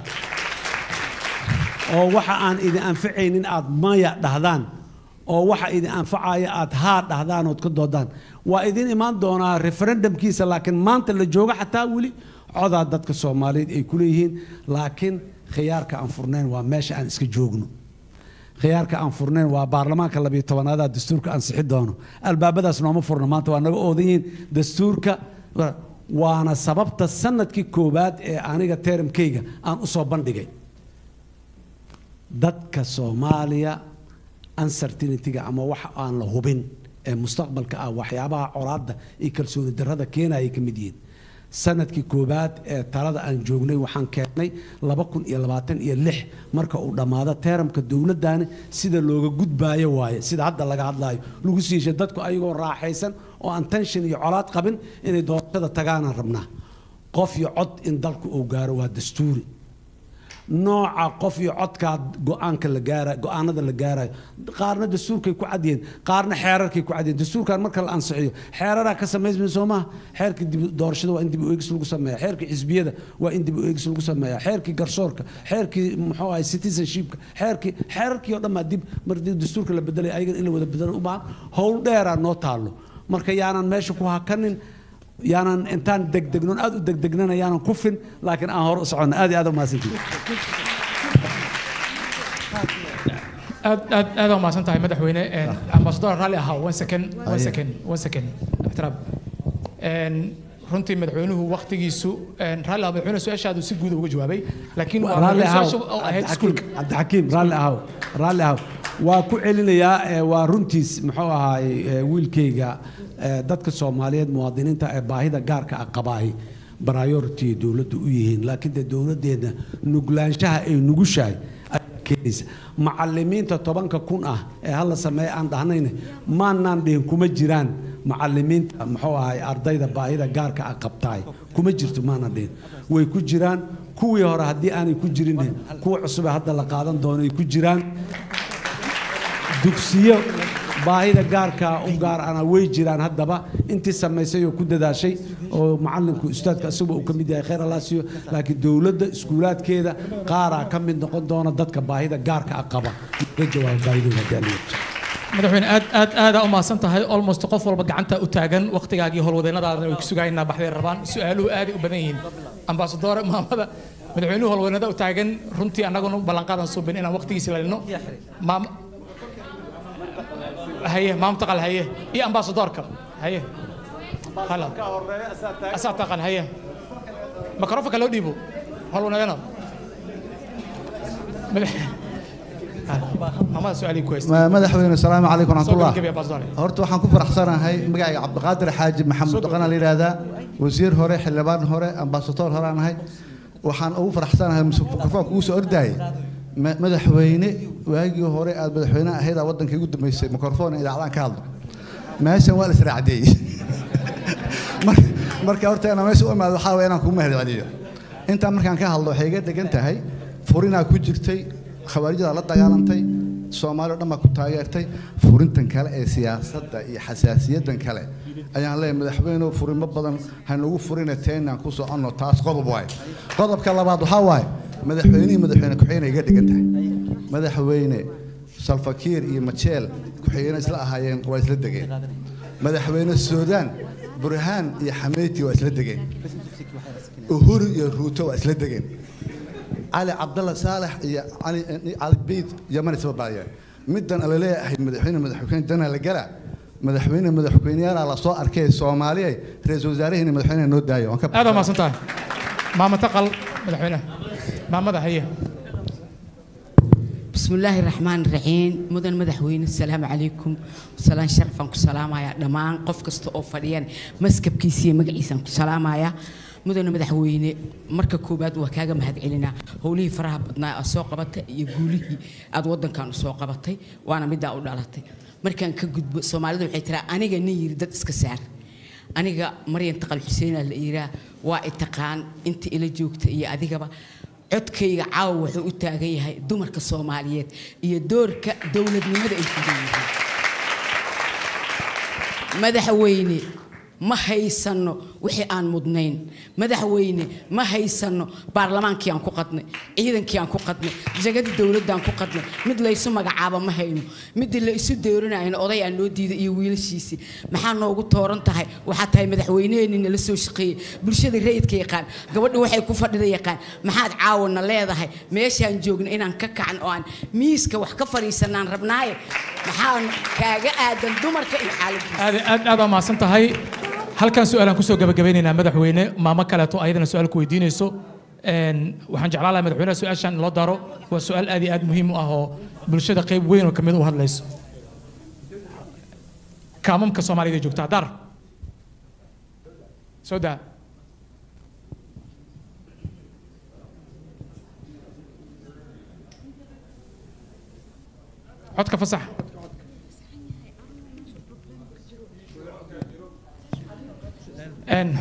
oo waxa aan idin anfacaynin aad maya dhahdaan oo waxa idin anfacaya aad haa dhahdaan ood ka doodaan waa idin imaan doonaa referendumkiisa laakiin maanta la jooga xataa weli codaa dadka soomaaliyeed ay ku leeyihiin laakiin khiyaarka aan furnayn waa meesha aan iska joogno khiyaarka aan furnayn waa baarlamaanka labiyo tobanaada dastuurka ansixi doono albaabadaas nooma furna maanta waa naga oodan yihiin dastuurka waana sababta sanadkii koowaad ee aniga teramkayga aan u soo bandhigay dadka soomaaliya uncertaintyga ama wax aan la hubin ee mustaqbalka ah waxyaabaha colaadda iyo kalsooni darrada keenaya ka mid yihiin sanadkii koowaad ee talada aan joognay waxaan keennay laba kun iyo labaatan iyo lix marka uu dhammaado teeramka dowladdaani sida looga gudbaayo waaye sida hadda laga hadlaayo lagu siishay dadku ayagoo raaxaysan oo aan tension iyo colaad qabin inay doorashada tagaanaan rabnaa qof iyo cod in dalku uu gaaro waa dastuuri nooca qof iyo codkaa go-aanka la gaara go-aanada la gaarayo qaarna dastuurkay ku cadyihiin qaarna xeerarkay ku cadyihiin dastuurkan marka la ansixiyo xeeraraa ka samaysmin soo maha xeerka dib doorashada waa in dib u eegis lagu sameeya xeerka xisbiyada waa in dib u eegis lagu sameeya xeerkii garsoorka xeerkii muxuu ahay citizenshipka xeerkii xeerarkii oo dhan baa dib markii dastuurka la bedelay ayagan in la wada bedelo u baahan howl dheeraa noo taallo marka yaanan meesha ku hakanin yaanan intaan degdegnon aad u degdegnana yaanan kufin laakiin aan hore u soconno aad iyo aad u mahadsantihin aad aad aad u mahadsan tahay madaxweyne ambassador raalli ahaa one second one second one second ixtiraam runtii madaxweynuhu waktigiisu raalli ahaa madaxweyne su-aashaadu si guud uga jawaabay laakiin waa raalli ahaw su-aasha oo ahayd iskuulka cabdixakiim raalli ahaw raalli ahaw waa ku celinayaa ee, waa runtiis muxuu ahaay ee, wiilkayga ee, dadka soomaaliyeed muwaadiniinta ee baahida gaarka ah qabaahi priority dowladdu u yihiin laakiin dee dowladdeedna nuglaanshaha ay nugushahay ayaa keenaysa macalimiinta tobanka kun ah ee hala sameeye aan dhahnayna maanaan dhihin kuma jiraan macalimiinta muxuu ahay ardayda baahida gaarka ah qabtaay kuma jirto maanaan dhihin way ku jiraan kuwii hore haddii aanay ku jirin kuwa cusube hadda la qaadan doono ay ku jiraan dugsiyo baahida gaarka u gaar ana way jiraan haddaba intii samaysay oo ku dadaashay oo macalinku ustaadka isagu uu ka mid yahay khayr allah siiyo laakiin dowladda iskuulaadkeeda qaaraa ka mid noqon doona dadka baahida gaarka ah qaba ka jawaab baahidooda haddii aan yeesho. madaxweyne aad aad aada u mahadsan tahay almost qof walba gacanta u taagan waqtigaagii howlwadeennadaadana way ku sugayeen baxday rabaan su-aaluhu aaday u badan yihiin ambaasadore maamada madaxweynuhu howlwadeennada u taagan runtii annaguna ballanqaadan suubin inaan waqtigiisi lalino maam haye maam taqal haye iyo ambaasadorka haye hala asaa taqan haye makrofonka loo dhiibo howlwadeeno maamada su-aalii ku haysta Ma- madaxweyne asalaamu calaykum Soo waraxmatullah gabagabaya, ambassador. horta waxaan ku faraxsanahay magacayga cabdiqaadir xaaji maxamed dhaqana la yidhaahdaa wasiir hore xildhibaan hore ambasador hore aan ahay waxaan ugu faraxsanahay mikrofoonka ugu soo ordaayay Ma- madaxweyne waagii hore aad madaxweyne ahayd aa waddanka igu dambeysay mikrofoon idaacadaan ka hadlo meeshan waa la israacdeeyey Mar- marka horta inaan meesha u imaado waxaa waye inaan kugu mahadceliyo intaa markaan ka hadlo waxay iga degan tahay furinaa ku jirtay khawaarijada la dagaalantay soomaali o dhan baa ku taageertay furintan kale ee siyaasadda iyo xasaasiyadan kale ayaan leeyahay madaxweynuhu furimo badan hanugu furina teenaan ku soconno taas qodob waaye qodobka labaad waxaa waaye madaxweynihii madaxweyne ku-xigeenay iga dhigan tahay madaxweyne salfakiir iyo majeel ku-xigeenay isla ahaayeen waa isla degeen madaxweyne suudaan burhaan iyo xameyti waa isla degeen uhuru iyo ruuto waa isla degeen cali cabdalla saalax iyo cali cali beyd yaman isba baayeen middan ala leeyahay madaxweyne madaxweyne dana la gala madaxweyne madaxweyneyaala la soo arkay soomaaliya ra-iisul wasaaraheena madaxweynaha noo daayo waan ka aad u mahadsan tahay maama taqal madaxweynaha maamada haye بسم الله الرحمن الرحيم مدن مدحوين السلام عليكم سلام شرفا كسلام يا دمان قف كست او فديان مسكب كيسي مغعيسان كسلام يا مدن مدحوين marka koobaad waa kaaga mahad celinaa howlihii faraha badnaa aad soo qabatay iyo guulihii aad wadankan soo qabatay waana middaa u dhalatay markaan ka gudbo soomaalida waxay tiraa aniga nin yiri dad iska saar aniga maryan taqal xuseen la yiraa waa i taqaan inta ila joogta iyo adigaba codkayga caawa wuxuu u taagan yahay dumarka soomaaliyeed iyo doorka dowladnimada ay ku leeyihiin madaxweyne ma haysano wixii aan mudnayn madaxweyne ma haysano baarlamaankii aan ku qadnay ciidankii aan ku qadnay jagadii dowladdaan ku qadnay mid laysu magacaaba ma hayno midii la isu dooranayna oday aan loo diiday iyo wiilashiisii maxaa noogu tooran tahay waxaa tahay madaxweyneheenii nala soo shaqeeyey bulshada rayidka yaqaan gabadha waxay ku fadhida yaqaan maxaad caawana leedahay meeshaan joogna inaan ka kacan oo aan miiska wax ka fadhiisanaan rabnaaye maxaan kaaga aadan dumarka iyo xaaladdiisa aad aad aad aa mahadsan tahay halkan su-aalaan kusoo gabagabeynaynaa madaxweyne maamo kaleeto ayadana su-aal ku weydiinayso Een, waxaan jeclaan lahaa madaxweynaha su-aashan in loo daro waa su-aal aad iyo aad muhiim u ah oo bulshada qayb weyn oo kamid u hadlayso kaamamka soomaalida ee joogta dar soo daa codka fasax Een,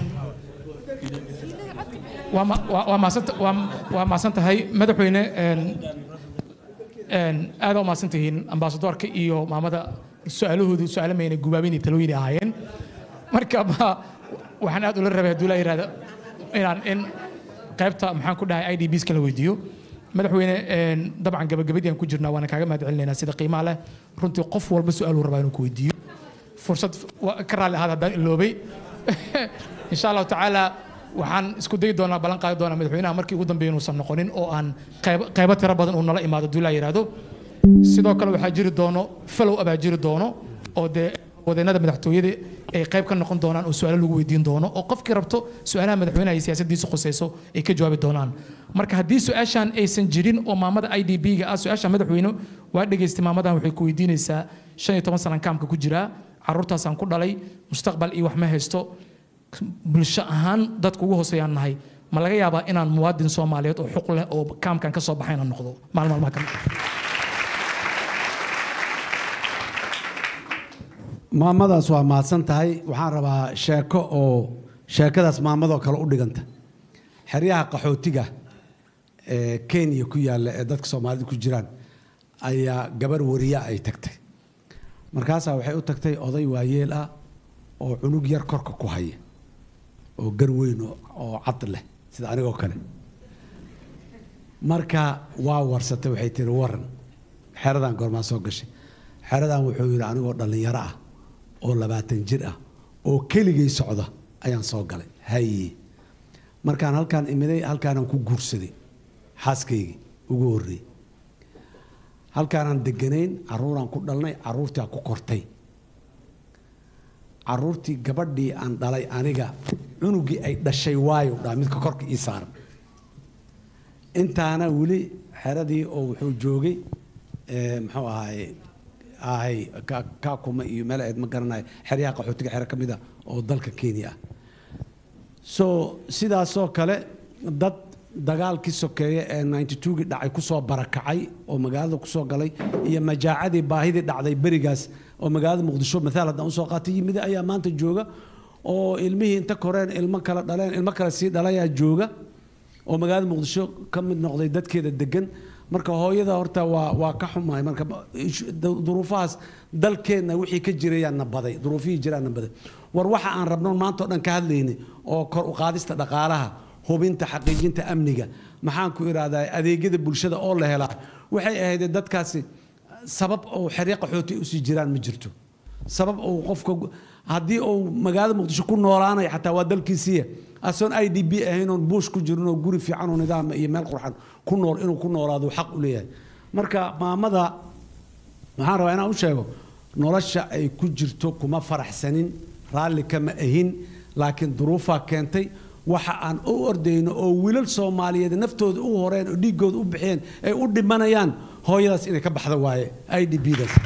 waa ma- waa- waa mahadsan- waa- waa mahadsan tahay madaxweyne een, een, aad u mahadsan tihiin ambaasadoorka iyo maamada su-aalahoodu su-aalo mayna gubaabin iyo talooyin ay ahaayeen marka ma- waxaan aad ula rabay hadduu la yidhahdo inaan in qaybta maxaan ku dhahay i d bska la weydiiyo madaxweyne een, dabcan gabagabadii aan ku jirnaa waana kaaga mahad celinaynaa sida qiimaha leh runtii qof walba su-aaluu rabaa inuu ku weydiiyo fursad waa ka raalli ahaad haddaan iloobay insha allahu tacaala waxaan isku dayi doonaa ballan qaadi doonaa madaxweynaha markii ugu dambeeya inuusan noqonin oo aan qayb- qaybo tiro badan uu nala imaado hadduu la yidhaahdo sidoo kale waxaa jiri doono falow abaa jiri doono oo dee wadeennada madaxtooyada ay qayb ka noqon doonaan oo su-aalo lagu weydiin doono oo qofkii rabto su-aalaha madaxweynaha iyo siyaasaddiisa khusayso ay ka jawaabi doonaan marka haddii su-aashan aysan jirin oo maamada i d b ga ah su-aasha madaxweyne waa dhegaystay maamadan waxay ku weydiinaysaa shan iyo toban sanan kaamka ku jiraa caruurtaasaan ku dhalay mustaqbal iyo wax ma haysto bulsho ahaan dadka ugu hooseeyaan nahay ma laga yaabaa inaan muwaadin soomaaliyeed oo xuq leh oo kaamkan ka soo baxayna noqdo maalin maalmaha ka mid ah? maamadaas waa mahadsan tahay waxaan rabaa sheeko oo sheekadaas maamadoo kale u dhiganta xeryaha qaxootiga ee kenya ku yaalla ee dadka soomaalida ku jiraan ayaa gabar wariya ay tagtay markaasaa waxay u tagtay oday waayeel ah oo cunug yar korka ku haya oo gar weyn oo- oo cad leh sida anigoo kale marka waa warsatay waxay tiri waran xeradan goormaa soo gashay xeradan wuxuu yidhi anigoo dhallinyaro ah oo labaatan jir ah oo keligay socda ayaan soo galay haye markaan halkaan imiday halkaanaan ku guursaday xaaskaygii ugu horreeyey halkaanaan deganayn caruuraan ku dhalnay caruurtaa ku kortay caruurtii gabadhii aan dhalay aniga cunugii ay dhashay waayo dhaa midka korka ii saaran intaana weli xeradii oo wuxuu joogay eh, muxuu ahaay ahay Ka- kaakuma iyo meel ayd ma garanayo xeryaha qaxootiga xero ka mid a oo dalka kenya ah so sidaasoo kale dad dagaalkii sokeeye ee 92gii dhacay kusoo barakacay oo magaalada kusoo galay iyo majaacadii baahidii dhacday berigaas oo magaalada muqdisho maaal haddaan usoo qaatay yimid ayaa maanta jooga oo ilmihii inta koreen ilmo kale dhaleen ilmo kale sii dhalayaa jooga oo magaalada muqdisho ka mid noqday dadkeeda degan marka hooyada horta waa waa ka xumahay marka ish- du- duruufahaas dalkeenna wixii ka jirayaana baday duruufihii jiraana baday war waxa aan rabno maanta oo dhan ka hadlaynay oo kor u qaadista dhaqaalaha hubinta xaqiijinta amniga maxaan ku irahdaa adeegyada bulshada oo la helaa waxay ahayd dadkaasi sabab oo xeryo qaxooti usii jiraan ma jirto sabab uu qofka haddii uu magaalada muqdisho ku noolaanaya xataa waa dalkiisiiya asoon i d b ahayn oon buush ku jirin oo guri fiican oo nidaam iyo meel qurxan ku nool inuu ku noolaado xaq u leeyahay marka maamada waxaan rabaa inaan u sheego nolosha ay ku jirto kuma faraxsanin raalli kama ahin laakiin duruufaa keentay waxa aan u ordayno oo wiilal soomaaliyeed naftooda u horeen oo dhiiggooda u bixiyeen ay u dhimanayaan hooyadaas inay ka baxda waaye i d b daas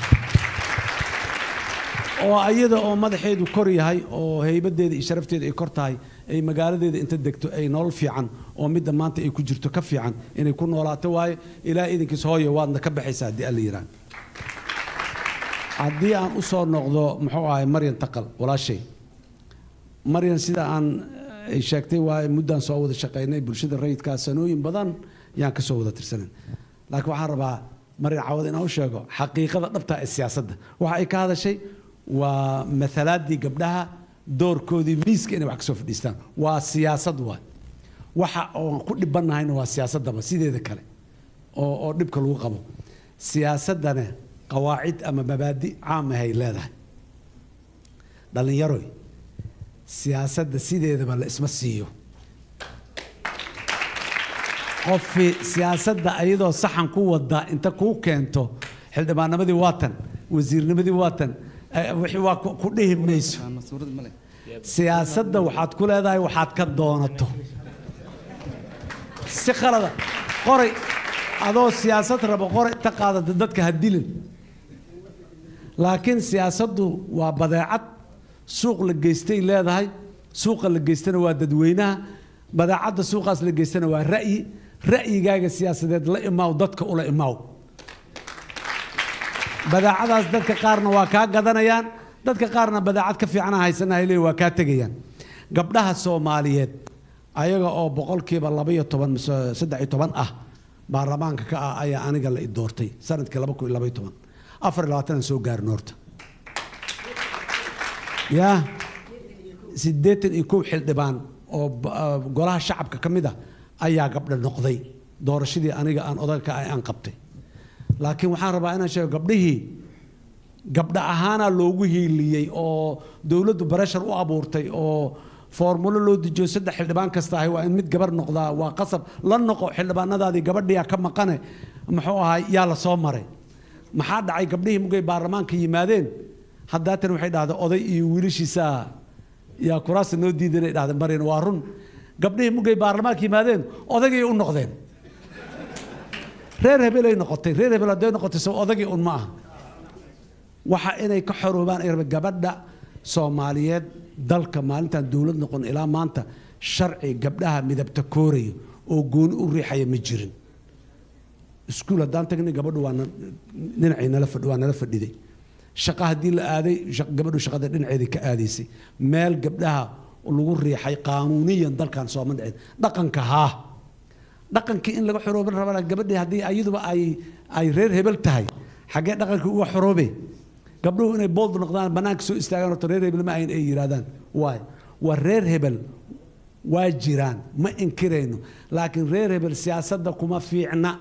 oo ayada oo madaxeedu kor yahay oo haybadeeda iyo sharafteeda ay kor tahay ay magaaladeeda inta degto ay nolol fiican oo midda maanta ay ku jirto ka fiican inay ku noolaato waaye ilaa idinkiis hooyo waadna ka baxaysaa haddii alla yiraan haddii aan u soo noqdo muxuu ahay maryan taqal walaashay maryan sida aan ay sheegtay waaye muddaan soo wada shaqaynay bulshada rayidkaa sanooyin badan yaan ka soo wada tirsanan laakiin waxaan rabaa maryan cawad inaan u sheego xaqiiqada dhabta ee siyaasadda waxa ay ka hadashay waa mathalaadii gabdhaha doorkoodii miiska inay wax ka soo fadhiistaan waa siyaasad waay waxa oon ku dhibannahayna waa siyaasaddaba sideeda kale oo oo dhibka lagu qabo siyaasaddana qawaacid ama mabaadi caam ahay leedahay dhallinyaroy siyaasadda sideedaba la isma siiyo qofii siyaasadda ayadoo saxan ku wada inta kuu keento xildhibaannimadii waatan wasiirnimadii waatan eh, wixii waa ku ku dhihi mayso siyaasadda waxaad ku leedahay waxaad ka doonato si khalada qoray adoo siyaasad rabo qoray inta qaadata dadka ha dilin laakiin siyaasaddu waa badeecad suuq la geystay leedahay suuqa la geystana waa dadweynaha badeecadda suuqaas la geystana waa ra'yi ra'yigaaga siyaasadeed la imaaw dadka ula imaaw badeecadaas dadka qaarna waa kaa gadanayaan dadka qaarna badeecad ka fiicana haysanahay leey waa kaa tegayaan gabdhaha soomaaliyeed ayaga oo boqolkiiba laba iyo toban mise saddex iyo toban ah baarlamaanka ka ah ayaa aniga la i doortay sanadkii laba kun iyo laba iyo toban afar iyo labaatanaan soo gaarin horta yaa siddeetan iyo kow xildhibaan oo ba- ah, golaha shacabka ka mid ah ayaa gabdha noqday doorashadii aniga aan odaga ka ahay aan qabtay laakiin waxaan rabaa inaan sheego gabdhihii gabdha ahaanaa loogu hiiliyey oo dowladdu bareshar u abuurtay oo foormulo loo dejiyo saddex xildhibaan kasta ahay waa in mid gabar noqdaa waa qasab la noqo xildhibaanadaadii gabadhiyaa ka maqane muxuu ahay yaa la soo maray maxaa dhacay gabdhihii mugay baarlamaanka yimaadeen haddaatan waxay dhahday oday iyo wiilashiisaa yaa kuraasta noo diidanay dhahday marina waa run gabdhihii mugay baarlamaanka yimaadeen odagay u noqdeen reer hebelay noqotay reer hebel hadday noqotay soo odagii un ma aha waxa inay ka xoroobaan ay rabeen gabadha soomaaliyeed dalka maalintaan dowlad noqon ilaa maanta sharci gabdhaha midabta koorayo oo gooni u riixaya ma jirin iskuul haddaan tagnay gabadhu waa na- dhinacay nala fadhi waa nala fadhiday shaqa haddii la aaday shaq- gabadhu shaqada dhinaceedii ka aadaysay meel gabdhaha lagu riixay qaanuuniyan dalkan sooma dhicin dhaqanka haa dhaqankii in laga xorooban rabaa gabadhii haddii ayaduba ay ay reer hebel tahay xaggee dhaqankii uga xoroobe gabdhuhu inay bold noqdaan bannaanka soo istaagaan horta reer hebel ma ahayn ay yidhaahdaan waay waa reer hebel waa jiraan ma inkirayno laakiin reer hebel siyaasadda kuma fiicna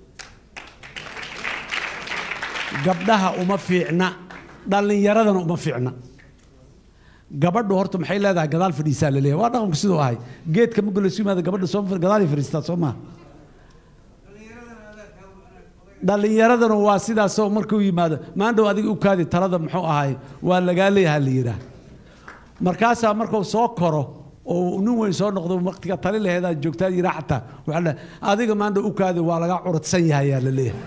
gabdhaha uma fiicna dhallinyaradana uma fiicna gabadhu horta maxay leedahay gadaal fadhiisaa la leeyahay waa dhaqanku siduu ahay geedka marka laysu yimaado gabadha soo gadaalay fadhiistaa soo maha dhallinyaradana waa sidaasoo markuu yimaado maandhow adiga u kaadi talada muxuu ahay waa lagaa leeyaha la yidhaah markaasaa markuu soo koro oo nin weyn soo noqdo waqtiga tali laheedaa joogtaa yiraa xataa waxaa la adiga maandhow u kaadi waa lagaa curadsan yahay yaa la leeyahay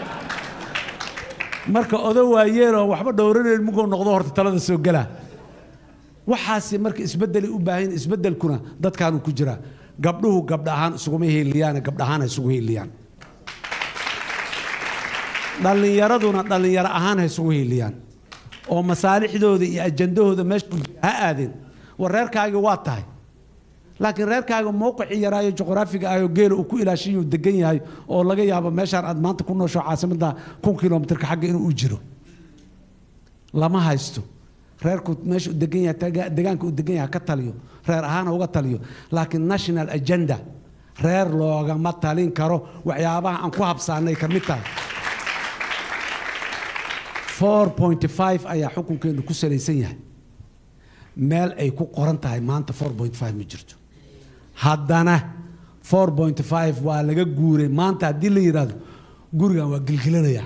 marka odo waayeenoo waxba dhowranayn muguu noqdo horta talada soo gelaa waxaasi marka isbeddelay u baahan yihiin. isbeddelkuna dadkaanu ku jiraa gabdhuhu gabdha ahaan isuguma hiiliyaan gabdha ahaan ha isugu hiiliyaan dhallinyaraduna dhallinyaro ahaan ha isugu hiiliyaan oo masaalixdooda iyo ajandahooda meesha ku jira ha aadeen war reerkaagi waa tahay laakiin reerkaaga mowqicii yaraayo juqraafiga ahoo geela uu ku ilaashiyuu degan yahay oo laga yaabo meeshaan aad maanta ku noosho caasimadda kun kilomitirka xagga inuu u jiro lama haysto reerku meesha uu degan yahay taga- deegaanka uu degan yahay ha ka taliyo reer ahaan ha uga taliyo laakiin national agenda reer loogama talin karo waxyaabaha aan ku habsaanay ka mid tahay 4.5 ayaa xukunkeenu ku salaysan yahay meel ay ku qoran tahay maanta 4.5 ma jirto haddana 4.5 waa laga guuray maanta haddii la yidhaahdo gurigan waa gilgilanaya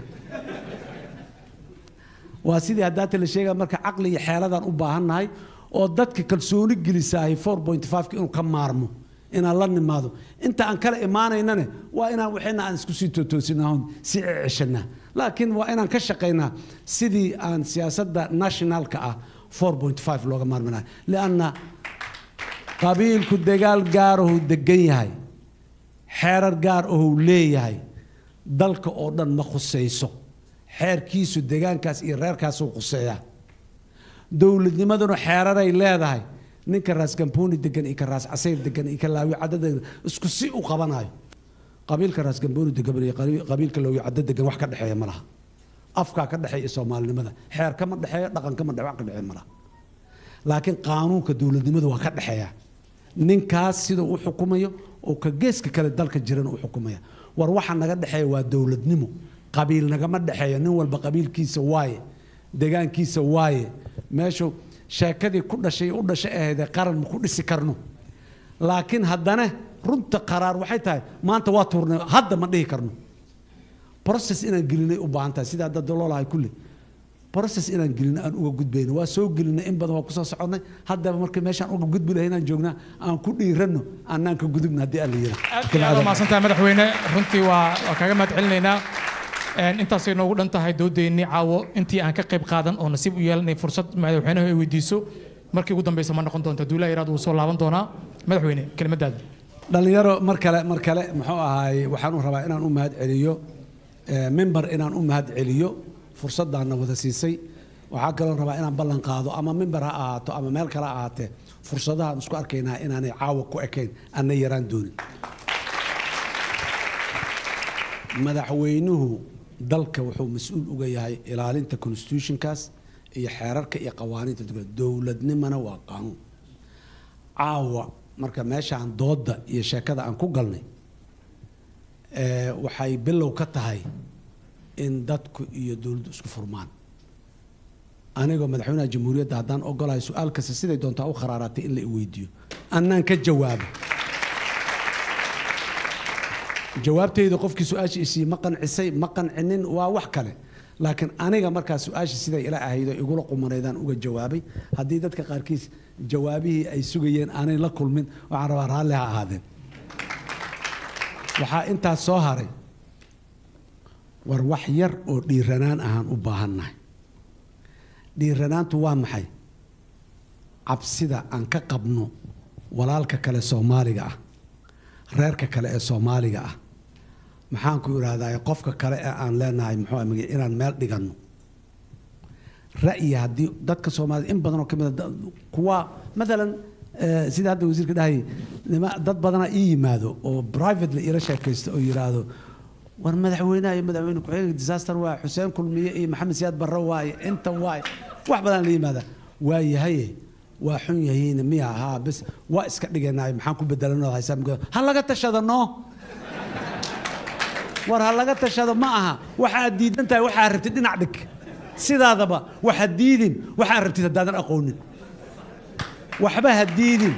waa sidii haddaata la sheegaya marka caqli iyo xeeladaan u baahannahay oo dadka kalsooni gelisaahay 4.5 inuu ka maarmo inaan la nimaado inta aan kala imaanaynane waa inaan waxayna aan isku sii tootoosinaa si ceshanaa laakiin waa inaan ka shaqaynaa sidii aan siyaasadda nationalka ah 4.5 looga maarminayo lianna qabiilku dagaal gaarahu degan yahay xeerar gaar ahuu leeyahay dalka oo dhan ma khusayso xeerkiisu degaankaas iyo reerkaasuu khuseeyaa dowladnimaduna xeeraray leedahay ninka raas gambooni degan iyo ka raas casayr degan iyo ka laawi cadda degan isku si u qabanayo qabiilka raas gambooni degan iyo qabi- qabiilka laawi cadda degan wax ka dhexeeya ma laha afkaa ka dhexeeya soomaalinimada xeer kama dhexeeyo dhaqan kama dhex wax ka dhexeeya ma laha laakiin qaanuunka dowladnimada waa ka dhexeeya ninkaas sida u xukumayo oo ka geeska kale dalka jirana u xukumaya war waxa naga dhexeeya waa dowladnimo qabiil nagama dhexeeyo nin walba qabiilkiisa waaye degaankiisa waaye meeshu sheekadii ku dhashay u dhashay ahaydee qaran ma ku dhisi karno laakiin haddana runta qaraar waxay tahay maanta waa tuurnay hadda ma dhihi karno process inaan gelinay u baahan tahay sida hadda daloolahay kulli process inaan gelino aan uga gudbayno waa soo gelinay in badan waa kusoo soconnay haddaba markii meeshaan uga gudbi lahay inaan joognaa aan ku dhiiranno annaan ka gudubna haddii alla aad iyo aad u mahadsantahay madaxweyne runtii waa waa kaaga mahad celinaynaa Een, intaasay noogu dhan tahay doodeennii caawo intii aan ka qayb qaadan oo nasiib u yeelanay fursad madaxweynaha ay weydiiso markii ugu dambeysa ma noqon doonta duulaa iraad wuu soo laaban doonaa madaxweyne kelimadaada dhalinyaro mar kale mar kale muxuu ahaay waxaan u rabaa inaan u mahad celiyo eh, member inaan u mahad celiyo fursaddaana wada siisay waxaa kaloo rabaa inaan ballan qaado ama member ha ahaato ama meel kale ha ahaatee fursadahaan isku arkaynaa inaanay caawa ku ekayn anna yaraan doonin madaxweynuhu dalka wuxuu mas-uul uga yahay ilaalinta constitutionkaas iyo xeerarka iyo qawaaniinta dowladda dowladnimana waa qaanuun caawa marka meeshaan doodda iyo sheekada aan ku galnay eh, waxay bilow ka tahay in dadku iyo dowladdu isku furmaan anigoo madaxweynaha jamhuuriyadda haddaan ogolahay su-aal kasta siday doontaa u kharaaraatay in la i weydiiyo annaan ka jawaabo jawaabtayda qofkii su-aasha isiiyey ma qancisay ma qancinin waa wax kale laakiin aniga markaa su-aasha siday ila ahaydo igula qumanaydaan uga jawaabay haddii dadka qaarkiis jawaabihii ay sugayeen aanay la kulmin waxaan rabaa raalli ha ahaadeen waxaa intaas soo haray war wax yar oo dhiiranaan ahaan u baahannahay dhiiranaantu waa maxay cabsida aan ka qabno walaalka kale soomaaliga ah reerka kale ee soomaaliga ah maxaan ku idhaahdaa qofka kale ee aan leenahay muxuu ah magac inaan meel dhiganno ra'yi haddii dadka soomaalida in badan oo ka mid a da- kuwa matalan eh, sida hadda wasiirka dhahayay nima dad badanaa ii yimaado oo privately ila sheekaysto oo yidhaahdo war madaxweynaha iyo madaxweyne ku-xigeenka disaster waaye xuseen kulmiye iyo maxamed siyaad barre waaye inta waaye wax badan la yimaada waa yahaye waa xun yahiin miya haa bes waa iska dhiganaay maxaan ku bedelanoo haysaa mugada ha laga tashado no war ha laga tashado ma aha waxaad diidan tahay waxaa rabtid dhinac dhig sidaadaba waxa diidin waxaa rabtid haddaadan aqoonin waxba ha diidin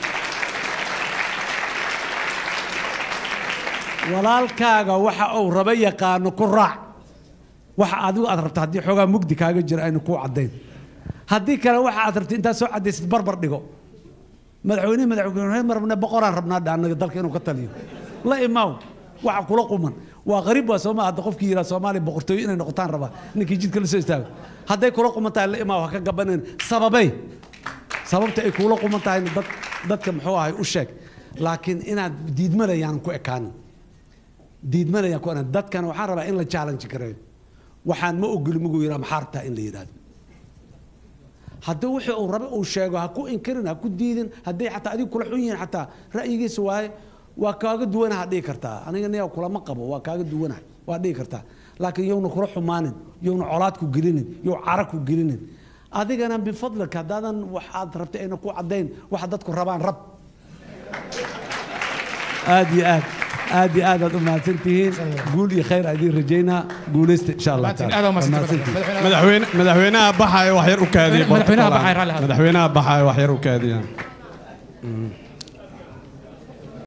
walaalkaaga waxa uu raba yaqaano ku raac waxa adigu aad rabta haddii xoogaa mugdi kaaga jira aynu kuu caddayn haddii kale waxa aad rabta intaad soo caddaysid barbar dhigo madaxweyne madaxweyne marne boqoraan rabnaa dha annaga dalka inuu ka taliyo la imaaw waxa kula quman waa qariib waa sooma hadda qofkii yidhaa soomaaliya boqortooyo inay noqotaan rabaa ninkii jidka la soo istaago hadday kula quman tahay la imaaw ha ka gabanan sababay sababta ay kula quman tahayna dad dadka muxuu ahay u sheeg laakiin inaad diidmalayaan ku ekaanin diidmalayaan ku ekaanin dadkan waxaan rabaa in la challenge gareeyo waxaan ma ogoli muguu yidhaa maxaa rabtaa in la yidhaahdo haddii wixii uu rabe uu sheego ha ku inkirin ha ku diidin hadday xataa adigu kula xun yihiin xataa ra'yigiisa waaye waa kaaga duwanaha dhihi kartaa aniga niya kulama qabo waa kaaga duwanaha waa dhihi kartaa laakiin yowna kula xumaanin yowna colaad ku gelinin yow cara ku gelinin adigana bifadlika haddaadan waxaad rabtay ayna ku caddayn waxa dadku rabaan rab aad iyo aad aad iyo aad aad u mahadsan tihiin guul iyo khayr aan idiin rajaynaa guulaysta insha allah taala Waa mahadsantihiin. madaxweyne madaxweynaha baxaya wax yar u kaadiya Madaxweynaha baxaya, raalli ahaada. madaxweynaha baxaya wax yar u kaadiya